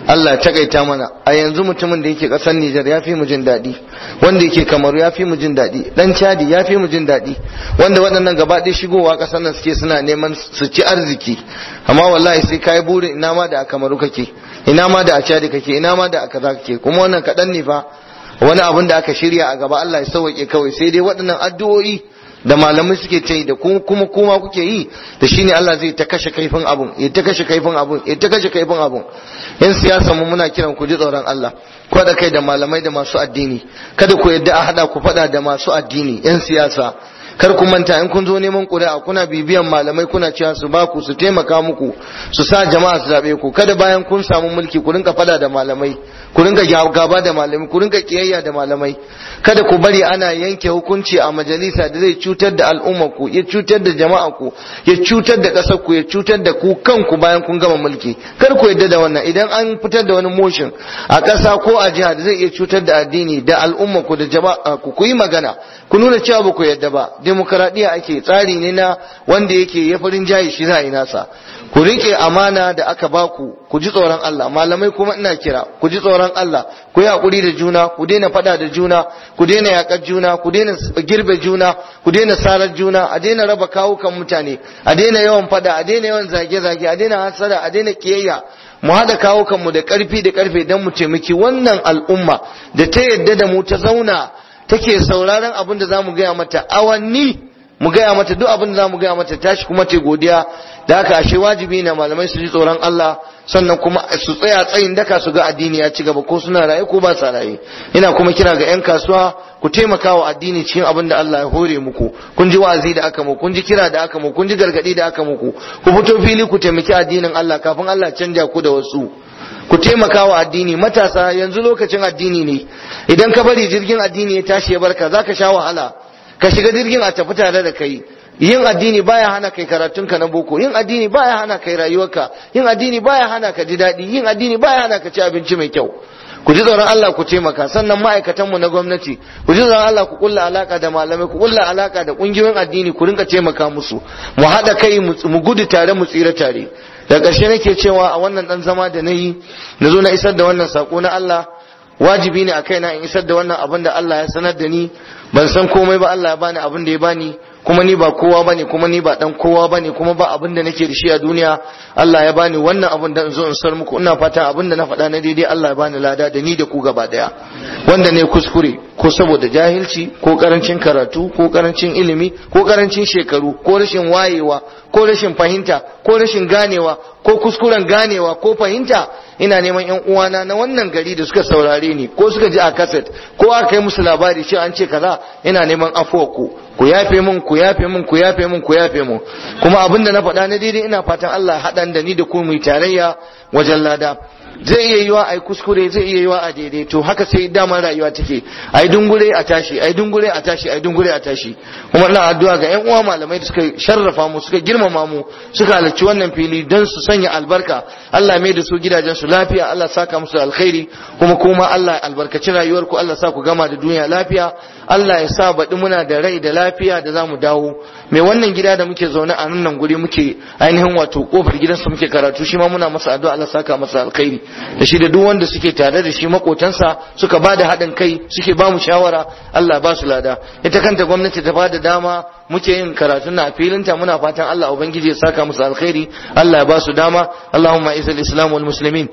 Allah ya takaita mana a yanzu mutumin da yake kasar Nijar ya fi mu jin daɗi wanda yake Kamaru ya fi mu jin daɗi dan Chadi ya fi mu jin daɗi wanda waɗannan gaba ɗaya shigowa ƙasar nan suke suna neman su ci arziki amma wallahi sai kai burin ina ma da a Kamaru kake ina ma da a Chadi kake ina ma da a kaza kake kuma wannan kaɗan ne fa wani abin da aka shirya a gaba Allah ya sauke kawai sai dai waɗannan addu'o'i da malamai suke ta yi da kuma kuma kuke yi da shine Allah zai ta kashe kaifin abun ya ta kashe kaifin abun ya ta kashe kaifin abun yan siyasa mu muna kiran ku ji tsoron Allah ku da kai da malamai da masu addini kada ku yadda a hada ku fada da masu addini yan siyasa kar ku manta in kun zo neman ƙuri'a kuna bibiyan malamai kuna cewa su ba ku su taimaka muku su sa jama'a su zabe ku kada bayan kun samu mulki ku rinka fada da malamai ku rinka gaba da malamai ku rinka kiyayya da malamai kada ku bari ana yanke hukunci a majalisa da zai cutar da al'umma ku ya cutar da jama'a ku ya cutar da ƙasar ku ya cutar da ku kanku bayan kun gama mulki kar ku yadda da wannan idan an fitar da wani motion a ƙasa ko a jiha da zai iya cutar da addini da al'umma ku da jama'a ku ku yi magana ku nuna cewa ba ku yadda ba demokaradiyya ake tsari ne na wanda yake ya farin jayi shi za a yi nasa ku rike amana da aka baku ku ji tsoron Allah malamai kuma ina kira ku ji tsoron Allah ku yi hakuri da juna ku daina fada da juna ku daina yakar juna ku daina girbe juna ku daina sarar juna a daina raba kawukan mutane a daina yawan fada a daina yawan zage-zage a daina hasara a daina kiyayya mu haɗa kawukanmu da ƙarfi da ƙarfe don mu taimaki wannan al'umma da ta yadda da mu ta zauna take sauraron abin da za mu gaya mata awanni mu gaya mata duk abin da za mu gaya mata tashi kuma ta godiya da haka ashe wajibi ne malamai su ji tsoron Allah sannan kuma su tsaya tsayin daka su ga addini ya ci gaba ko suna raye ko ba sa raye ina kuma kira ga 'yan kasuwa ku taimaka wa addini cikin abin da Allah ya hore muku kun ji wa'azi da aka muku kun ji kira da aka muku kun ji gargadi da aka muku ku fito fili ku taimaki addinin Allah kafin Allah canja ku da wasu ku taimaka wa addini matasa yanzu lokacin addini ne idan ka bari jirgin addini ya tashi ya barka zaka sha wahala ka shiga jirgin a tafi tare da kai yin addini baya hana kai karatunka na boko yin addini baya hana kai rayuwarka yin addini baya hana ka ji daɗi yin addini baya hana ka ci abinci mai kyau ku ji tsoron Allah ku taimaka sannan ma'aikatan mu na gwamnati ku ji tsoron Allah ku kulla alaka da malamai ku kulla alaka da kungiyoyin addini ku rinka taimaka musu mu haɗa kai mu gudu tare mu tsira tare da ƙarshe nake cewa a wannan ɗan zama da na yi na zo na isar da wannan saƙo na Allah wajibi ne a kaina in isar da wannan abin da Allah ya sanar da ni ban san komai ba Allah ya bani abin da ya bani kuma ni ba kowa bane kuma ni ba dan kowa bane kuma ba abin da nake da shi a duniya Allah ya bani wannan abin da in zo in sar muku ina fata abin da na faɗa na daidai Allah ya bani lada da ni da ku gaba daya wanda ne kuskure ko saboda jahilci ko karancin karatu ko karancin ilimi ko karancin shekaru ko rashin wayewa ko rashin fahimta ko rashin ganewa ko kuskuren ganewa ko fahimta ina neman yan uwana na wannan gari da suka saurare ni ko suka ji a kaset ko aka kai musu labari cewa an ce kaza ina neman afuwa ku ku yafe mun ku yafe mun ku yafe mun ku yafe mun kuma abin da na faɗa na daidai ina fatan Allah haɗan da ni da ku mu tarayya wajen lada zai iya yiwa a yi kuskure zai iya yiwa a daidai to haka sai damar rayuwa take a yi dungure a tashi a yi dungure a tashi a yi dungure a tashi kuma ina addu'a ga yan uwa malamai da suka sharrafa mu suka girmama mu suka halarci wannan fili don su sanya albarka Allah mai da su gidajen su lafiya Allah saka musu alkhairi kuma kuma Allah albarkaci rayuwar ku Allah sa ku gama da duniya lafiya Allah ya sa baɗi muna da rai da lafiya da za mu dawo mai wannan gida da muke zaune a nan guri muke ainihin wato kofar gidansa muke karatu shi ma muna masa addu'a Allah saka masa alkhairi da shi da duk wanda suke tare da shi makotansa suka ba da haɗin kai suke ba mu shawara Allah ba su lada ita kanta gwamnati ta ba da dama muke yin karatu na filinta muna fatan Allah ubangiji ya saka musu alkhairi Allah ya ba su dama Allahumma izil islam wal muslimin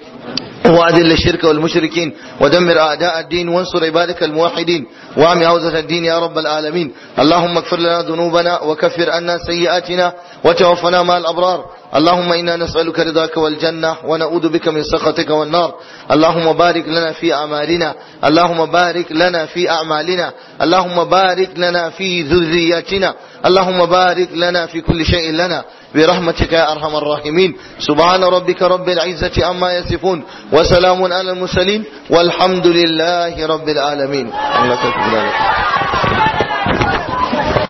وأذل الشرك والمشركين ودمر أعداء الدين وانصر عبادك الموحدين وعم عوزة الدين يا رب العالمين اللهم اغفر لنا ذنوبنا وكفر عنا سيئاتنا وتوفنا مع الأبرار اللهم إنا نسألك رضاك والجنة ونعوذ بك من سخطك والنار اللهم بارك لنا في أعمالنا اللهم بارك لنا في أعمالنا اللهم بارك لنا في ذرياتنا اللهم بارك لنا في كل شيء لنا برحمتك يا أرحم الراحمين سبحان ربك رب العزة عما يصفون وسلام على المرسلين والحمد لله رب العالمين الله